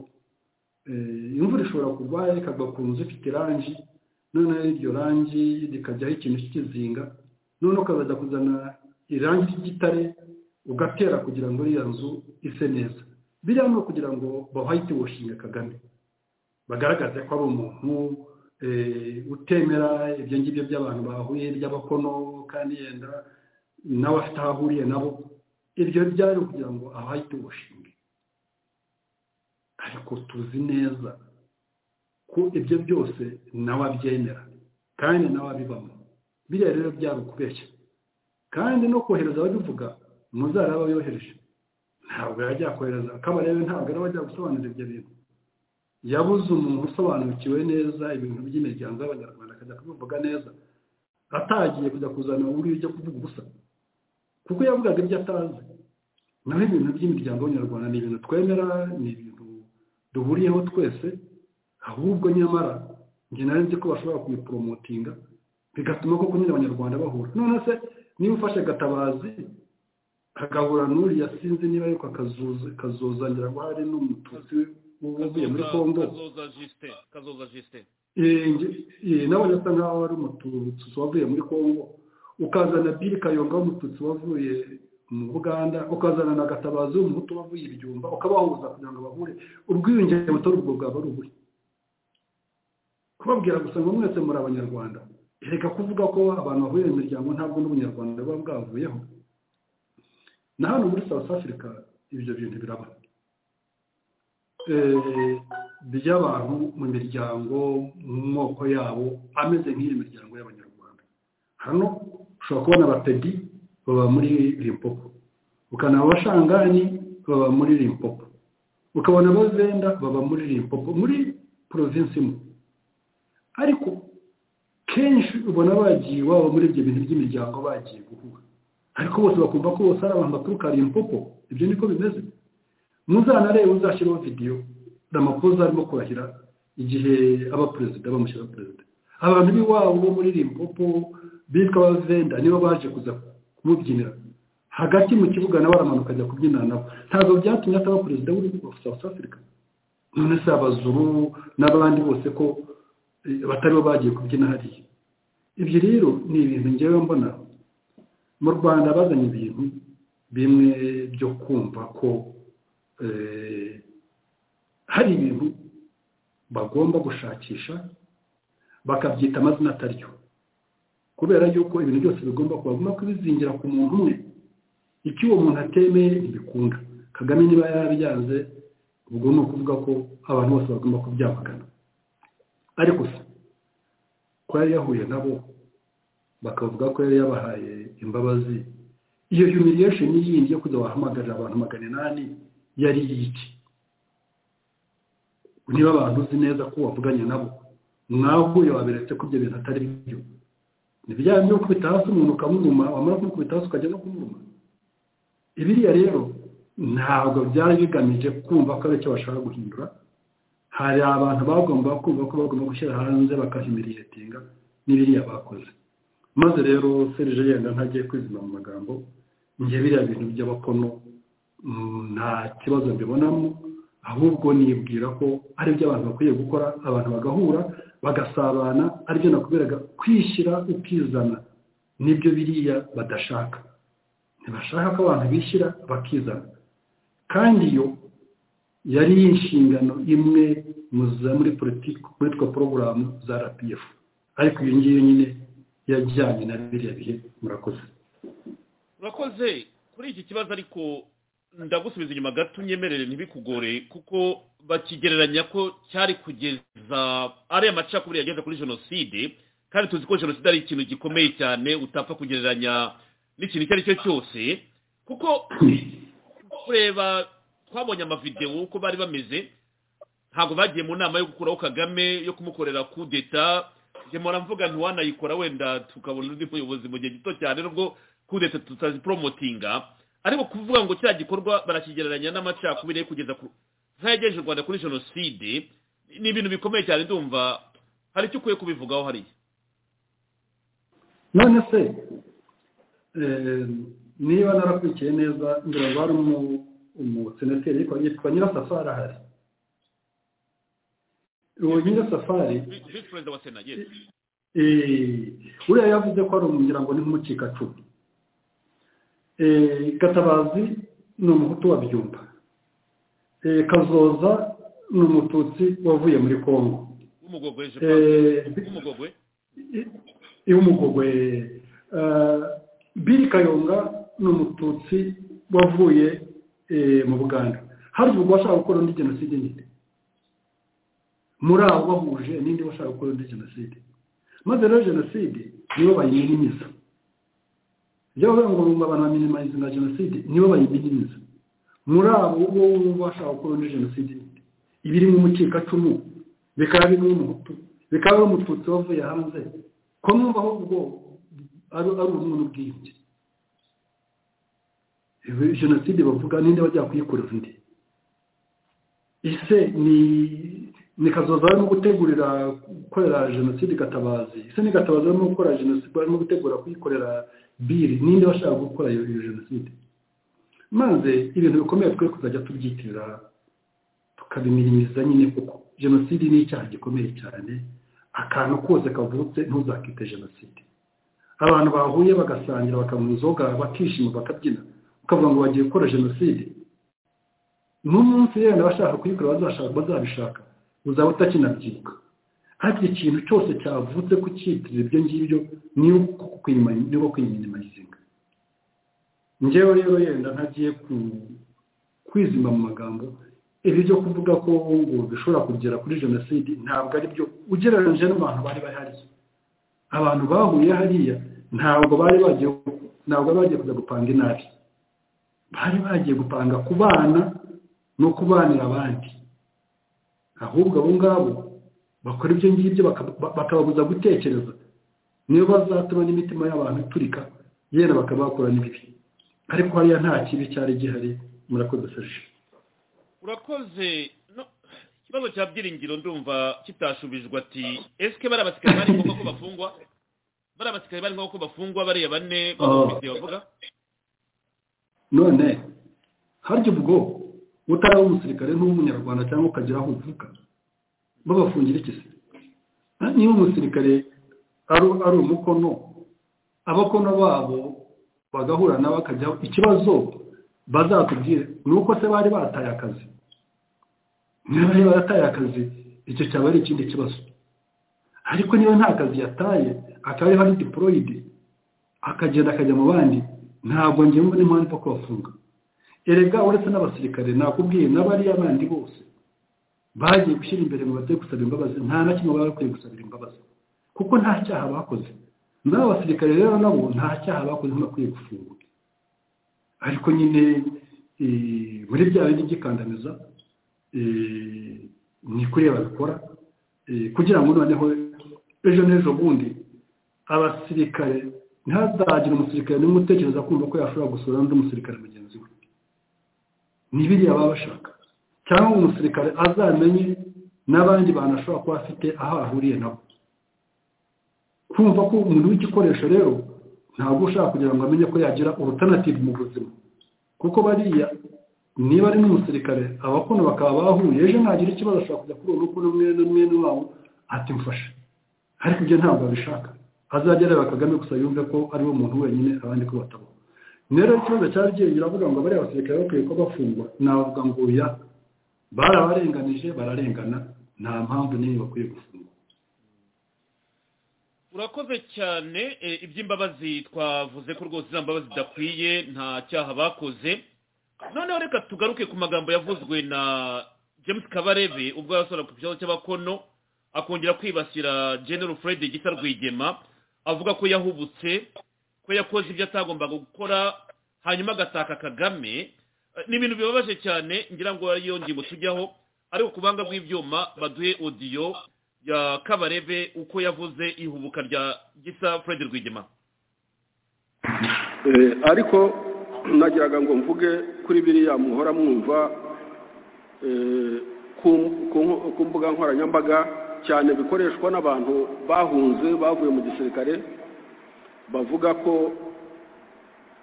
imvura ishobora kugwa ikagwa ku nzu ifite irangi noneho iryo rangi rikajyaho ikintu cy'ikizinga noneho ukaza kuzana irangi ry'igitare ugatera kugira ngo iriya nzu ise neza biriya ni ukugira ngo bahite washinge kagame bagaragaze ko ari umuntu utemera ibyo ngibyo by'abantu bahuye by'abakono kandi yenda nawe afite aho ahuriye nabo ibyo byari ukugira ngo ahahite washinge ariko tuzi neza ko ibyo byose nawe abyemera kandi nawe abibamo biriya rero byari ukubeshya kandi no kohereza ababivuga muzaraba yohereje ntabwo yajya kohereza akabarebe ntabwo yari wajya gusobanura ibyo bintu yabuze umuntu usobanukiwe neza ibintu by'imiryango y'abanyarwanda akajya kubivuga neza atagiye kujya kuzana uri ujya kuvuga ubusa kuko yavugaga ibyo atazi naho ibintu by'imiryango y'abanyarwanda ni ibintu twemera ni ibintu duhuriyeho twese ahubwo nyamara njye nari nzi ko bashobora kubiporomotinga bigatuma koko nyine abanyarwanda bahura none se niba ufashe gatabazi agahura n'uriya sinzi niba ariko akazuzangira ngo hari n'umututsi uvuye muri kongo nawe asa nkaho ari umututsi wavuye muri kongo ukazana biri kayonga w'umututsi wavuye mu buganda ukazana na gatabazi w'umuhutu wavuye ibyumba ukabahuza kugira ngo bahure ubwiyunge butari ubwo bwaba ari uburi kubabwira gusa ngo mwese muri abanyarwanda reka kuvuga ko abantu bavuye mu miryango ntabwo n'ubunyarwanda buba bwavuyeho na hano muri south africa ibyo bintu biraba by'abantu mu miryango mu moko yabo ameze nk'iyi miryango y'abanyarwanda hano ushobora kubona abapedi baba muri rimpopo ukana abashanganyi baba muri rimpopo ukabona abazenda baba muri rimpopo muri porovinsi imwe ariko kenshi ubona bagiye iwabo muri ibyo bintu by'imiryango bagiye guhura ariko bose bakumva ko bose ari abantu baturuka rimpopo ibyo niko bimeze muzanarebe uzashyireho videwo ramapoza arimo kurahira igihe aba perezida bamushyiraho perezida abantu b'iwabo bo muri rimpopo bitwa abavenda nibo baje kuza kumubyinira hagati mu kibuga nawe aramanuka ajya kubyinana nabo ntabwo byatumye ataba perezida wa south africa none se abazuru n'abandi bose ko bataribo bagiye kubyina hariya ibyo rero ni ibintu ngewe mbona mu rwanda bazanye ibintu bimwe byo kumva ko hari ibintu bagomba gushakisha bakabyita amazina ataryo kubera yuko ibintu byose bigomba bagomba kubizingira ku muntu umwe icyo uwo muntu atemeye ntibikunda kagame niba yarabyanze ubwo ni ukuvuga ko abantu bose bagomba kubyamagana ariko se ko yari yahuye nabo bakavuga ko yari yabahaye imbabazi iyo humiliation yindi yo kujya wahamagarira abantu magana inani yari iki niba abantu uzi neza ko wavuganye nabo mwahuye waberetse ko ibyo bintu atari byo ni bya byo gukubita hasi umuntu ukamwuma wamara kumukubita hasi ukajya no kumwuma ibiriya rero ntabwo byari bigamije kumva ko ari icyo bashaka guhindura hari abantu bagomba kumva ko bagomba gushyira hanze bakahimiriyetiga n'ibiriya bakoze maze rero serije yenda ntagiye kwizima mu magambo njye biriya bintu by'abakono nta kibazo mbibonamo ahubwo nibwira ko ari ibyo abantu bakwiye gukora abantu bagahura bagasabana aribyo nakuberaga kwishyira ukizana nibyo biriya badashaka ntibashaka ko abantu bishyira bakizana kandi iyo yari inshingano imwe muri politiki witwa porogaramu za rpf ariko iyo ngiyo nyine yajyanye na biriya bihe murakoze murakoze kuri iki kibazo ariko ndagusubiza inyuma gato unyemerere ntibikugore kuko bakigereranya ko cyari kugeza ariya macakubiri yageze kuri jenoside kandi tuzi ko jenoside ari ikintu gikomeye cyane utapfa kugereranya n'ikintu icyo ari cyo cyose kuko kureba twabonye amavidewo uko bari bameze ntabwo bagiye mu nama yo gukuraho kagame yo kumukorera kudeta demora mvuga ntiwanayikora wenda tukabona undi muyobozi mu gihe gito cyane nubwo kudeta tutaziporomotinga ariko kuvuga ngo kiriya gikorwa barakigereranya n'amacakubiri yo kugeza ku nk'ayagejeje u rwanda kuri jenoside ni ibintu bikomeye cyane ndumva hari icyo ukwiye kubivugaho hariya none se niba narakurikiye neza ngira ngo hari umusenateri yitwa nyirasafari ahari uwo nyirasafari visi perezida wa sena uriya yavuze ko ari umugira ngo ni nk'umukikacumu gatabazi ni umuhutu wa byumba kazoza ni umututsi wavuye muri congo umugogwe biri kayonga ni umututsi wavuye mu buganda hari ubwo washaka gukora undi jenoside nyine muri abo bahuje n'indi bashaka gukora undi jenoside maze rero jenoside nibo bayiminimiza ibyo bavuga ngo bumva abantu baminimariza na jenoside nibo bayiminimiza muri abo wowe bashaka gukora undi jenoside nyine ibiri mu mukikacumu bikaba birimo umuhutu bikaba umututsi wavuye hanze ko numva ahubwo ari ubumwe n'ubwiyunge jenoside bavuga ninde wajya kuyikorera undi ese ni ni kazoza barimo gutegurira gukorera jenoside gatabazi ese ni gatabazi barimo gukora jenoside barimo gutegura kuyikorera biri ninde bashaka gukora iyo jenoside maze ibintu bikomeye twe kuzajya tubyitirira tukabiminimiza nyine kuko jenoside ni icyaha gikomeye cyane akantu kose kavutse ntuzakite jenoside abantu bahuye bagasangira bakanywa inzoga bakishima bakabyina ukavuga ngo bagiye gukora jenoside n'umunsi rero abashaka kuyikora bazabishaka uzaba utakinabyibuka ariko ikintu cyose cyavutse ku cyitirizo ibyo ngibyo ni uko kwiyimarizinga ngewe rero yenda ntagiye kwizima mu magambo ibi byo kuvuga ko ngo bishobora kugera kuri jenoside ntabwo ari byo ugereranyije n'abantu bari bahari abantu bahuye hariya ntabwo bari bagiye ntabwo bari bagiye kujya gupanga inabi bari bagiye gupanga ku bana no kubanira abandi ahubwo abo ngabo bakora ibyo ngibyo bakababuza gutekereza niyo bazatuma n'imitima y'abantu iturika yenda bakabakora n'ibibi ariko hariya nta kibi cyari gihari murakoze serije urakoze ikibazo cya byiringiro ndumva kitashubijwe ati esike bari abasirikare bari ngombwa ko bafungwa bari abasirikare bari ngombwa ko bafungwa bariya bane bamufitiye bavuga none harya ubwo utari umusirikare n'umunyarwanda cyangwa ukagira aho uvuka babafungira iki se niba umusirikare ari umukono abakono babo bagahura nabo akajyaho ikibazo bazatubwire ni uko se bari bataye akazi niba bari barataye akazi icyo cyaba ari ikindi kibazo ariko niba nta kazi yataye akaba ariho ari diporoyidi akagenda akajya mu bandi ntabwo njye mbona impamvu yo kubafunga erega uretse n'abasirikare nakubwiye n'abariya bandi bose bagiye gushyira imbere ngo bajye gusaba imbabazi nta na kimwe baba bakwiye gusabira imbabazi kuko nta cyaha bakoze n'aba basirikare rero nabo nta cyaha bakoze ntibakwiye gufungwa ariko nyine muri bya bindi by'ikandamiza ni kuriya babikora kugira ngo noneho ejo n'ejo bundi abasirikare ntihazagire umusirikare n'umwe utekereza kumva ko yashobora gusura n'undi musirikare mugenzi we ni biriya baba bashaka cyangwa umusirikare azamenye n'abandi bantu ashobora kuba afite aho ahuriye nabo kumva ko umuntu w'igikoresho rero ntabwo ushaka kugira ngo amenye ko yagira urutanative mu buzima kuko bariya niba ari n'umusirikare abakono bakaba bahuye ejo ntagira ikibazo ashobora kujya kuri ubu kuri umwe n'umwe wabo ati mfashe ariko ibyo ntabwo abishaka azajya areba kagame gusa yumve ko ariwe muntu wenyine abandi ko batabaho rero ikibazo cya ryenge uravuga ngo bariya basirikare bakwiye ko bafungwa navuga ngo ya barabarenganije bararengana nta mpamvu nini bakwiye gufungwa urakoze cyane iby'imbabazi twavuze ko rwose izo mbabazi zidakwiye nta cyaha bakoze noneho reka tugaruke ku magambo yavuzwe na james kabarebe ubwo yasohora ku kibazo cy'abakono akongera kwibasira general fred gisa rwigema avuga ko yahubutse ko yakoze ibyo atagombaga gukora hanyuma agataka kagame ni ibintu bibabaje cyane ngira ngo ariyo ngingo tujyaho ariko ku buhanga bw'ibyuma baduhe odiyo ya kabarebe uko yavuze ihubuka rya gisa fred rwigema ariko nagiraga ngo mvuge kuri biriya muhora mwumva ku mbuga nkoranyambaga cyane bikoreshwa n'abantu bahunze bavuye mu gisirikare bavuga ko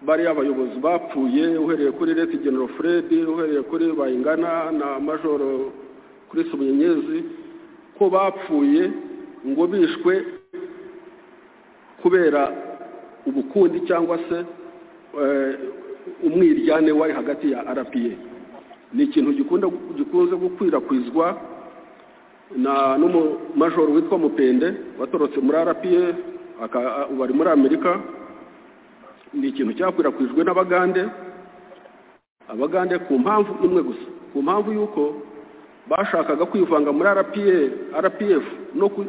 bariya abayobozi bapfuye uhereye kuri leta genero fred uhereye kuri bayingana na majoro kuri sumunyenyezi ko bapfuye ngo bishwe kubera ubukundi cyangwa se umwiryane wari hagati ya rpa ni ikintu gikunze gukwirakwizwa na n'umumajoro witwa mupende watorotse muri rpa ubu ari muri amerika ni ikintu cyakwirakwijwe n'abagande abagande ku mpamvu imwe gusa ku mpamvu y'uko bashakaga kwivanga muri rpf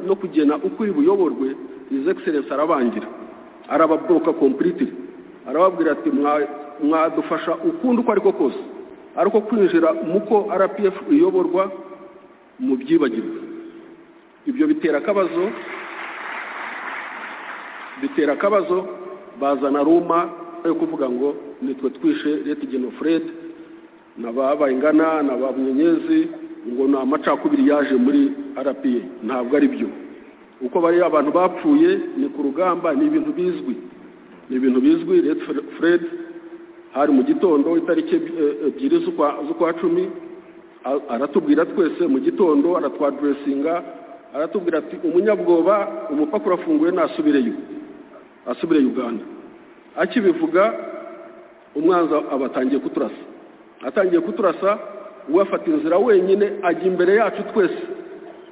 no kugena uko iri buyoborwe izi egiserensi arabangira arababoroka kompuriti arababwira ati mwadufasha ukundi uko ariko kose ariko kwinjira muko rpf iyoborwa mu byibagirwa ibyo bitera akabazo bitera akabazo bazana ruma yo kuvuga ngo nitwe twishe leta igeno fred na ba bayingana na ba munyenyezi ngo ni amacakubiri yaje muri rpa ntabwo ari byo uko bari abantu bapfuye ni ku rugamba ni ibintu bizwi ni ibintu bizwi leta fred hari mu gitondo itariki ebyiri z'ukwa cumi aratubwira twese mu gitondo aratwaduresinga aratubwira ati umunyabwoba umupaka urafunguye nasubireyo asubire uganda akibivuga umwanzi aba atangiye kuturasa atangiye kuturasa we afata inzira wenyine ajya imbere yacu twese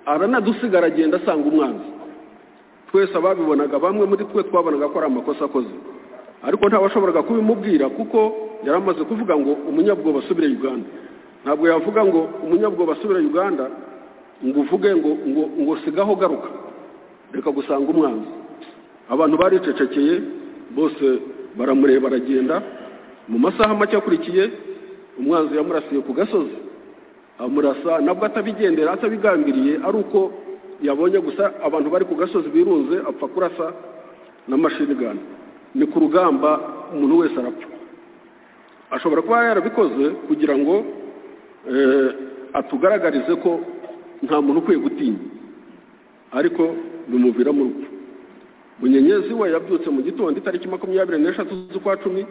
aranadusigara agenda asanga umwanzi twese ababibonaga bamwe muri twe twabonaga ko ari amakosa akoze ariko ntabashoboraga kubimubwira kuko yari amaze kuvuga ngo umunyabwoba asubire uganda ntabwo yavuga ngo umunyabwoba asubire uganda ngo uvuge ngo ngo ngo sigaho garuka reka gusanga umwanzi abantu baricecekeye bose baramureba baragenda mu masaha make akurikiye umwanzi yamurasiye ku gasozi amurasa nabwo atabigendera atabigambiriye ari uko yabonye gusa abantu bari ku gasozi birunze apfa kurasa na mashini gani ni ku rugamba umuntu wese arapfa ashobora kuba yarabikoze kugira ngo atugaragarize ko nta muntu ukwiye gutinya ariko bimuviramo urupfu munyenyezi we yabyutse mu gitondo itariki makumyabiri n'eshatu z'ukwa cumi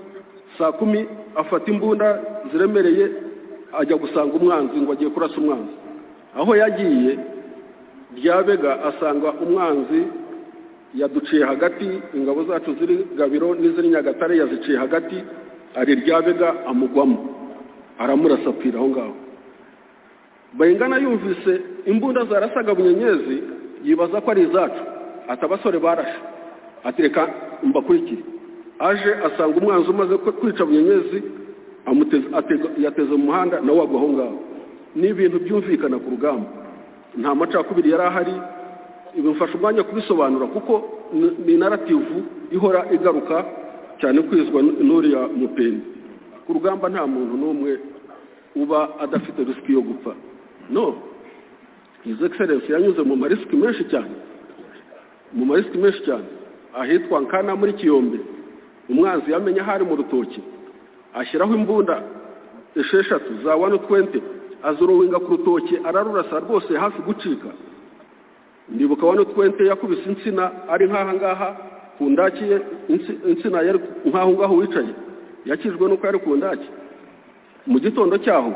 saa kumi afata imbunda ziremereye ajya gusanga umwanzi ngo agiye kurasa umwanzi aho yagiye ryabega asanga umwanzi yaduciye hagati ingabo zacu ziri gabiro n'iziri nyagatare yaziciye hagati ari ryabega amugwamo aramurasapira aho ngaho bayingana yumvise imbunda zarasaga bunyenyezi yibaza ko ari izacu ati abasore barashe ati reka mbakurikire aje asanga umwanzi umaze kwica bunyenyezi yateze mu muhanda nawe agwa aho ngaho ni ibintu byumvikana ku rugamba nta macakubiri yari ahari bimufasha umwanya kubisobanura kuko ni narativu ihora igaruka cyane kwizwa n'uriya mupeni ku rugamba nta muntu n'umwe uba adafite risiki yo gupfa no izi egiserensi yanyuze mu marisiki menshi cyane mu marisiki menshi cyane ahitwa nkana muri kiyombe umwanzi yamenya ahari mu rutoki ashyiraho imbunda esheshatu za wani twente azurowinga ku rutoki ararurasa rwose hafi gucika ndibuka wani twente yakubise insina ari nk'aha ngaha ku ndaki ye insina yari nk'aho ngaho wicaye yakijwe n'uko yari ku ndaki mu gitondo cyaho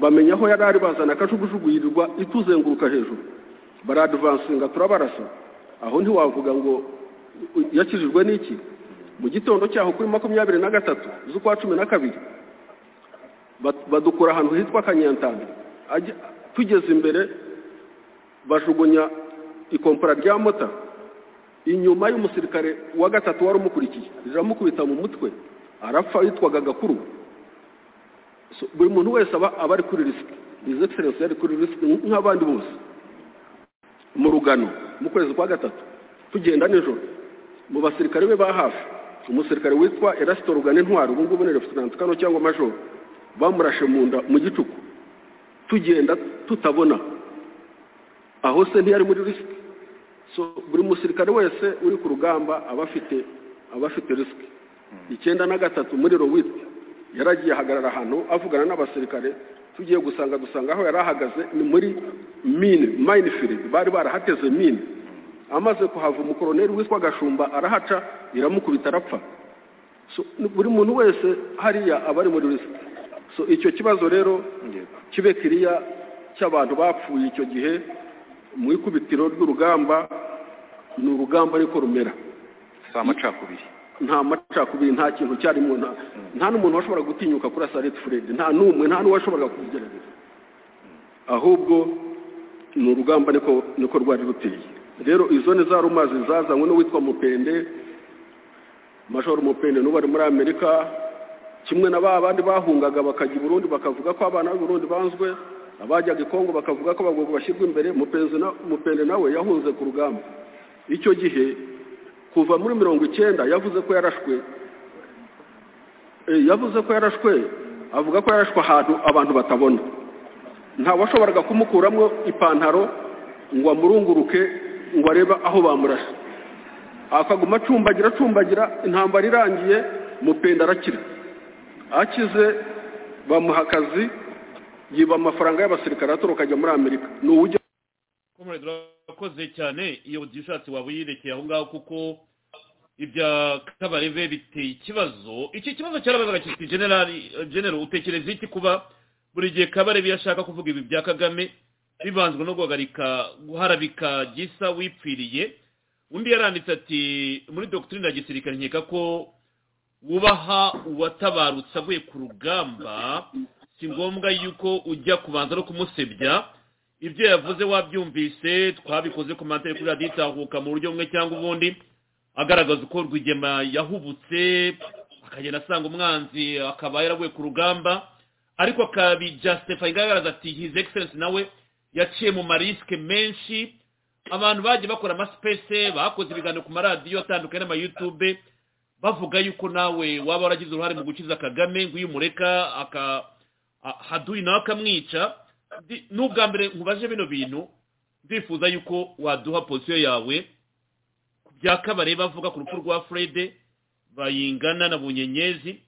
bamenya aho yari ari bazana akajugujugu yirirwa ituzenguruka hejuru baradivansinga turabarasa aho ntiwavuga ngo yakijijwe n'iki mu gitondo cyaho kuri makumyabiri na gatatu z'ukwa cumi na kabiri badukura ahantu hitwa kanyantanda tugeze imbere bajugunya ikompora rya mota inyuma y'umusirikare wa gatatu wari umukurikiye riramukubita mu mutwe arapfa yitwaga gakuru buri muntu wese aba ari kuri risiki izi egiserensi yari kuri risiki nk'abandi bose mu rugano mu kwezi kwa gatatu tugenda nijoro mu basirikare be ba hafi umusirikare witwa erasito rugana intwari ubu ngubu ni refusinanti kano cyangwa majoro bamurashe mu nda mu gicuku tugenda tutabona aho se ntiyari muri risiki buri musirikare wese uri ku rugamba aba afite aba afite risiki icyenda na gatatu muri rowiti yaragiye ahagarara ahantu avugana n'abasirikare tugiye gusanga dusanga aho yari ahagaze ni muri mine mayinifiri bari barahateze mine amaze kuhava umukoroneri witwa gashumba arahaca iramukubita arapfa buri muntu wese hariya aba ari muri risiki icyo kibazo rero kibe kiriya cy'abantu bapfuye icyo gihe mu ikubitiro ry'urugamba ni urugamba ariko rumera si amacakubiri nta macakubiri nta kintu cyarimo nta n'umuntu washobora gutinyuka kuri sareti furedi nta n'umwe nta n'uwashoboraga kubigerageza ahubwo ni urugamba niko rwari ruteye rero izo ni za rumazi zazanywe n'uwitwa mupende majoro mupende n'ubu ari muri amerika kimwe na ba bandi bahungaga bakajya i burundi bakavuga ko abana b'i burundi banzwe abajyaga i kongo bakavuga ko abagabo bashyirwa imbere mupende nawe yahunze ku rugamba icyo gihe kuva muri mirongo icyenda yavuze ko yarashwe yavuze ko yarashwe avuga ko yarashwe ahantu abantu batabona ntawashoboraga kumukuramo ipantaro ngo amurunguruke ngo arebe aho bamurashe akaguma acumbagira acumbagira intambara irangiye mupenda arakira akize bamuha akazi yiba amafaranga y'abasirikare atoroka akajya muri amerika ni uburyo urakoze cyane iyo utishatse waba uyirekeye aho ngaho kuko ibya kabarebe biteye ikibazo iki kibazo cyarabazaga kiti generali utekereza iki kuba buri gihe kabarebe iyo ashaka kuvuga ibi bya kagame bibanzwe no guhagarika guharabika gisa wipfiriye undi yaranditse ati muri dogitirine ya gisirikare nkeka ko wubaha uwatabarutse avuye ku rugamba si ngombwa yuko ujya kubanza no kumusebya ibyo yavuze wabyumvise twabikoze ku matara kuri radiyo itahuka mu buryo bumwe cyangwa ubundi agaragaza uko rwigema yahubutse akagenda asanga umwanzi akaba yaraguye ku rugamba ariko akabijasitefa igaragaza ati his excellence nawe yaciye mu marisike menshi abantu bagiye bakora amasipese bakoze ibiganiro ku maradiyo atandukanye n'amayutube bavuga yuko nawe waba waragize uruhare mu gukiza kagame ngo iyo umureka aka a- haduyi nawe akamwica Ndi- n'ubwa mbere nkubaje bino bintu ndifuza yuko waduha posiyo yawe ku bya kabare bavuga ku rupfu rwa furede bayingana na bunyenyezi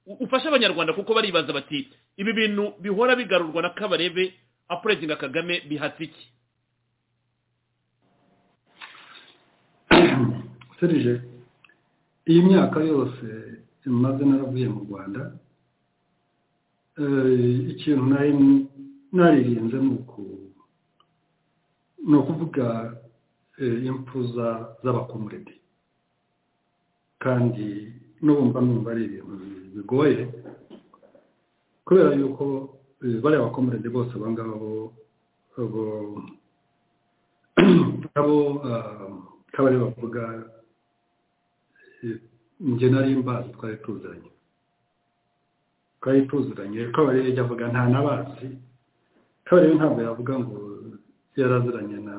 U- ufashe abanyarwanda kuko baribaza bati ibi bintu bihora bigarurwa na kabarebe apurezinga kagame bihatse iki serije iyi myaka yose maze naravuye mu rwanda eh, ikintu nari naririnze ni uku- ni ukuvuga eh, impfu za- z'abakomuredi kandi n'ubumva numva ari ibintu bigoye kubera yuko eh, bariya bakomuredi bose abangaba bo- bo abo kabari bavuga eh, njye nari mbazi twari tuziranye twari tuziranye kabari yajya avuga nta nabazi kabari ntabwo yavuga ngo yaraziranye na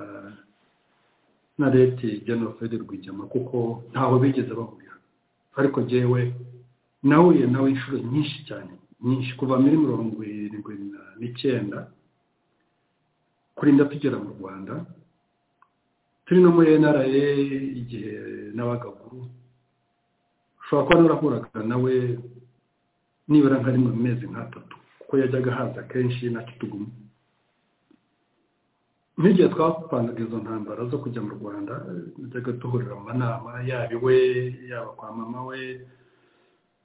na leti genocide rwigema kuko ntaho bigeze bahurira ariko jyewe nahuye nawe inshuro nyinshi cyane nyinshi kuva muri mirongo irindwi na- n'icyenda kurinda tugera mu rwanda turi no muri nra igihe n'abagakuru ushobora kuba narahuraga nawe nibura nka rimwe mu mezi nk'atatu kuko yajyaga ahaza kenshi na kituguma n'igihe twapanaga izo ntambara zo kujya mu rwanda najyaga duhurira mu manama yaba iwe yaba kwa mama we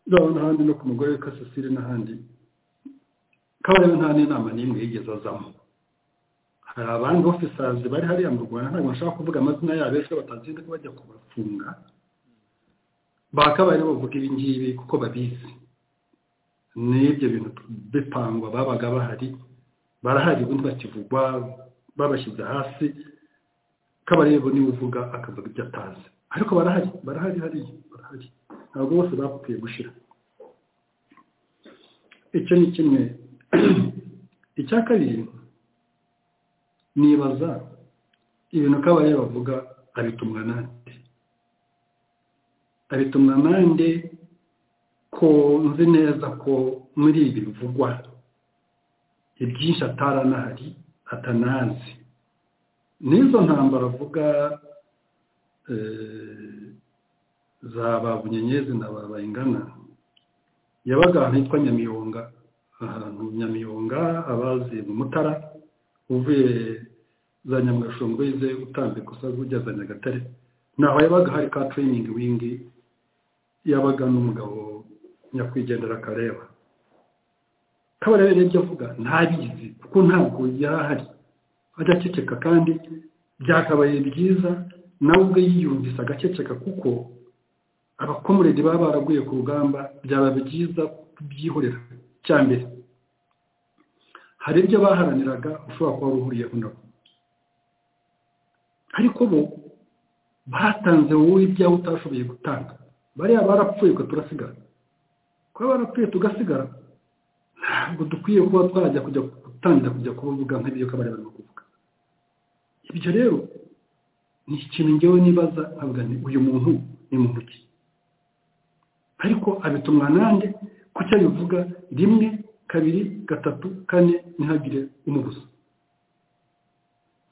yaba n'ahandi no ku mugore we kasasire n'ahandi kabarebe nta n'inama n'imwe yigeze azamo hari abandi ofisazi bari hariya mu rwanda ntabwo nshaka kuvuga amazina yabo ejo batagenda bajya kubafunga bakabaye bavuga ibi ngibi kuko babizi n'ibyo bintu bipangwa babaga bahari barahari ubundi bakivugwa babashyize hasi kabarebo niwe uvuga akavuga ibyo atazi ariko barahari barahari hariya barahari ntabwo bose bapfuye gushira icyo ni kimwe icya kabiri nibaza ibintu kabaye bavuga abitumwa nande abitumwa nande ko nzi neza ko muri ibi bivugwa ibyinshi ataranahari atanazi n'izo ntambara avuga eh, za ba bunyenyezi na ba bayingana yabaga ahantu hitwa nyamiyonga ahantu nyamiyonga abazi mu mutara uvuye za nyamugashongo yize utambika usaza ujya za nyagatare naho yabaga hari ka training wing yabaga n'umugabo nyakwigendera akareba kabarebe n'ibyo avuga ntabizi kuko ntabwo yarahari ajya aceceka kandi byakabaye byiza nawe ubwe yiyumvise agaceceka kuko abakomuredi baba baraguye ku rugamba byaba byiza kubyihorera cya mbere hari ibyo baharaniraga ushobora kuba uhuriyeho nabo ariko bo batanze wowe ibyawe utashoboye gutanga bariya barapfuye twe turasigara kuba barapfuye tugasigara ntabwo dukwiye kuba twajya kujya gutangira kujya kuvuga nk'ibyo kabari barimo kuvuga ibyo rero ni ikintu ngewe nibaza nkavuga nti uyu muntu ni muntu ki ariko abitumwa nande kuki abivuga rimwe kabiri gatatu kane ntihagire umubuza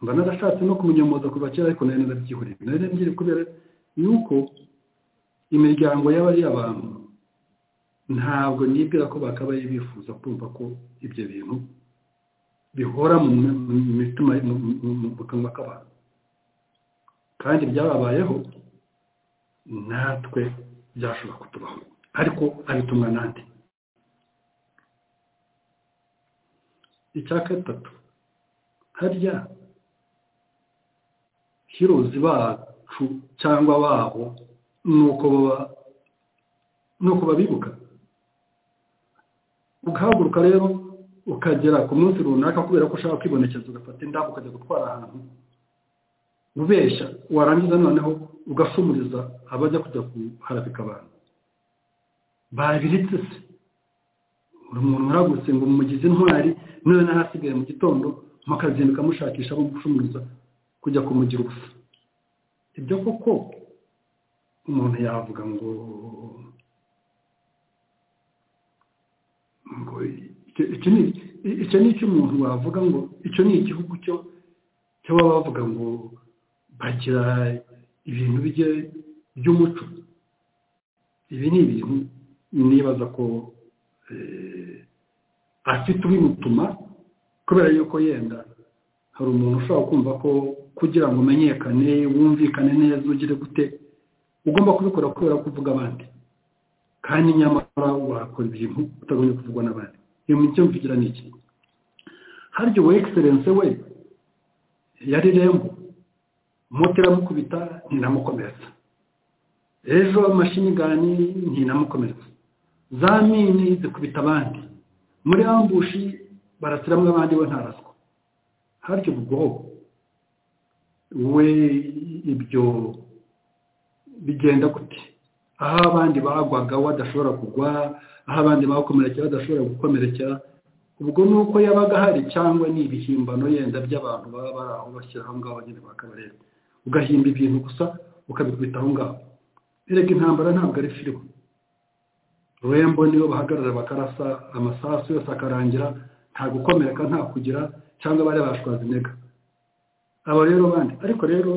mba narashatse no kumunyomoza kuva kera ariko nari narabyihoreye nari narabyihoreye kubera yuko imiryango y'abariya bantu ntabwo nibwira ko bakabaye bifuza kumva ko ibyo bintu bihora mu mu mitima mu- mu- mu- mu kanwa k'abantu kandi byababayeho natwe byashobora kutubaho ariko abitumwa nande icya gatatu harya hirozi bacu cyangwa babo ni uko baba ni uko babibuka ugahaguruka rero ukagera ku munsi runaka kubera ko ushaka kwibonekeza ugafata indabo ukajya gutwara ahantu ubeshya warangiza noneho ugasumuriza abajya kujya kuharabika abantu babiritse se buri muntu waragutse ngo mumugize intwari niwe n'ahasigaye mu gitondo mukazinduka mushakisha gucumuriza kujya kumugira ubusa ibyo koko umuntu yavuga ngo ngo icyo- icyo ni icyo ni icyo umuntu wavuga ngo icyo ni igihugu cyo cyo baba bavuga ngo bagira ibintu bijye by'umuco ibi ni ibintu nibaza ko eh, afite ubimutuma kubera yuko yenda hari umuntu ushobora kumva ko kugira ngo umenyekane wumvikane neza ugire gute ugomba kubikora kubera ko uvuga abandi kandi nyamara wakora ibintu utagombye kuvugwa n'abandi iyo micyo mvugira ni iki harya uwo egiserense we yari rembo muteramukubita ntinamukomeretsa ejo amashini ntinamukomeretsa za mini zikubita abandi muri ambushi barasiramo abandi we ntaraswa harya ubwo we ibyo bigenda gute aho abandi bagwaga badashobora kugwa aho abandi bakomerekera badashobora gukomerekera ubwo ni uko yabaga ahari cyangwa ni ibihimbano yenda by'abantu baba bari aho bashyira aho ngaho nyine bakabareba ugahimba ibintu gusa ukabikubita aho ngaho erega intambara ntabwo ari filime rembo nibo bahagarara bakarasa amasasu yose akarangira nta gukomereka nta kugira cyangwa bari bashwaza intega aba rero bandi ariko rero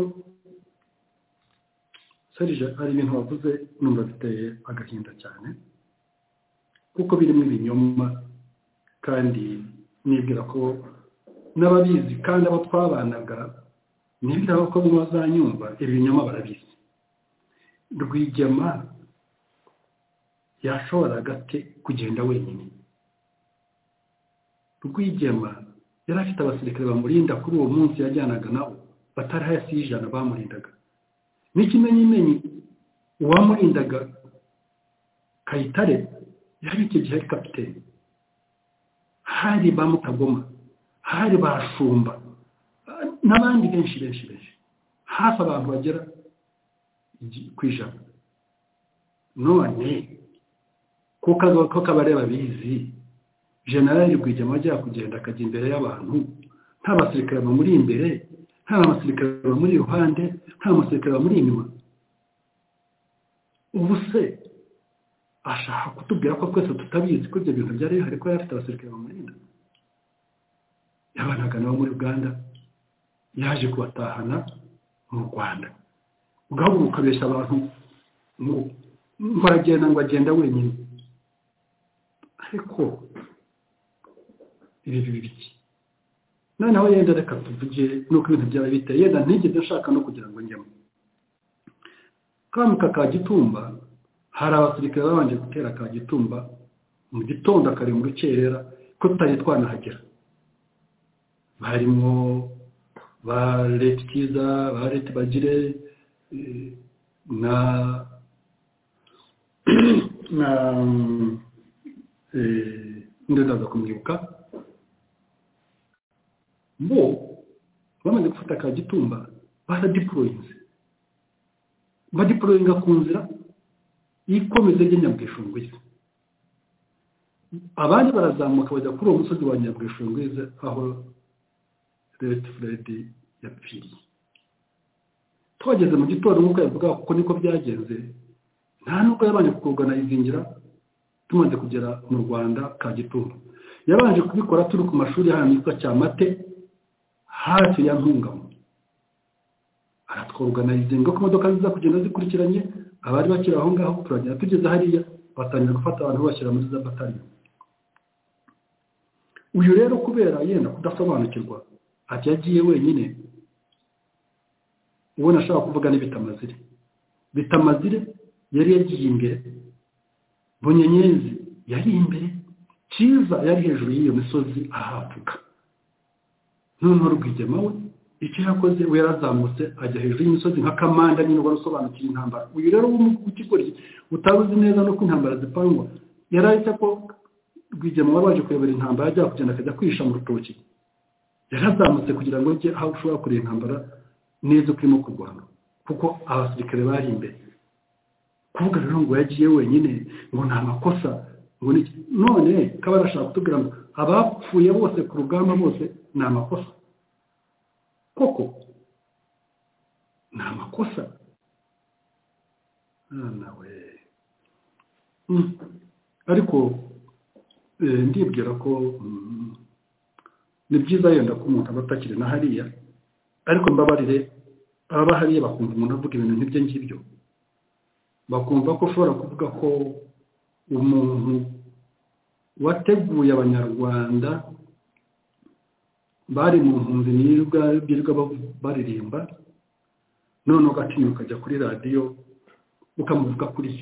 serije hari ibintu wavuze numva biteye agahinda cyane kuko birimo ibinyoma kandi nibwira ko n'ababizi kandi abo twabanaga nibwira ko bamwe bazanyumva ibinyoma barabizi rwigema yashoboraga ate kugenda wenyine rwigema yari afite abasirikare bamurinda kuri uwo munsi yajyanaga nabo batari hasi y'ijana bamurindaga n'ikimenyimenyi uwamurindaga kayitare yari icyo gihe ari kapiteni hari ba mutagoma hari ba shumba n'abandi benshi benshi benshi hafi abantu bagera igi- ku ijana none kuko aka- ko kabareba bizi generali rwigema ajya kugenda akajya imbere y'abantu nta basirikare bamuri imbere nta basirikare bamuri iruhande nta basirikare bamuri inyuma ubu se ashaka kutubwira ko twese tutabizi ko ibyo bintu byari bihari ko yari afite abasirikare bamurinda yabanaga nabo muri uganda yaje kubatahana mu rwanda ugahaguruka ukabeshya abantu ngo ngo aragenda ngo agenda wenyine ariko ibi bibi biki noneho yenda reka tuvuge nuko ibintu byaba biteye yenda ntigeze nshaka no kugira ngo njyemo kamuka ka gitumba hari abasirikare babanje gutera ka gitumba mu gitondo akari mu rukerera ko tutari twanahagera barimo ba leta cyiza ba leta bagire eh, na na eh, ndaza kumwibuka bo bamaze gufata ka gitumba baradiporoyinze badiporoyinga ku nzira ikomeza rya nyabwishungwiza abandi barazamuka bajya kuri uwo musozi wa nyabwishungwiza aho leta furedi yapfiriye tuhageze mu gitondo nk'uko yavuga kuko niko byagenze nta n'ubwo yabanje kuganizingira tumaze kugera mu rwanda ka gitumba yabanje kubikora turi ku mashuri ahantu yitwa cyamate hafi ya ntungamo aratworganizinga ko imodoka nziza kugenda zikurikiranye abari bakiri aho ngaho turagenda tugeze hariya batangira gufata abantu bashyira muri za batari uyu rero kubera yenda kudasobanukirwa ati yagiye wenyine uwo nashaka kuvuga ni bitamazire bitamazire yari yagiye imbere bunyenyezi yari imbere cyiza yari hejuru y'iyo misozi ahavuga noneho rwigema we icyo yakoze we yarazamutse ajya hejuru y'imisozi nka kamanda nyine wari usobanukiye intambara uyu rero w'ikigoryi utaruzi neza nuko intambara zipangwa yari ahita ko rwigema wari waje kuyobora intambara ajya kugenda akajya kwihisha mu rutoki yarazamutse kugira ngo ajye aho ushobora kureba intambara neza uko irimo kurwana kuko abasirikare bari imbere kuvuga rero ngo yagiye wenyine ngo nta makosa ngo ni iki none kaba ashaka kutubwira ngo abapfuye bose ku rugamba bose ni amakosa koko ni amakosa mwana we Mm. ariko eh, ndibwira ko mm, ni byiza yenda ko umuntu aba atakiri na hariya ariko mbabarire ababa hariya bakumva umuntu avuga ibintu nk'ibyo ngibyo bakumva ko ushobora kuvuga ko umuntu wateguye abanyarwanda bari mu mpunzi nirwa birirwa bavu- baririmba none ugatinya ukajya kuri radiyo ukamuvuga kuri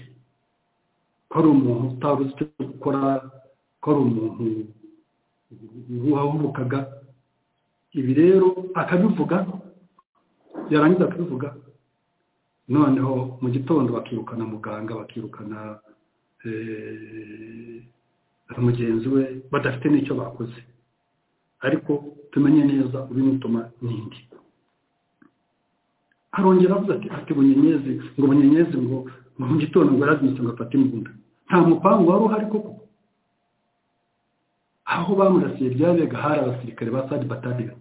yo ko ari umuntu utari uzi icyo gukora ko ari umuntu wahubukaga ibi rero akabivuga yarangiza akabivuga noneho mu gitondo bakirukana muganga bakirukana eh, mugenzi we badafite n'icyo bakoze ariko tumenye neza ubimutuma nindi arongera avuze ati ati bunyenyezi ngo bunyenyezi ngo ngo mu gitondo ngo yarazmitse ngo afate imbunda nta mupangu wari uhari koko aho bamurasiye byabega hari abasirikare ba sadi batariyo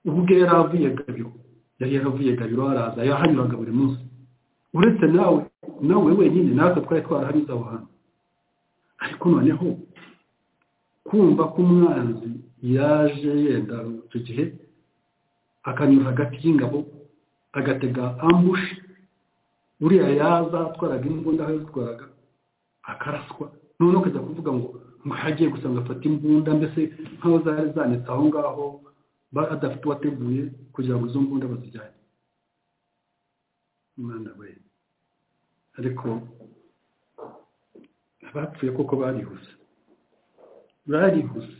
ubwo yari avuye gabiro yari yaravuye gabiro haraza yahanyuraga buri munsi uretse nawe nawe wenyine natwe twari twarahanyuze aho hantu ariko noneho kumva ko umwanzi yaje yenda icyo gihe akanyura hagati y'ingabo agatega ambush uriya yaza atwaraga imbunda aho yazitwaraga akaraswa noneho ukajya kuvuga ngo ngo hagiye gusa ngo afate imbunda mbese nk'aho zari zanitse aho ngaho ba- adafite uwateguye kugira ngo izo mbunda bazijyane mwana we ariko abapfuye koko barihuse barihuse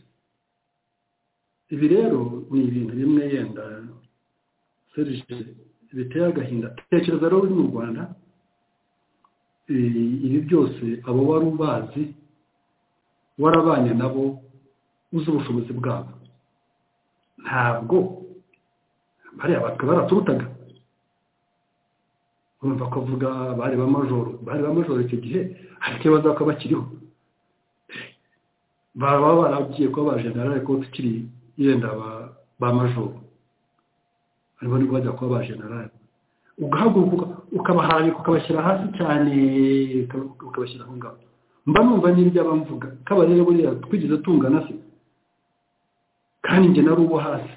ibi rero ni ibintu bimwe yenda serije biteye agahinda tekereza rero uri mu rwanda eh, ibi byose abo wari ubazi warabanye nabo uzi ubushobozi bwabo ntabwo bariya batwe baraturutaga urumva ko avuga bari ba majoro bari ba majoro icyo gihe ariko ibibazo bakaba bakiriho baba baragiye kuba ba generale ko tukiri yenda ba- ba majoro hariho nibwo bajya kuba ba generale ugahaguruka ukabaharabika ukabashyira hasi cyane uka- ukabashyira aho ngaho mba numva n'ibyo abamvuga kaba rero buriya twigeze tungana se kandi njye nari uwo hasi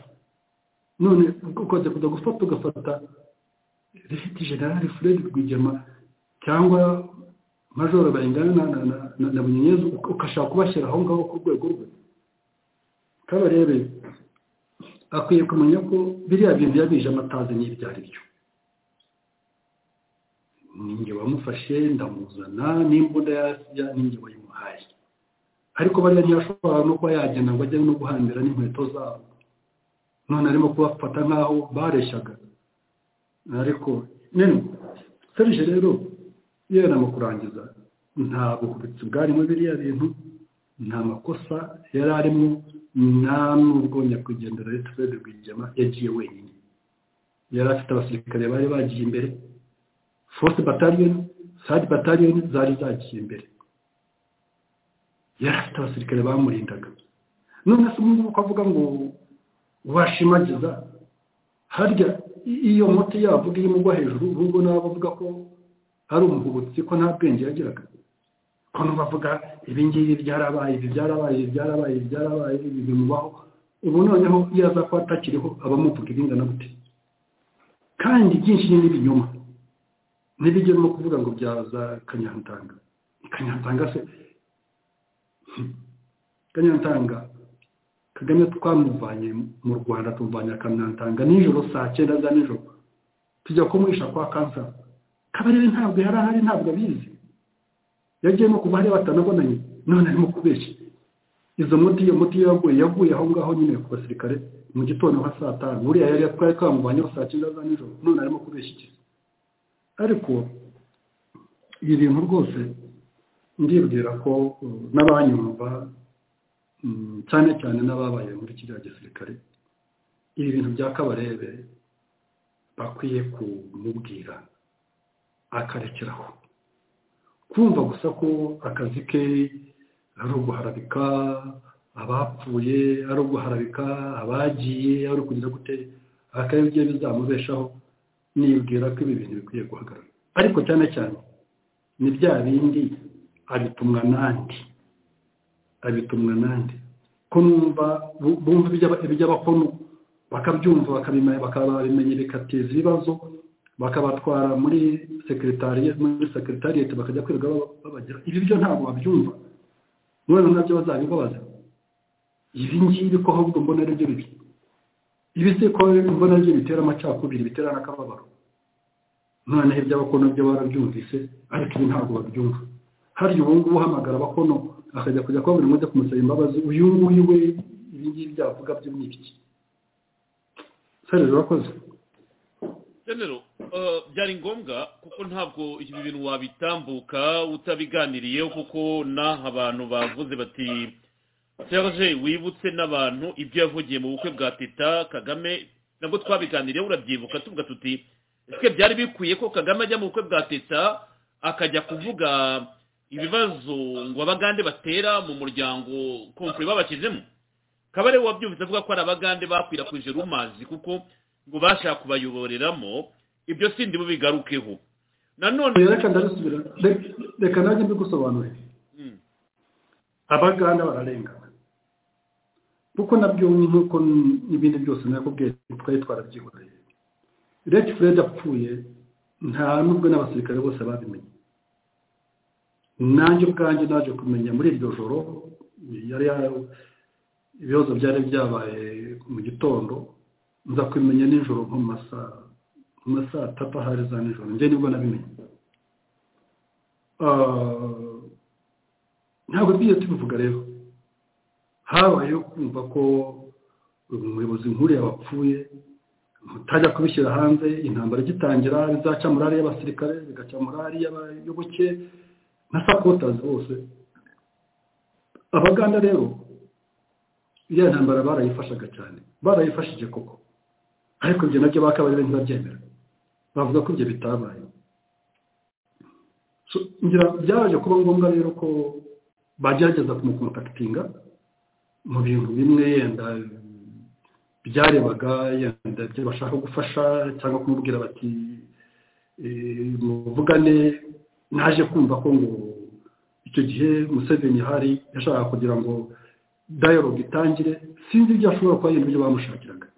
none ukaza kujya gufata ugafata rifite generale fred rwigema cyangwa majoro bayingana na, na, na, na, na bunyenyezi uka- ukashaka kubashyira aho ngaho ku rwego rwe kaba rero akwiye kumenya ko biriya bintu yabije amatazi n'ibyo ari byo ninjye wamufashe ndamuzana n'imbunda yasya ninjye wayimuhaye ariko bariya ntiyashobora no kuba yagenda ngo ajye no guhambira n'inkweto zabo none arimo kubafata nk'aho bareshyaga ariko nene serije rero yera mu kurangiza nta buhubitsi bwarimo biriya bintu nta makosa yari arimo nta nubwo nyakwigendera leta fred rwigema yagiye wenyine yari afite abasirikare bari bagiye imbere force battalion side battalion zari zagiye imbere yari afite abasirikare bamurindaga none se umuntu uko avuga ngo washimagiza harya i- iyo muti yavuga iyo imugwa hejuru ahubwo nawe avuga ko ari umuhubutsi ko nta bwenge yagiraga ko bavuga ibi ngibi byarabaye ibi byarabaye ibi byarabaye ibi byarabaye ibi bimubaho ubu noneho iyo aza kuba atakiriho abamuvuga ibingana gute kandi byinshi ni ibinyoma n'ibijya no kuvuga ngo byaza kanyantanga kanyantanga se Hmm. kanyantanga kagame twamuvanye mu rwanda tumuvanye kanyantanga nijoro saa cyenda za nijoro tujya kumwisha kwa kansa kabarebe ntabwo yari ahari ntabwo abizi yagiye no kuba hariya batanabonanye none arimo kubeshya izo muti iyo muti yaguye yaguye aho ngaho nyine ku basirikare mu gitondo nka saa tanu buriya yari twari twamuvanyeho saa cyenda za nijoro none arimo kubeshya iki ariko ibi bintu rwose ndibwira ko uh, n'abanyumva mm, cyane cyane n'ababaye muri kiriya gisirikare ibi bintu bya kabarebe bakwiye kumubwira akarekeraho kumva gusa ko akazi ke ari uguharabika abapfuye ari uguharabika abagiye ari ukugira gute akabye bizamubeshaho nibwira ko ibi bintu bikwiye guhagarara ariko cyane cyane ni bya bindi abitumwa n'andi abitumwa n'andi ko numva bumva iby'abakono bakabyumva bakabimenya bakaba babimenya bikateza ibibazo bakabatwara muri sekeretariyete muri sekeretariyete bakajya kwirirwa babagera ibi byo ntabwo babyumva none nabyo bazabibabaza ibi ngibi ko ahubwo mbona ari byo bibi ibi si ko mbona ari byo bitera amacakubiri bitera n'akababaro noneho iby'abakono byo barabyumvise ariko ibi ntabwo babyumva hariya ubu ngubu uhamagara abakono akajya kujya kuba buri munsi kumusaba imbabazi uyu nguyu we ibi ngibi byavuga byo ni ibiki sare rurakoze genero byari ngombwa kuko ntabwo ibi bintu wabitambuka utabiganiriyeho kuko n'aha abantu bavuze bati serge wibutse n'abantu ibyo yavugiye mu bukwe bwa teta kagame nabwo twabiganiriyeho urabyibuka tuvuga tuti twe byari bikwiye ko kagame ajya mu bukwe bwa teta akajya kuvuga ibibazo ngo abagande batera mu muryango komfure babakizemo kabare wabyumvise avuga ko ari abagande bakwirakwije rumazi kuko ngo bashaka kubayoboreramo ibyo sindi bubigarukeho nanone reka ndabisubira reka nanjye mbigusobanurire abaganda bararengana kuko nabyo nk'uko n'ibindi byose nakubwiye twari twarabyihoreye rege furedi apfuye nta n'ubwo n'abasirikare bose babimenye nanjye ubwanjye naje kumenya muri iryo joro yari ibibazo byari byabaye mu gitondo nza kubimenya nijoro nko mu masaha atatu ahari za nijoro njye nibwo nabimenye ntabwo tugiye tubivuga rero habayeho kumva ko umuyobozi nk'uriya yabapfuye mutajya kubishyira hanze intambara igitangira bizaca morali y'abasirikare bigaca morali y'abayoboke na sapotazi bose abaganda rero iriya ntambara barayifashaga cyane barayifashije koko ariko ibyo nabyo bakaba ari ntibabyemera bavuga ko ibyo bitabaye ngira byaje kuba ngombwa rero ko bagerageza kumukontakitinga mu bintu bimwe yenda byarebaga yenda ibyo bashaka gufasha cyangwa kumubwira bati muvugane naje kumva ko ngo icyo gihe museveni hari yashakaga kugira ngo dayalogue itangire sinzi ibyo ashobora kuba yenda ibyo bamushakiraga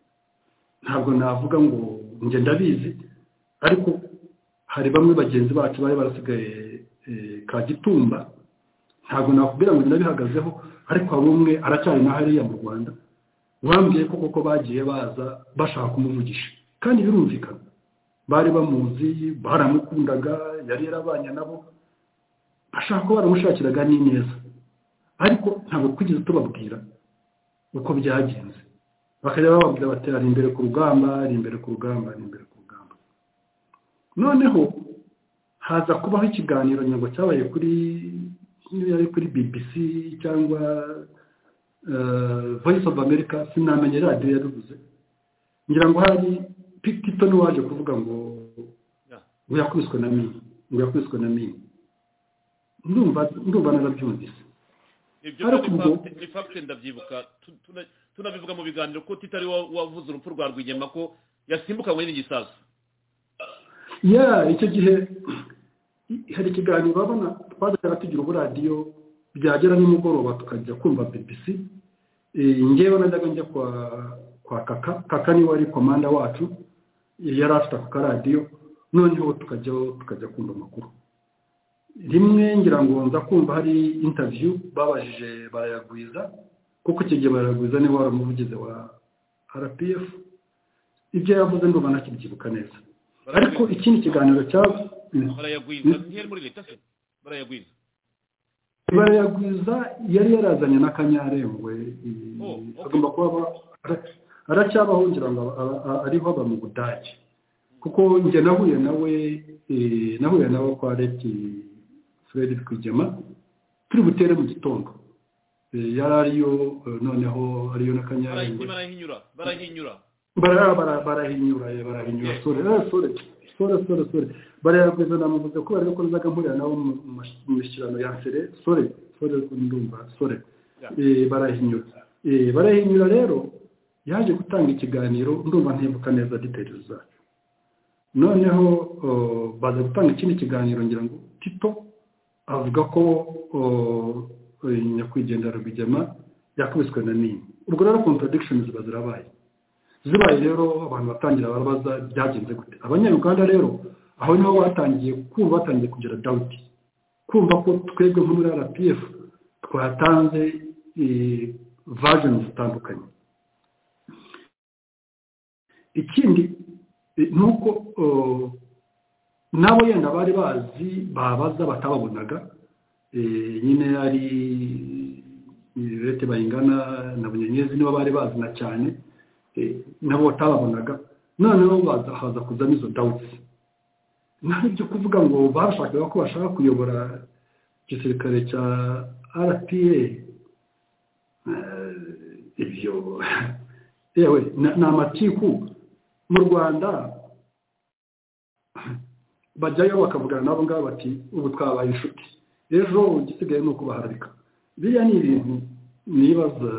ntabwo navuga ngo njye ndabizi ariko hari bamwe bagenzi bacu bari barasigaye kagitumba ntabwo nakubwira ngo ndabihagazeho ariko hari umwe aracyari na hariya mu rwanda wambwiye ko koko bagiye baza bashaka kumuvugisha kandi birumvikana bari bamuzi baramukundaga yari yarabanye nabo bashaka ko baramushakiraga ni neza ariko ntabwo twigeze tubabwira uko byagenze bakajya bababwira bati ari imbere ku rugamba ari imbere ku rugamba ari imbere ku rugamba noneho haza kubaho ikiganiro ntabwo cyabaye kuri niyo yari kuri bbc cyangwa voice of america sinamenye radiyo yabivuze ngira ngo hari pitito n'uwaje kuvuga ngo ngo yakubiswe na mini ngo yakubiswe na mini ndumva narabyumvise ibyo ni fagite ndabyibuka tunabivuga mu biganiro ko tutari wavuze urupfu rwa rwigema ko yasimbukanywe n'igisasu ya icyo gihe hari ikiganiro urabona twajyaga tugira uburadiyo byagera nimugoroba tukajya kumva bbc ngewe najyaga njya kwa kaka kaka niwe ari komanda wacu yari afite ako karadiyo noneho tukajya kumva amakuru rimwe ngira ngo nza kumva hari intaviyu babajije barayagwiza kuko icyo gihe barayagwiza niba wari umuvugizi wa rpf ibyo yavuze ndumva nakibyibuka neza ariko ikindi kiganiro cyaba barayagwiza ntiyari muri leta se barayagwiza barayagwiza yari yarazanye n'akanyarengwe agomba kuba aracyabaho ngira ngo ariho aba mu budage kuko njye nahuye nawe nahuye nawe kwa leti fred kwigema turi butere mu gitondo yari ariyo noneho ariyo n'akanyarengwe barahinyura barahinyura bara bara barahinyura ye barahinyura sore eh, sore sore sore sore bariya kwiza namuvuze ko bari gukora zaga mpurira nawe mu mu- mu mishyikirano ya sere sore sore ndumva sore Eh, barahinyura Eh, barahinyura rero yaje gutanga ikiganiro ndumva ntibuka neza details zacu noneho oh, baza gutanga ikindi kiganiro ngira ngo tito avuga ko oh, eh, nyakwigendera rwigema yakubiswe na nini ubwo rero contradictions ziba zirabaye zibaye rero abantu batangira barabaza byagenze gute abanyarwanda rero aho niho batangiye kumva batangiye kugira dawuti kumva ko twebwe nko muri rpf twatanze vajeni zitandukanye ikindi eh, ni uko oh, nabo yenda bari bazi babaza batababonaga eh, nyine ari rete bayingana na bunyenyezi nibo bari bazina cyane eh, nabo batababonaga noneho baza- haza kuzamo izo dawuti nta byo kuvuga ngo bashakaga ko bashaka kuyobora igisirikare cya rpa Eh, ibyo yewe na- ni amatiku mu rwanda bajyayo bakavugana nabo ngabo bati ubu twabaye inshuti ejo igisigaye ni ukubaharabika biriya ni ibintu nibaza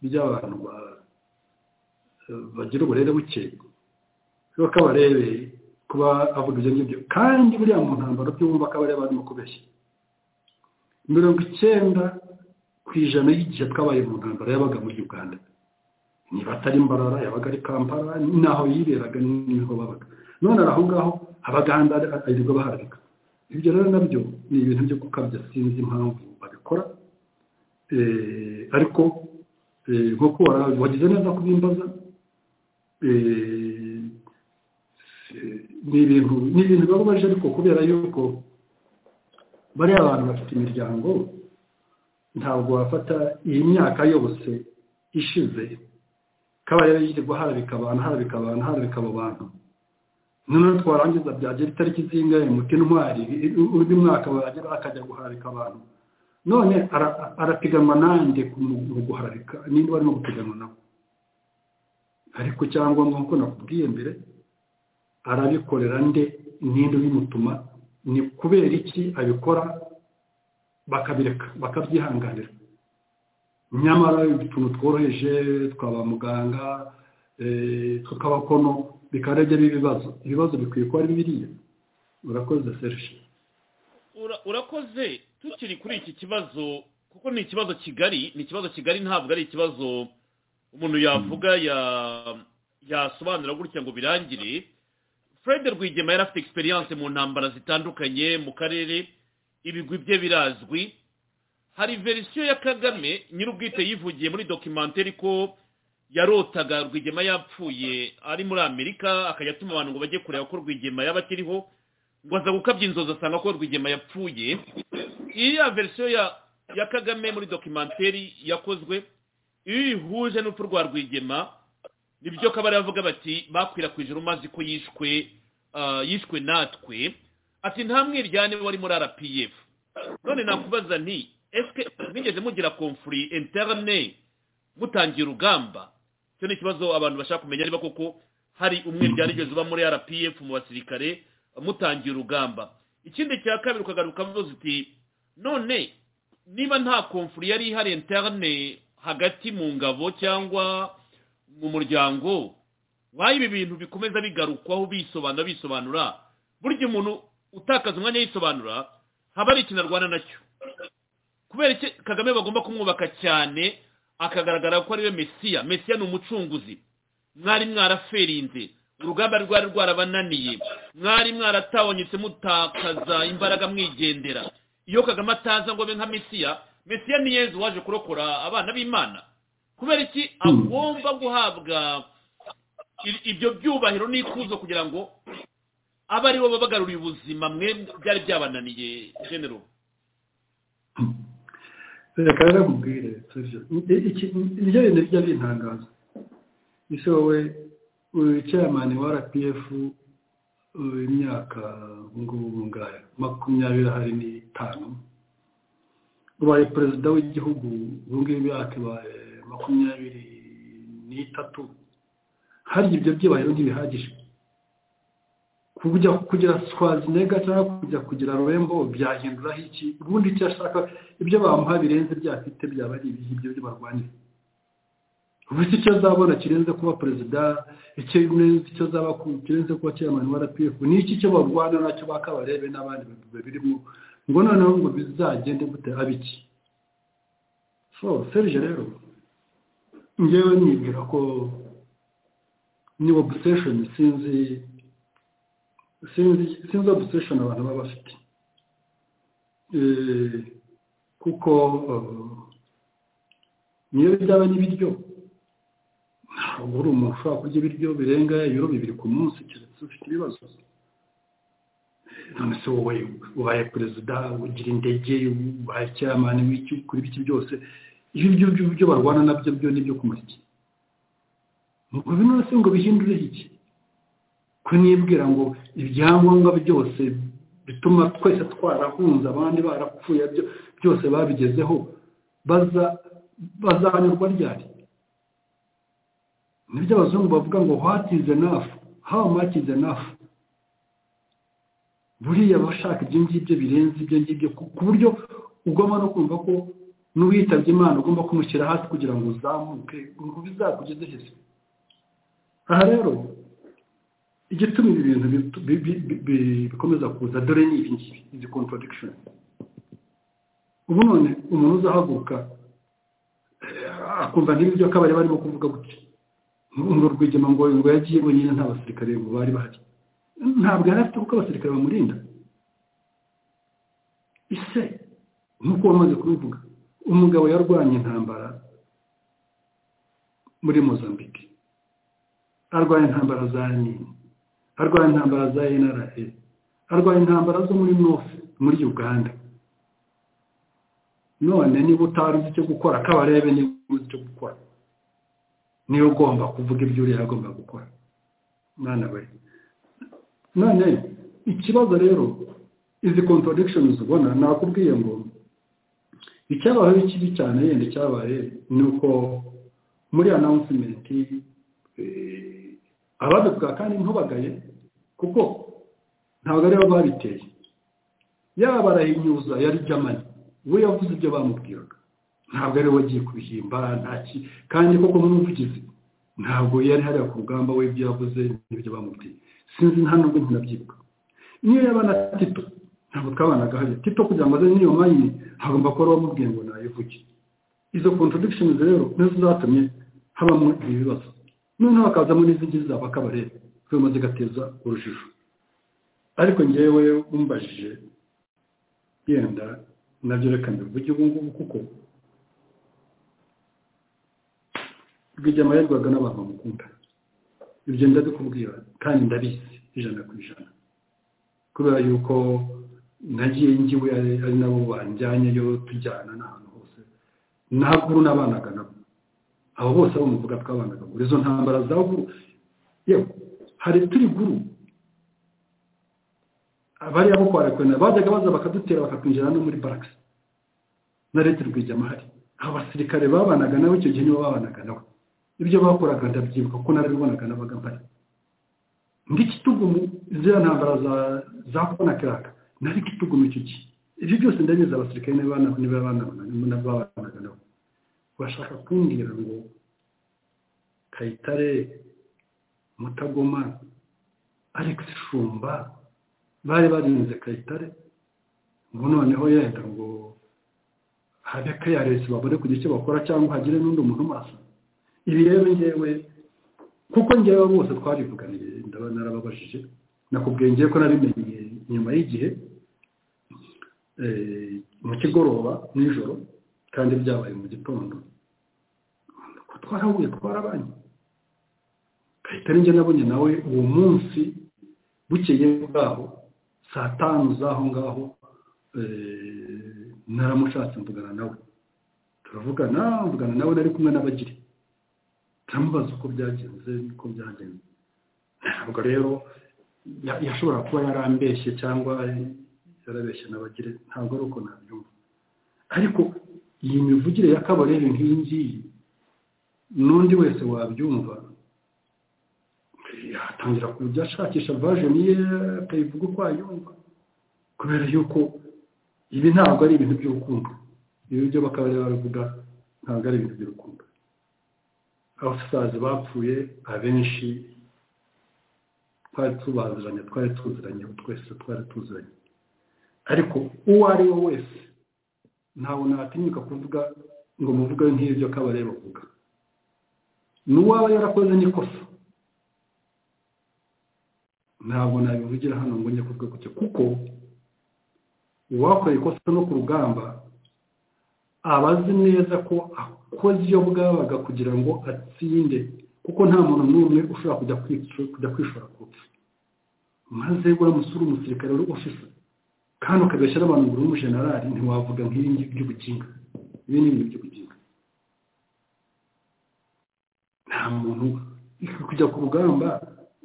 by'abantu ba- bagira uburere buke rero ko abarebe kuba avuga ibyo ngibyo kandi buriya mu ntambaro byumva ko abareba barimo kubeshya mirongo icyenda ku ijana y'igihe twabaye mu ntambaro yabaga muri uganda niba atari mbarara yabaga ari kampala n'aho yiberaga niho babaga none ari aho ngaho abaganda aririrwa baharabika ibyo rero nabyo ni ibintu byo gukabya sinzi impamvu babikora Eh, ariko eh, nk'uko wara- wagize neza kubimbaza eh, eh, ni ibintu ni ibintu biba bibabaje ariko kubera yuko bariya abantu bafite imiryango ntabwo wafata iyi myaka yose ishize kabaye yirirwa harabika abantu harabika abantu harabika abo bantu noneho twarangiza byagera itariki zingahe muti intwari undi mwaka baragera akajya guharabika abantu none ara- arapiganwa nande ku- mu guharabika ninde barimo gupiganwa nawe ariko cyangwa nk'uko nakubwiye mbere arabikorera nde ninde ubimutuma ni kubera iki abikora bakabireka bakabyihanganira nyamara utuntu tworoheje twaba muganga eh, tw'akabakono bikarege ibibazo ibibazo bikwiye kuba ari biriya urakoze serge Ura- urakoze tukiri kuri iki kibazo kuko ni ikibazo kigari ni ikibazo kigari ntabwo ari ikibazo umuntu yavuga ya- yasobanura gutya ngo birangire fred rwigema yari afite egisperiyanse mu ntambara zitandukanye mu karere ibigwi bye birazwi hari verisiyo ya kagame nyir'ubwite yivugiye muri dokimenteri ko yarotaga rwigema yapfuye ari muri amerika akajya atuma abantu ngo bajye kureba ko rwigema yaba akiriho ngo aza gukabya inzozi asanga ko rwigema yapfuye iriya verisiyo ya ya kagame muri dokimenteri yakozwe iyo uyihuje n'urupfu rwa rwigema nibyo kabari bavuga bati bakwirakwije urumazi ko yishwe ah, yishwe natwe ati nta mwiryane wari muri rpf none nakubaza nti ese mwigeze mugira komfuri interne mutangiye urugamba icyo ni ikibazo abantu bashaka kumenya niba koko hari umwiryane wigeze uba muri rpf mu basirikare mutangiye urugamba ikindi cya kabiri ukagaruka uvuze uti none niba nta komfuri yari ihari interne hagati mu ngabo cyangwa mu muryango wayo ibi bintu bikomeza bigarukwaho bisobanura bisobanura burya umuntu utakaza umwanya yisobanura haba hari ikintu arwana nacyo kubera iki kagame bagomba kumwubaka cyane akagaragara ko ariwe mesiya mesiya ni umucunguzi mwari mwaraferinze urugamba rwari rwarabananiye mwari mwaratawonyetse mutakaza imbaraga mwigendera iyo kagame ataza ngo abe nka mesiya mesiya ni yezu waje kurokora abana b'imana kubera iki agomba guhabwa i- ibyo byubahiro n'ikuzo kugira ngo abe ari bo babagaruriye ubuzima mwe byari byabananiye genero reka rero nkubwire serge I- iki- ibyo bintu bijya bintangaza ese wowe uri chairman wa rpf uh, imyaka ubungubu ngaya makumyabiri hari n'itanu ubaye perezida w'igihugu ubungubu imyaka ibaye makumyabiri n'itatu harya ibyo byubahiro ntibihagije kujya kugira swazinega cyangwa kujya kugira rurembo byahinduraho iki ubundi icyo ashaka ibyo bamuha birenze byafite byaba ari ibihe ibyo byo barwanira ubu si icyo azabona kirenze kuba perezida icyo azaba kirenze kuba cyamani wa rpf ni iki cyo barwana nacyo bakabarebe n'abandi babirimo ngo noneho ngo bizagende gute abiki so serije rero ngewe nibwira ko ni obsession sinzi sinzi sinzi obsession abantu baba bafite kuko niyo byaba n'ibiryo ntabwo uri umuntu ushobora kurya ibiryo birenga ibiro bibiri ku munsi keretse ufite ibibazo none se wowe ubaye perezida ugira indege ubaye cyamani w'iki kuri biki byose ibyo byo barwana nabyo byo nibyo kumurya ngo bino se ngo bihindure iki ko nibwira ngo ibyangombwa byose bituma twese twarahunze abandi barapfuye byose babigezeho bazanyurwa ryari nibyo abazungu bavuga ngo what is enough how much is enough buriya bashaka ibyo ngibyo birenze ibyo ngibyo ku buryo ugomba no kumva ko n'uwitabye imana ugomba kumushyira hasi kugira ngo uzamuke ngo bizakugeze heza aha rero igituma ibi bintu bikomeza kuza dore ni ibi ngibi izi contradiction ubu none umuntu uzahaguruka akumva nk'ibyo kabari barimo kuvuga gutya ngo rwigema ngo ngo yagiye nyine nta basirikare ngo bari bahari ntabwo yari afite kuko abasirikare bamurinda ise nk'uko wamaze kubivuga umugabo yarwanya intambara muri mozambique arwanya intambara za nini arwanya intambara za nra arwanya intambara zo muri north muri uganda none niba utari uzi icyo gukora kabarebe niba uzi icyo gukora niyo ugomba kuvuga ibyo uriya agomba gukora mwana we none ikibazo rero izi contradiction ubona nakubwiye ngo icyabayeho kibi cyane yenda cyabaye ni uko muri announcement ababivuga kandi ntubagaye kuko ntabwo aribo babiteye yaba barahinyuza yari jamani we yavuze ibyo bamubwiraga ntabwo ari we wagiye kubihimba ntaki kandi koko n'umuvugizi ntabwo yari hariya ku rugamba we ibyo yavuze n'ibyo bamubwiye sinzi nta nubwo ntinabyibuka niyo yaba na tito ntabwo twabanaga hariya tito kugira ngo aze n'iyo manyi hagomba kuba wamubwiye ngo nayivuge izo contradiction rero nizo zatumye habamo ibi bibazo noneho bakazamo n'izingizi zabo akabareba zirimo zigateza urujijo ariko ngewe umbajije yenda nabyo reka mbivuge ubu ngubu kuko rwigema yarwaga n'abantu bamukunda ibyo ndabikubwira kandi ndabizi ijana ku ijana kubera yuko nagiye ngiwe ari nabo banjyanyeyo tujyana n'ahantu hose ntabwo n'abanaga nabo abo bose abo muvuga twabanaga ngo izo ntambara za guru yewe hari turi guru abari abo kwa rekwena bajyaga baza bakadutera bakatwinjira no muri baragisi na leta rwigema hari abasirikare babanaga nabo icyo gihe nibo babanaga nabo ibyo bakoraga ndabyibuka ko narabibonaga n'abaga mpari ndikitugumu ziriya ntambara za za konakiraka nari kitugumu icyo gihe ibyo byose ndabizi abasirikare niba babanaga nabo urashaka kumbwira ngo kayitare mutagoma alex shumba bari barinze kayitare ngo noneho yenda ngo habe kayaresi babone kugira icyo bakora cyangwa hagire n'undi muntu umasa ibi rero ngewe kuko ngewe bose twarivuganiye narababajije nakubwiye ngewe ko nabimenye nyuma y'igihe mu kigoroba nijoro kandi byabaye mu gitondo ko twarahuye twarabanye kayitare njye nabonye nawe uwo munsi bukeye bwaho saa tanu z'aho ngaho naramushatse mvugana nawe turavugana mvugana nawe nari kumwe n'abagiri turamubaza uko byagenze uko byagenze ntabwo rero yashobora kuba yarambeshye cyangwa yarabeshye n'abagire ntabwo ari uko nabyumva ariko iyi mivugire y'akabarebe nk'iyi ngiyi n'undi wese wabyumva atangira kujya ashakisha vajeni ye akayivuga uko ayumva kubera yuko ibi ntabwo ari ibintu by'urukundo ibi byo bakaba babivuga ntabwo ari ibintu by'urukundo abasazi bapfuye abenshi twari tubaziranye twari tuziranye twese twari tuziranye ariko uwo ari we wese ntabwo natinyuka kuvuga ngo muvuge nk'ibyo kabarebe bavuga n'uwaba yarakoze n'ikosa ntabwo nabivugira hano ngo njye kuvuga gutyo kuko uwakoreye ikosa no ku rugamba aba azi neza ko akoze iyo bwabaga kugira ngo atsinde kuko nta muntu n'umwe ushobora kujya kujya kwishora ku rupfu maze uramusura umusirikare wari ofisa kandi ukabeshya n'abantu ngo uri umujenerali ntiwavuga nk'ibi ngibi by'ubuginga ibi ni ibintu by'ubuginga nta muntu kujya ku rugamba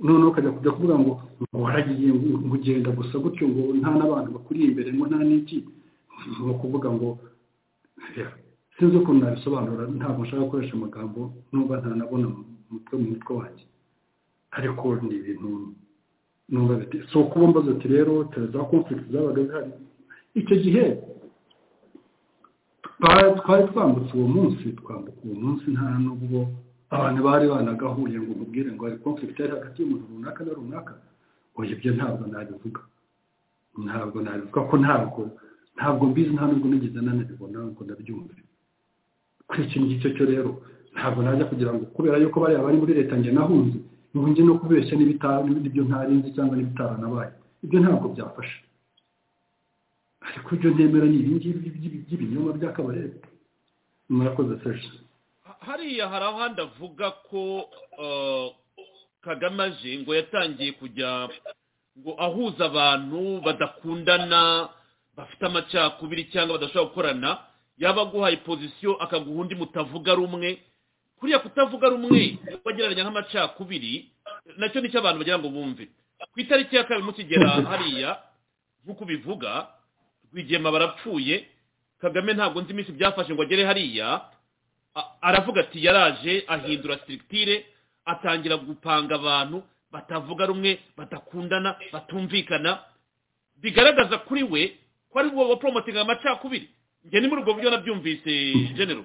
noneho ukajya kujya kuvuga ngo ngo waragiye ngo ugenda gusa gutyo ngo nta n'abantu bakuri imbere ngo nta n'iki ni ukuvuga ngo sinzi ukuntu nabisobanura ntabwo nshaka gukoresha amagambo nubwo ntanabona umutwe mu mutwe wanjye ariko ni ibintu numva biti si ukuba mbaza ati rero tere za konfiriti zabaga zihari icyo gihe twari twambutse uwo munsi twambuka uwo munsi nta n'ubwo abantu bari banagahuye ngo mubwire ngo hari konfiriti yari hagati y'umuntu runaka na runaka oya ibyo ntabwo nabivuga ntabwo nabivuga ko ntabwo ntabwo mbizi nta nubwo nigeze nanabibona ngo ndabyumve kuri iki ngicyo cyo rero ntabwo najya kugira ngo kubera yuko bariya bari muri leta njye nahunze ngo njye no kubeshya n'ibyo ntarinzi cyangwa n'ibitaranabaye ibyo ntabwo byafasha ariko ibyo nemera ni ibingibi by'ibinyoma by'akabarebe murakoze seje hariya hari ahandi avuga ko kagame aje ngo yatangiye kujya ngo ahuza abantu badakundana bafite amacakubiri cyangwa badashobora gukorana yaba aguhaye pozisiyo akaguha undi mutavuga rumwe kuriya kutavuga rumwe bagereranya nk'amacakubiri nacyo nicyo abantu bagira ngo bumve ku itariki ya kabiri mukigera hariya nk'uko ubivuga rwigema barapfuye kagame ntabwo nzi iminsi byafashe ngo agere hariya aravuga ati yaraje ahindura sitirikitire atangira gupanga abantu batavuga rumwe badakundana batumvikana bigaragaza kuri we ko ari bwo baporomotinga amacakubiri njye ni muri ubwo buryo nabyumvise genero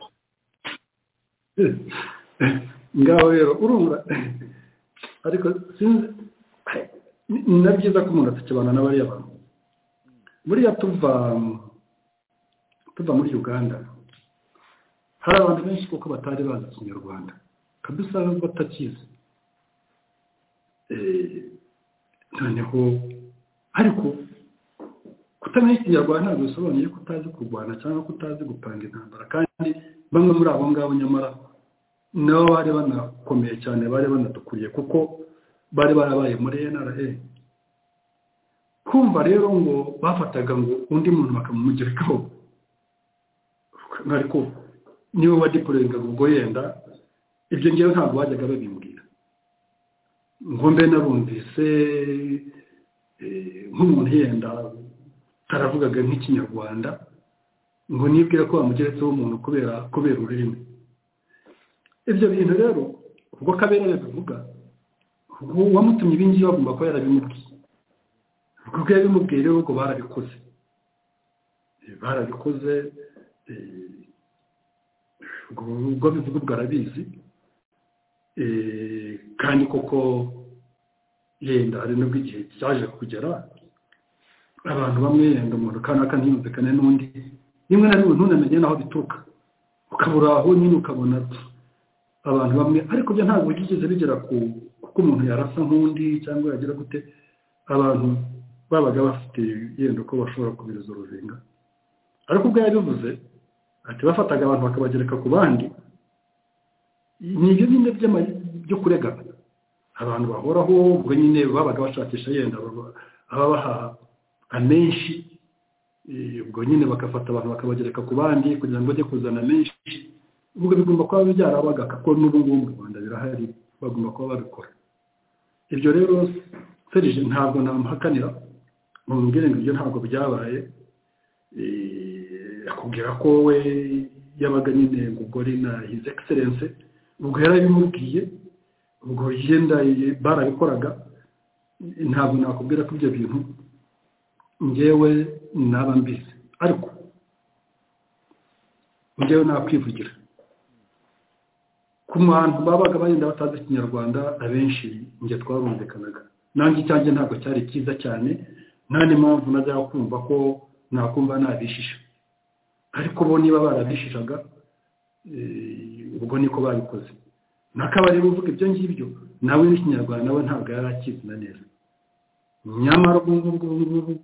ngaho rero urumva ariko sinzi na byiza ko umuntu atakibana na bariya bantu buriya tuva tuva muri uganda hari abantu benshi kuko batari bazi ikinyarwanda kabisa batakizi noneho ariko kutamenya ikinyarwanda ntabwo bisobanuye ko utazi kurwana cyangwa ko utazi gupanga intambara kandi bamwe muri abo ngabo nyamara nabo bari banakomeye cyane bari banadukuriye kuko bari barabaye muri nra kumva rero ngo bafataga ngo undi muntu bakamumugerekaho ariko niwe wadipurengaga ubwo yenda ibyo ngewe ntabwo bajyaga babimbwira ngo mbe narumvise nk'umuntu yenda taravugaga nk'ikinyarwanda ngo nibwire ko bamugeretseho umuntu kubera kubera ururimi ibyo bintu rero ubwo kabera bivuga uwamutumye ibi ngibi bagomba kuba yarabimubwiye ubwo bwo yabimubwiye rero ubwo barabikoze barabikoze ubwo bivuga ubwo arabizi kandi koko yenda hari nubwo igihe cyaje kugera abantu bamwe yenda umuntu kanaka ntiyumvikane n'undi rimwe na rimwe ntunamenye n'aho bituruka ukabura aho nyine ukabona abantu bamwe ariko byo ntabwo byigeze bigera ku kuko umuntu yarasa nk'undi cyangwa yagira gute abantu babaga bafite yenda ko bashobora kubiriza uruzinga ariko ubwo yabivuze ati bafataga abantu bakabagereka ku bandi ni ibyo nyine byo kuregana abantu bahoraho ubwo nyine babaga bashakisha yenda ababaha amenshi ubwo nyine bagafata abantu bakabagereka ku bandi kugira ngo bajye kuzana menshi ubwo bigomba kuba byarabaga kuko n'ubu ngubu mu rwanda birahari bagomba kuba babikora ibyo rero serije ntabwo namuhakanira ngo mubwire ngo ibyo ntabwo byabaye akubwira ko we yabaga nyine ngo gore na hizi egiserense ubwo yarabimubwiye ubwo yenda barabikoraga ntabwo nakubwira ko ibyo bintu ngewe naba mbizi ariko ngewe nakwivugira ku bantu babaga bagenda batazi ikinyarwanda abenshi njye twarumvikanaga nanjye icyanjye ntabwo cyari cyiza cyane nta n'impamvu najya kumva ko nakumva nabishisha ariko bo niba barabishishaga ubwo niko babikoze nakabari uvuga ibyo ngibyo nawe n'ikinyarwanda we ntabwo yari akizina neza nyamara ubu ngubu ngubu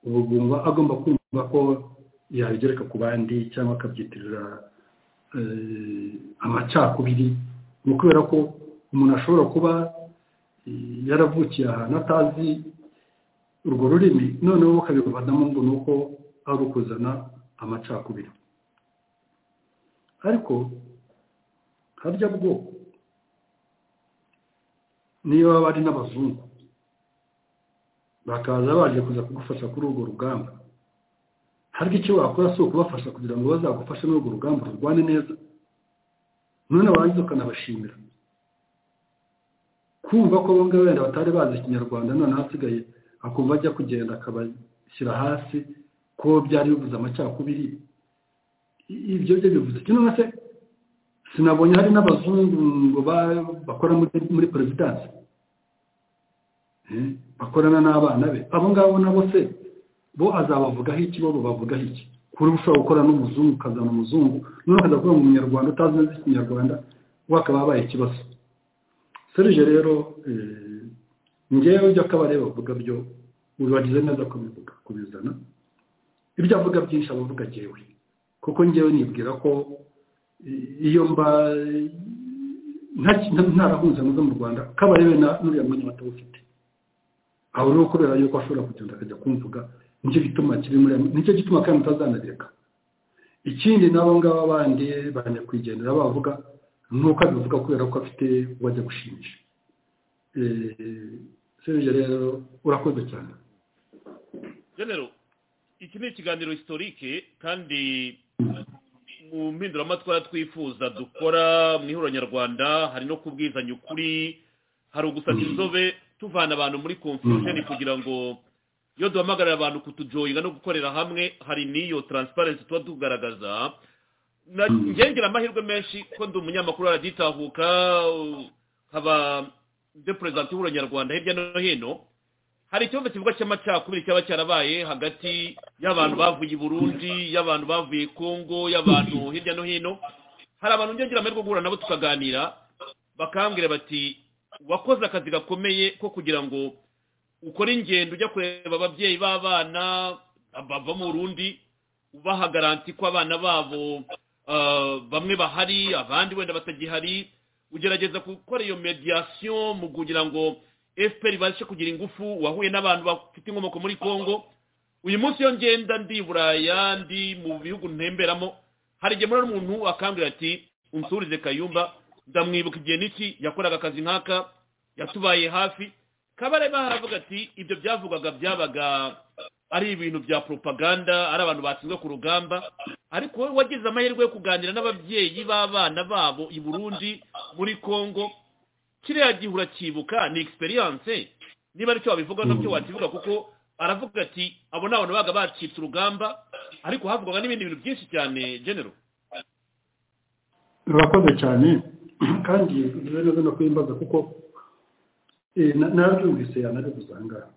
ubu bwumva agomba kumva ko yabigereka ku bandi cyangwa akabyitirira amacakubiri ni kubera ko umuntu ashobora kuba yaravukiye ahantu atazi urwo rurimi noneho ukabivanamo ngo ni uko ari ukuzana amacakubiri ariko harya bwoko niyo baba ari n'abazungu bakaza baje kuza kugufasha kuri urwo rugamba harya icyo wakora si ukubafasha kugira ngo bazagufashe muri urwo rugamba urwane neza none warangiza ukanabashimira kumva ko bamwe wenda batari bazi ikinyarwanda none hasigaye akumva ajya kugenda akabashyira hasi ko byari bivuze amacakubiri ibyo byo bivuze kino na se sinabonye hari n'abazungu ngo bakora muri perezidansi bakorana n'abana be abo ngabo nabo se bo azabavugaho iki bo bavugaho iki kuri ushobora gukora n'umuzungu ukazana umuzungu noneho ukajya gukora mu munyarwanda utazi neza ikinyarwanda wakaba wabaye ikibazo serije rero ngewe ibyo akabari bavuga byo urabagize neza kubivuga kubizana ibyo avuga byinshi aba avuga ngewe kuko ngewe nibwira ko iyo mba ntarahunze muze mu rwanda kabarebe n'uriya mwanya batawufite aho rero kubera yuko ashobora kugenda akajya kumvuga nicyo gituma kiri muri nicyo gituma kandi utazanabireka ikindi nabo ngabo bandi banyakwigendera bavuga nuko abivuga kubera ko afite uwo ajya gushimisha serije rero urakoze cyane genero iki ni ikiganiro historike kandi mu mpinduramatwara twifuza dukora mu ihuriro nyarwanda hari no kubwizanya ukuri hari ugusata inzobe tuvana abantu muri confusion kugira ngo iyo duhamagarira abantu kutujoyinga no gukorera hamwe hari n'iyo taransiparensi tuba tugaragaza ngengera amahirwe menshi ko ndi umunyamakuru aragitahuka nkaba de perezida w'ihuriro nyarwanda hirya no hino hari ikibazo kivuga cy'amacakubiri cyaba cyarabaye hagati y'abantu bavuye i burundi y'abantu bavuye kongo y'abantu hirya no hino hari abantu ngengera amahirwe guhura nabo tukaganira bakambwira bati wakoze akazi gakomeye ko kugira ngo ukore ingendo ujya kureba ababyeyi b'abana bava mu rundi ubaha garanti ko abana babo bamwe bahari abandi wenda batagihari ugerageza gukora iyo mediyasiyo mu kugira ngo efuperi ibashe kugira ingufu wahuye n'abantu bafite inkomoko muri congo uyu munsi iyo ngenda ndi buraya ndi mu bihugu ntemberamo hari igihe muri umuntu akambwira ati unsurize kayumba ndamwibuka igihe n'iki yakoraga akazi nk'aka yatubaye hafi kabareba haravuga ati ibyo byavugwaga byabaga ari ibintu bya propaganda ari abantu bashinzwe ku rugamba ariko wowe wagize amahirwe yo kuganira n'ababyeyi b'abana babo i burundi muri congo kiriya gihe urakibuka ni egisperiyanse niba aricyo wabivuga nabyo wakivuga kuko aravuga ati abo ni abantu baga bacitse urugamba ariko havugwaga n'ibindi bintu byinshi cyane genero urakoze cyane kandi biba neza no kwiyambaza kuko narabyumvise yanabivuze aha ngaha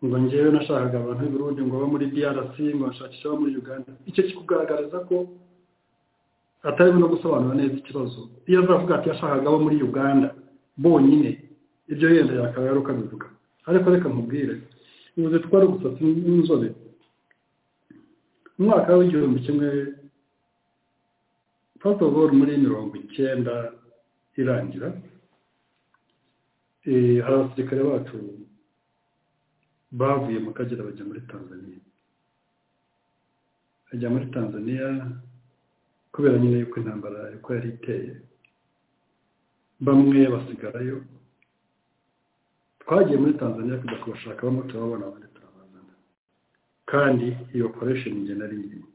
ngo ngewe nashakaga abantu b'urundi ngo babe muri drc ngo bashakishe abo muri uganda icyo kikugaragariza ko atarimo no gusobanura neza ikibazo iyo azavuga ati yashakaga abo muri uganda bonyine ibyo yenda yakaba yari ukabivuga ariko reka nkubwire ubuze twari ugusatsi n'inzobe mu mwaka w'igihumbi kimwe pasitogoro muri mirongo icyenda irangira hari abasirikare bacu bavuye mu kagera bajya muri tanzania bajya muri tanzania kubera nyine yuko intambara uko yari iteye bamwe basigarayo twagiye muri tanzania kujya kubashaka bamwe turababona abandi turabazana kandi iyo operesheni njye nari irimo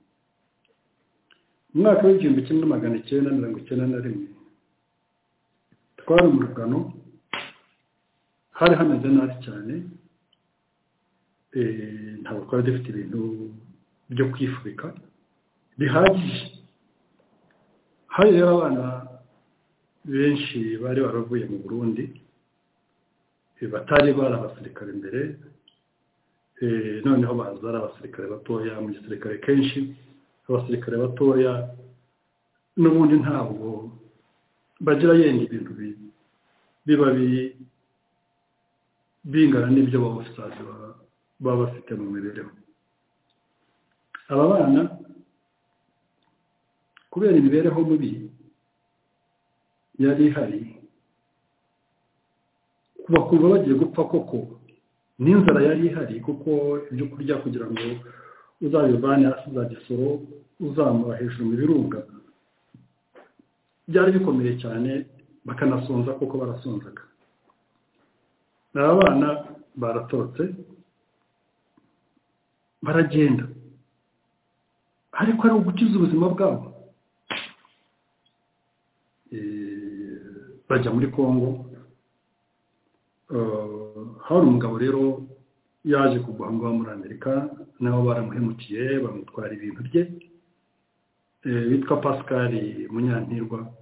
mu mwaka w'igihumbi kimwe magana icyenda mirongo icyenda na rimwe twari mu rugano hari hameze nabi cyane eh, ntabwo twari dufite ibintu byo kwifubika bihagije hari rero abana benshi bari baravuye mu burundi eh, batari bari abasirikare mbere eh, noneho baza ari abasirikare batoya mu gisirikare kenshi abasirikare batoya n'ubundi ntabwo bagira yenda ibintu bi- biba bi- bingana n'ibyo abafisazi baba bafite mu mibereho aba bana kubera imibereho mubi yari ihari bakumva bagiye gupfa koko n'inzara yari ihari kuko ibyo kurya kugira ngo uzabivane hasi za gisoro uzamura hejuru mu birunga byari bikomeye cyane bakanasonza kuko barasonzaga aba bana baratorotse baragenda ariko ari ugukiza ubuzima bwabo Eh, bajya muri congo Eh, hari umugabo rero yaje kugwa aho ngaho muri amerika nabo baramuhemukiye bamutwara ibintu bye eh, witwa pascal munyantirwa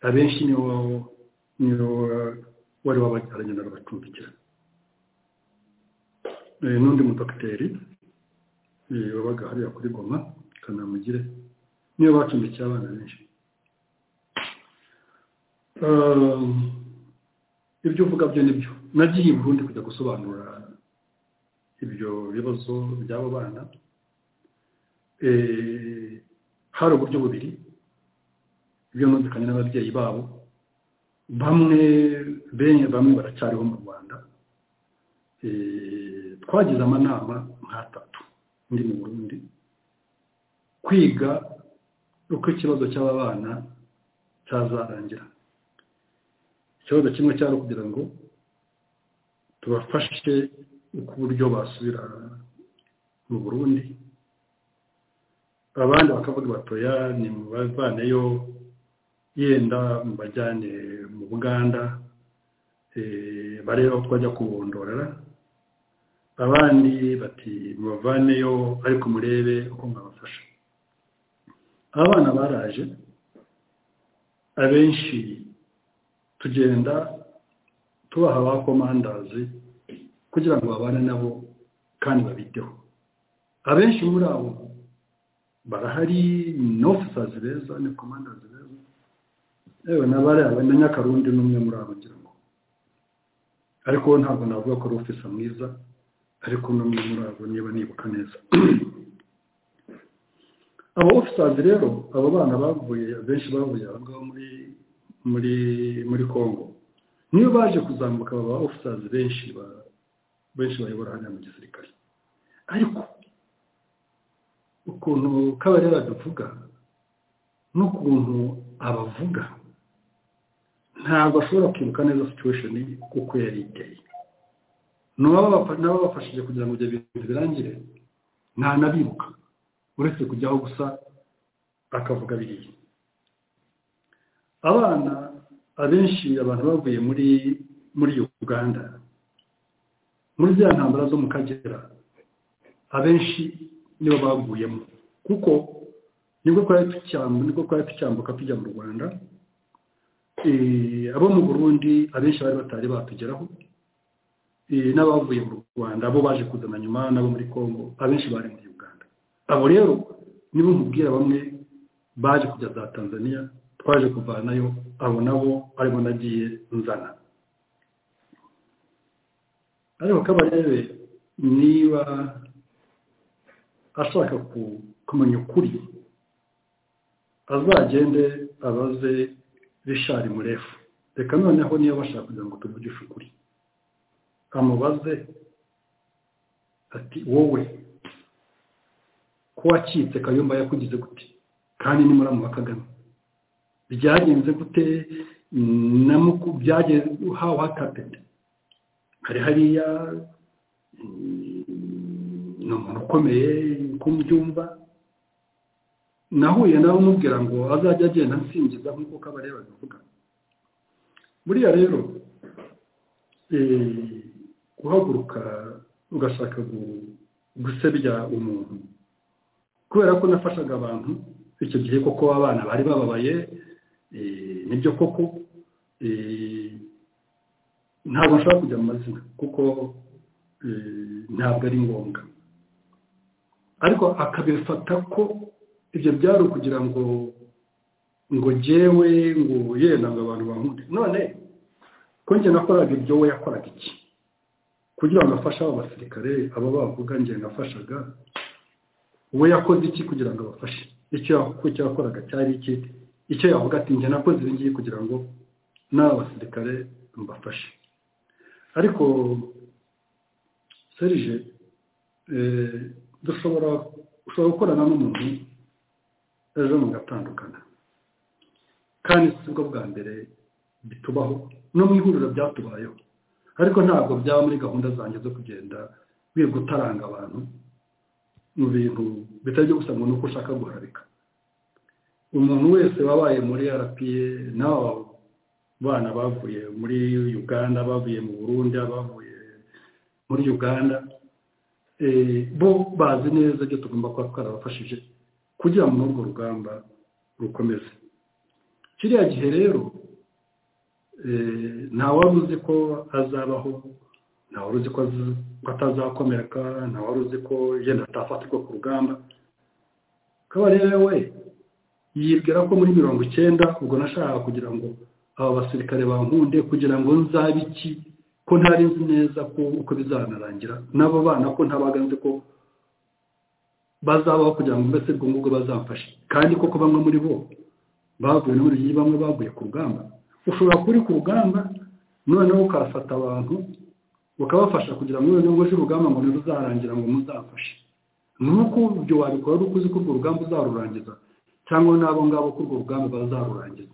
abenshi niwo niwo wari wababyaranye n'abacumbikira Eh, n'undi mudogiteri eh, wabaga hariya kuri goma kanamugire niwe bacumbikiye abana benshi Eh, ibyo uvuga byo nibyo nagiye i burundi kujya gusobanura ibyo bibazo by'abo bana Eh, hari uburyo bubiri bwumvikanye n'ababyeyi babo bamwe benye bamwe baracyariho mu rwanda Eh, twagize amanama nk'atatu ndi mu burundi kwiga uko ikibazo cy'aba bana cyazarangira ikibazo kimwe cyari kugira ngo tubafashe uko uburyo basubira mu burundi abandi bakavuga batoya ni mubavaneyo yenda mubajyane mu buganda eh, barebe aho twajya kubondorera abandi bati mubavaneyo ariko murebe uko mwabafasha abana baraje abenshi tugenda tubaha ba komandazi kugira ngo babane nabo kandi babiteho abenshi muri abo barahari ni ofisazi beza ni komandazi beza yewe n'abariya na nyakarundi ni umwe muri abo ngira ngo ariko we ntabwo navuga ko ari ofisa mwiza ariko ni umwe muri abo niba nibuka neza abo ofisazi rero abo bana bavuye benshi bavuye aho ngaho muri muri muri congo niyo baje kuzamuka baba ofisazi benshi ba- benshi bayobora hariya mu gisirikare ariko ukuntu kabarera duvuga n'ukuntu abavuga ntabwo ashobora kwibuka neza situation uko yari iteye ni ababa- n'ababafashije kugira ngo ibyo bintu birangire ntanabibuka uretse kujyaho gusa akavuga biriya abana abenshi abantu bavuye muri muri uganda muri za ntambara zo mu kagera abenshi nibo baguyemo kuko nibwo twari tucyambuka nibwo twari tucyambuka tujya mu rwanda Eh, abo mu burundi abenshi bari batari batugeraho Eh, n'abavuye mu rwanda abo baje kuzana nyuma n'abo muri congo abenshi bari muri uganda abo rero nibo nkubwira bamwe baje kujya za tanzania twaje kuvanayo abo nabo arimo nagiye nzana ariko kabarebe niba ashaka ku- kumenya ukuri azagende abaze rishari murefu reka noneho niba bashaka kugira ngo tuvugishe ukuri amubaze ati wowe ko wacitse kayumba yakugize gute kandi ni muramuha kagame byagenze gute na muku byagenze how what happened hari hariya mm, ni umuntu ukomeye uko mbyumva nahuye nawe umubwira ngo azajya agenda ansingiza nk'uko kabareba bivuga buriya rero eh, guhaguruka ugashaka gu- gusebya umuntu kubera ko nafashaga abantu icyo gihe koko abana bari bababaye eh, nibyo koko eh, ntabwo nshobora kujya mu mazina kuko eh, ntabwo ari ngombwa ariko akabifata ko ibyo byari ukugira ngo ngo jyewe ngo yenda ngo abantu bankunde none ko njye nakoraga ibyo we yakoraga iki kugira ngo afashe abo basirikare abo bavuga njye nafashaga we yakoze iki kugira ngo abafashe icyo ya- ko icyo yakoraga cyari iki icyo yavuga ati njye nakoze ibi ngibi kugira ngo n'aba basirikare mbafashe ariko serije eh, dushobora ushobora gukorana n'umuntu ejo mugatandukana kandi si bwo bwa mbere bitubaho no mu ihuriro byatubayeho ariko ntabwo byaba muri gahunda zanjye zo kugenda wirirwa utaranga abantu mu bintu bitari byo gusa ngo ni uko ushaka guharabika umuntu wese wabaye muri rpa n'aba bana bavuye muri uganda bavuye mu burundi abavuye muri uganda eh, bo bazi neza ibyo tugomba kuba twarabafashije kugira ngo n'urwo rugamba rukomeze kiriya gihe rero eh, ntawari uzi ko azabaho ntawari uzi ko az- ko atazakomereka ntawari uzi ko yenda atafatirwa ku rugamba kabarebe we yibwira ko muri mirongo icyenda ubwo nashakaga kugira ngo aba basirikare bankunde kugira ngo nzabe iki ko ntari nzi neza ko uko bizanarangira n'abo bana ko ntabaga nzi ko bazabaho kugira ngo mbese ubwo ngubwo bazamfashe kandi koko bamwe muri bo bavuye muri iyi bamwe baguye ku rugamba ushobora kuba uri ku rugamba noneho ukafata abantu ukabafasha kugira ngo noneho uje urugamba ngo ntiruzarangira ngo muzafashe nuko ibyo wabikora ari uko uzi ko urwo rugamba uzarurangiza cyangwa n'abo ngabo ko urwo rugamba bazarurangiza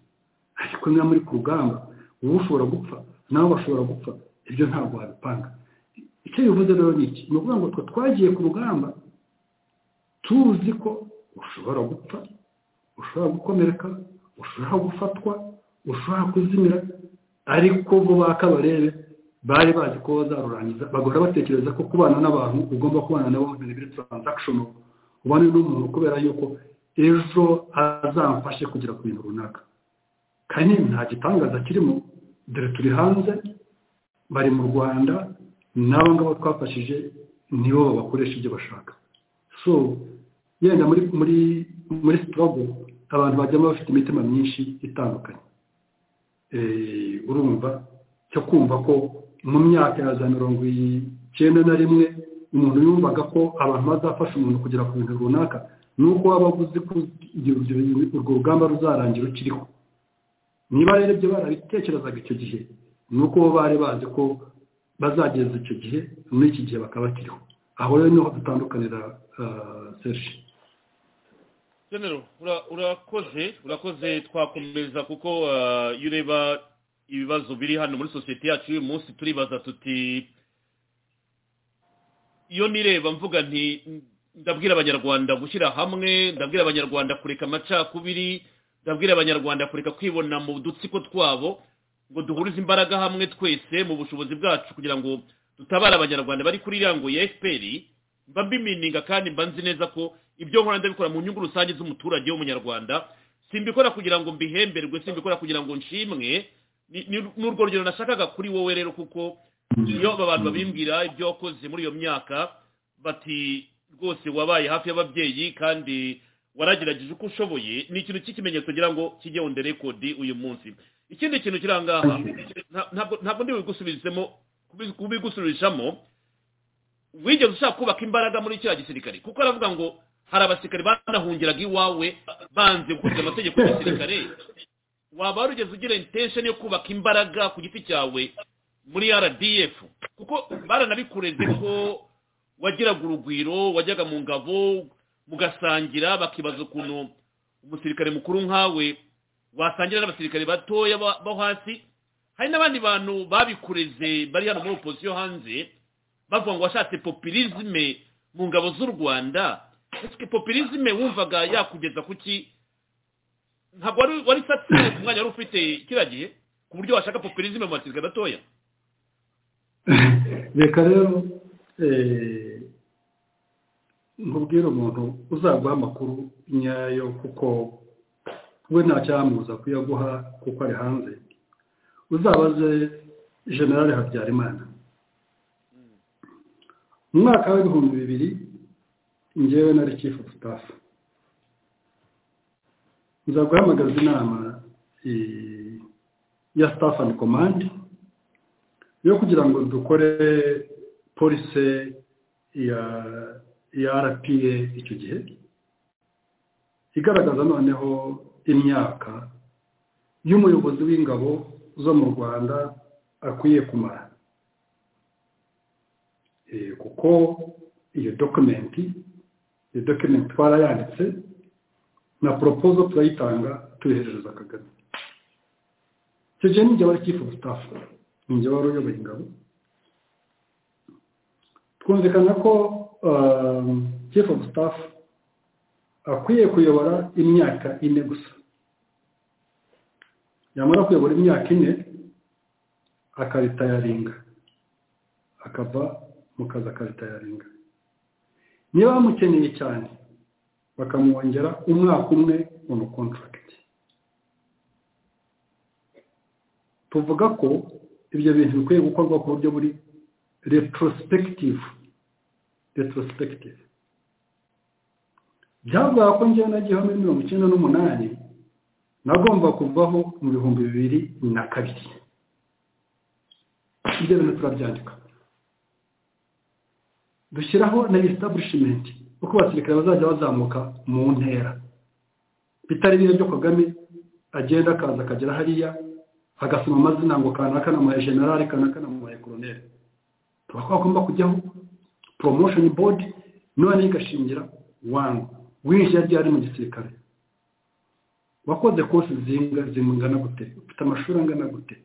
ariko niba muri ku rugamba wowe ushobora gupfa nabo bashobora gupfa ibyo ntabwo wabipanga icyo bivuze rero ni iki ni ukuvuga ngo twe twagiye ku rugamba tuzi ko ushobora gupfa ushobora gukomereka ushobora gufatwa ushobora kuzimira ariko bo ba kabarebe bari bazi ko bazarurangiza bagahora batekereza ko kubana n'abantu ugomba kubana nabo mu bintu biri transaction ubane n'umuntu kubera yuko ejo azamfashe kugera ku bintu runaka kandi nta gitangaza kirimo dore turi hanze bari mu rwanda n'abo ngabo twafashije nibo babakoresha ibyo bashaka so yenda muri muri muri sitogo abantu bajyamo bafite imitima myinshi itandukanye Eh, urumva cyo kumva ko mu myaka ya za mirongo icyenda na rimwe umuntu yumvaga ko abantu bazafasha umuntu kugera ku bintu runaka ni uko waba uzi ko urwo urwo rugamba ruzarangira ukiriho niba rero ibyo barabitekerezaga icyo gihe ni uko bo bari bazi ko bazageza icyo gihe muri iki gihe bakaba bakiriho aho rero niho dutandukanira seshi genero ura- urakoze urakoze twakomeza kuko ah, iyo ureba ibibazo biri hano muri sosiyete yacu uyu munsi turibaza tuti iyo nireba mvuga nti ndabwira abanyarwanda gushyira hamwe ndabwira abanyarwanda kureka amacakubiri ndabwira abanyarwanda kureka kwibona mu dutsiko twabo ngo duhurize imbaraga hamwe twese mu bushobozi bwacu kugira ngo dutabare abanyarwanda bari kuri iriya ngo ya efuperi mba mbimininga kandi mba nzi neza ko ibyo nkora ndabikora mu nyungu rusange z'umuturage w'umunyarwanda simbikora kugira ngo mbihemberwe simbikora kugira ngo nshimwe Ni- ni- ni urwo rugero nashakaga kuri wowe rero kuko iyo aba bantu babimbwira ibyo wakoze muri iyo myaka bati rwose wabaye hafi y'ababyeyi kandi waragerageje uko ushoboye ni ikintu cy'ikimenyetso ngira ngo kijye on the record uyu munsi ikindi kintu kiri aha ngaha nta- ntabwo ntabwo ndi bubigusubizemo kubi- kubigusubirishamo wigeze ushaka kubaka imbaraga muri kiriya gisirikare kuko aravuga ngo hari abasirikare banahungiraga iwawe banze gukurikiza amategeko y'igisirikare waba warugeze ugira intention yo kubaka imbaraga ku giti cyawe muri rdf kuko baranabikureze ko wagiraga urugwiro wajyaga mu ngabo mugasangira bakibaza ukuntu umusirikare mukuru nkawe wasangira n'abasirikare batoya ba- bo hasi hari n'abandi bantu babikureze bari hano muri opozisiyo hanze bavuga ngo washatse populisme mu ngabo z'u rwanda ese populisme wumvaga yakugeza ku ki ntabwo wari wari satisfied ku mwanya wari ufite kiriya gihe ku buryo washaka populizimu mu matsinda gatoya reka rero eh, ntubwire umuntu uzaguha amakuru nyayo kuko we nta cyamubuza kuyaguha kuko ari hanze uzabaze generale habyarimana mu mwaka w'ibihumbi bibiri njyewe nari chief of staff nzaguhamagaza inama eh, ya staff and command yo kugira ngo dukore polise ya ya rpa icyo gihe igaragaza noneho imyaka y'umuyobozi w'ingabo zo mu rwanda akwiye kumara Eh, kuko iyo dokumenti iyo dokumenti twarayanditse na poropozo turayitanga tuyiherereza kagame icyo gihe ninjye wari chief of staff ninjye wari uyoboye ingabo twumvikana ko um, chief of staff akwiye kuyobora imyaka ine gusa yamara kuyobora imyaka ine akaritayaringa akava mu kazi akaritayaringa niba bamukeneye cyane bakamwongera umwaka umwe mu kontaragiti tuvuga ko ibyo bintu bikwiye gukorwa ku buryo buri retrospective retrospective byavuga ko njyewe nagiyeho muri mirongo icyenda n'umunani nagomba kuvaho mu bihumbi bibiri na kabiri ibyo bintu turabyandika dushyiraho na establishment uko abasirikare bazajya bazamuka mu ntera bitari bino byo kagame agenda akaza akagera hariya agasoma amazina ngo kanaka namuhaye generale kanaka namuhaye koroneri tuba twagomba kujyaho promotion board none igashingira wanga winjira ryari mu gisirikare wakoze kosi zinga zingana gute ufite amashuri angana gute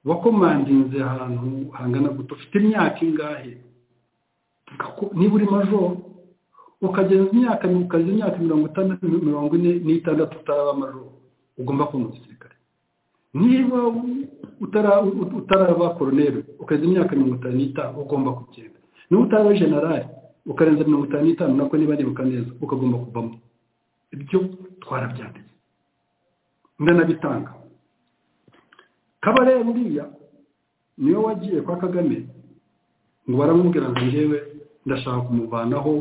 wakomandinze ahantu hangana gute ufite imyaka ingahe niba uri majoro ukagenza imyaka ukagenza imyaka mirongo itandatu mirongo ine n'itandatu utaraba majoro ugomba kuba mu gisirikare niba utaraba koroneri ukagenza imyaka mirongo itanu n'itanu ugomba kugenda niba utaraba generale ukarenza mirongo itanu n'itanu nako niba neza ukagomba kuvamo ibyo twarabyanditse ndanabitanga kabare buriya niwe wagiye kwa kagame ngo baramubwira ngo ngewe ndashaka kumuvanaho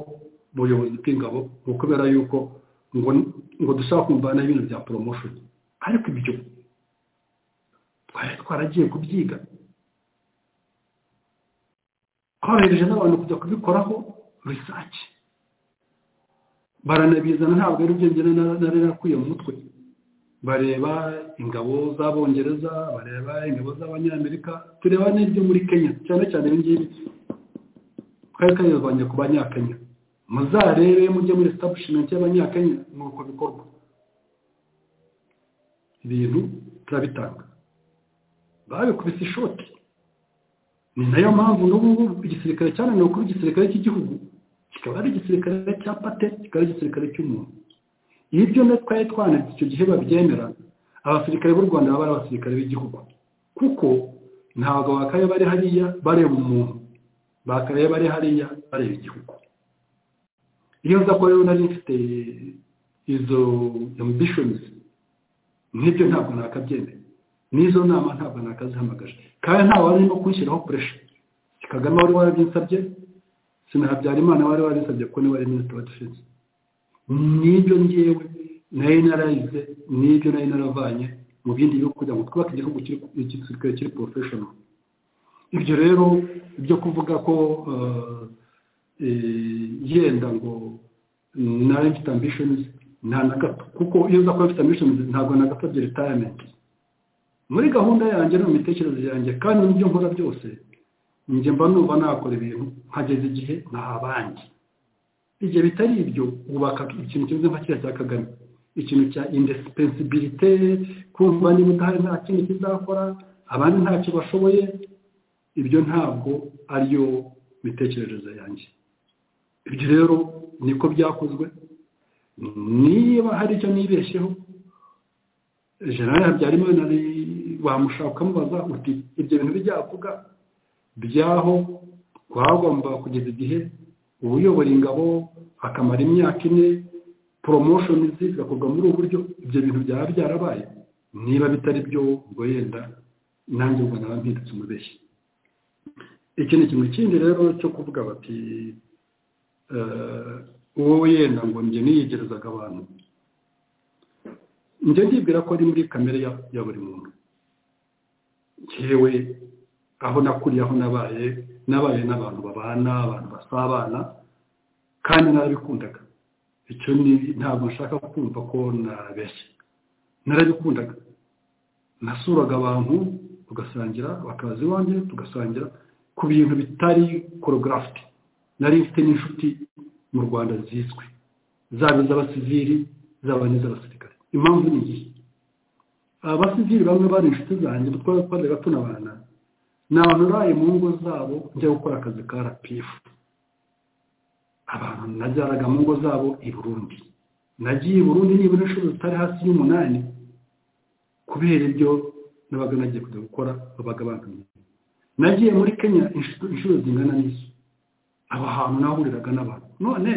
ubuyobozi bw'ingabo ngo kubera yuko ngo ngo dushaka kumuvanaho ibintu bya promotion ariko ibyo twari twaragiye kubyiga tworohereje n'abantu kujya kubikoraho risake baranabizana ntabwo ari byo ngena nari nakwiye mu mutwe bareba ingabo z'abongereza bareba ingabo z'abanyamerika tureba n'ibyo muri kenya cyane cyane ibi ngibi twari twayivanye ku banyakenya muzarebe mujye muri establishment y'abanyakenya ni uko bikorwa ibintu turabitanga babikubise ishoti ni nayo mpamvu n'ubu ngubu igisirikare cyane ni ukuba igisirikare cy'igihugu kikaba ari igisirikare cya pate kikaba ari igisirikare cy'umuntu iyo ibyo na twari twanditse icyo gihe babyemera abasirikare b'u rwanda baba ari abasirikare b'igihugu kuko ntabwo bakaye bari hariya bareba umuntu bakaye bari hariya bareba igihugu iyo nza kuba rero nari mfite izo ambishonizi nk'ibyo ntabwo nakabyemera n'izo nama ntabwo nakazihamagaje kandi nta wari no kunshyiraho puresha kagame wari warabyisabye sinahabyarimana wari warabinsabye kuko niwe wari minisitiri wa defense n'ibyo ngewe nari narayize n'ibyo nari naravanye mu bindi bihugu kugira ngo twubake igihugu kiri kiri porofeshono ibyo rero byo kuvuga ko yenda ngo nari mfite ambishonizi nta na gato kuko iyo uza kuba mfite ambishonizi ntabwo na gato bya ritayimenti muri gahunda yanjye no mu mitekerereze yanjye kandi n'ibyo nkora byose njye mba numva nakora ibintu nkageza igihe ntahabanje igihe bitari ibyo wubaka ikintu kimeze nka kiriya cya kagame ikintu cya indesipensibilite kumva niba udahari nta kindi kizakora abandi ntacyo bashoboye ibyo ntabwo ariyo mitekerereze yanjye ibyo rero niko byakozwe niba hari icyo nibeshyeho jenali habyarimana wamushaka ukamubaza uti ibyo bintu bijyavuga byaho twagomba kugeza igihe uba uyobora ingabo akamara imyaka ine poromoshoni zigakorwa muri ubu buryo ibyo bintu byaba byarabaye niba bitari byo ubwo yenda nanjye ubwo naba mpindutse umubeshyi iki ni ikintu kindi rero cyo kuvuga bati wowe yenda ngo njye niyegerezaga abantu njye ndibwira ko ari muri kamere ya ya buri muntu yewe aho nakuriye aho nabaye nabaye n'abantu babana abantu basabana kandi narabikundaga icyo ni ntabwo nshaka kumva ko nabeshye narabikundaga nasuraga abantu tugasangira bakaza iwanjye tugasangira ku bintu bitari korogarafi nari mfite n'inshuti mu rwanda zizwi zaba iz'abasivili zaba n'iz'abasirikare impamvu ni iyi abasivili bamwe bari inshuti zanjye twari twajyaga tunabana ni abantu uraye mu ngo zabo njya gukora akazi ka rapifu abantu najyanaga mu ngo zabo i burundi nagiye i burundi nibura inshuro zitari hasi y'umunani kubera ibyo nabaga nagiye kujya gukora babaga bangamiye nagiye muri kenya inshuro zingana n'izo aho hantu nahuriraga n'abantu none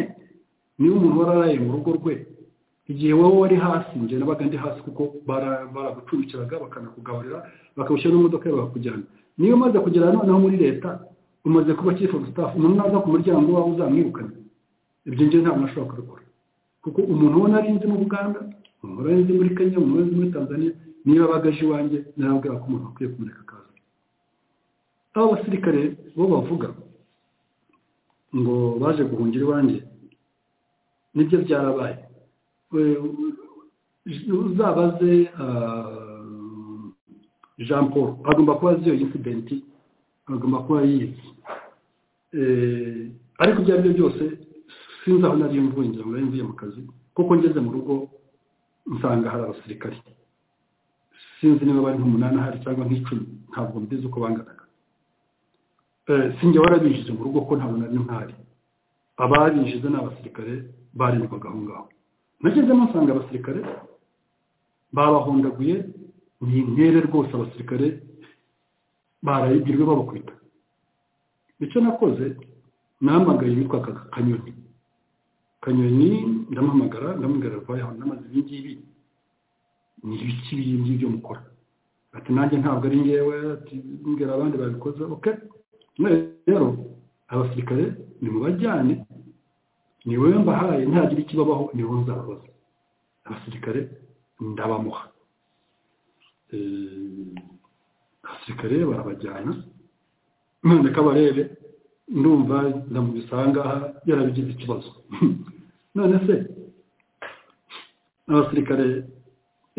niba umuntu wararaye mu rugo rwe igihe wowe wari hasi njye nabaga ndi hasi kuko baragucumbikiraga bakanakugaburira bakagushyira n'imodoka yawe bakujyana niyo umaze kugera noneho muri leta umaze kuba chief of staff umuntu naza ku muryango wawe uzamwirukana ibyo ngiye ntabwo nashobora kubikora kuko umuntu ubona ari inzi mu buganda umuntu ubona ari inzi muri kenya umuntu ubona ari muri tanzania niba abagaje iwanjye narabwira ko umuntu akwiye kumureka akazi abo basirikare bo bavuga ngo baje guhungira iwanjye nibyo byarabaye uzabaze jean paul agomba kuba azi iyo insidenti agomba kuba yizi ariko ibyo ari byo byose sinzi aho nari mvuye ngira ngo nari mvuye mu kazi kuko ngeze mu rugo nsanga hari abasirikari sinzi niba bari nk'umunani ahari cyangwa nk'icumi ntabwo mbizi uko banganaga sinjye warabinjije mu rugo ko ntabwo nari mpari ababinjize ni abasirikare barindwaga aho ngaho nagezemo nsanga abasirikare babahondaguye ni intere rwose abasirikare barayigirwe babakubita icyo nakoze nahamagaye yitwa kanyoni kanyoni ndamuhamagara ndamubwira vayaho ndamaze ibi ngibi ni ibiki ibi ngibi byo mukora ati nanjye ntabwo ari ngewe ati mbwira abandi babikoze oke rero abasirikare ni mu bajyane ni wowe mbahaye ntagira ikibabaho ni wowe nzababaza abasirikare ndabamuha abasirikare barabajyana none kabarebe ndumva ndamubisanga yarabigize ikibazo none se abasirikare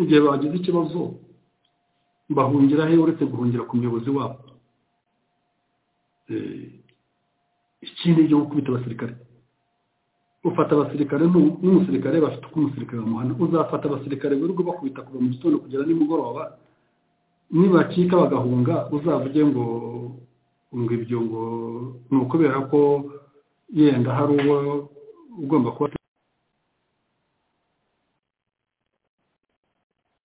igihe bagize ikibazo bahungira he uretse guhungira ku muyobozi wabo ikindi cyo gukubita abasirikare ufata abasirikare n'umusirikare bafite uko umusirikare bamuhana uzafata abasirikare buri ubwo bakubita kuva mu gitondo kugera nimugoroba nibacika bagahunga uzavuge ngo ngo ibyo ngo ni ukubera ko yenda hari uwo ugomba kuba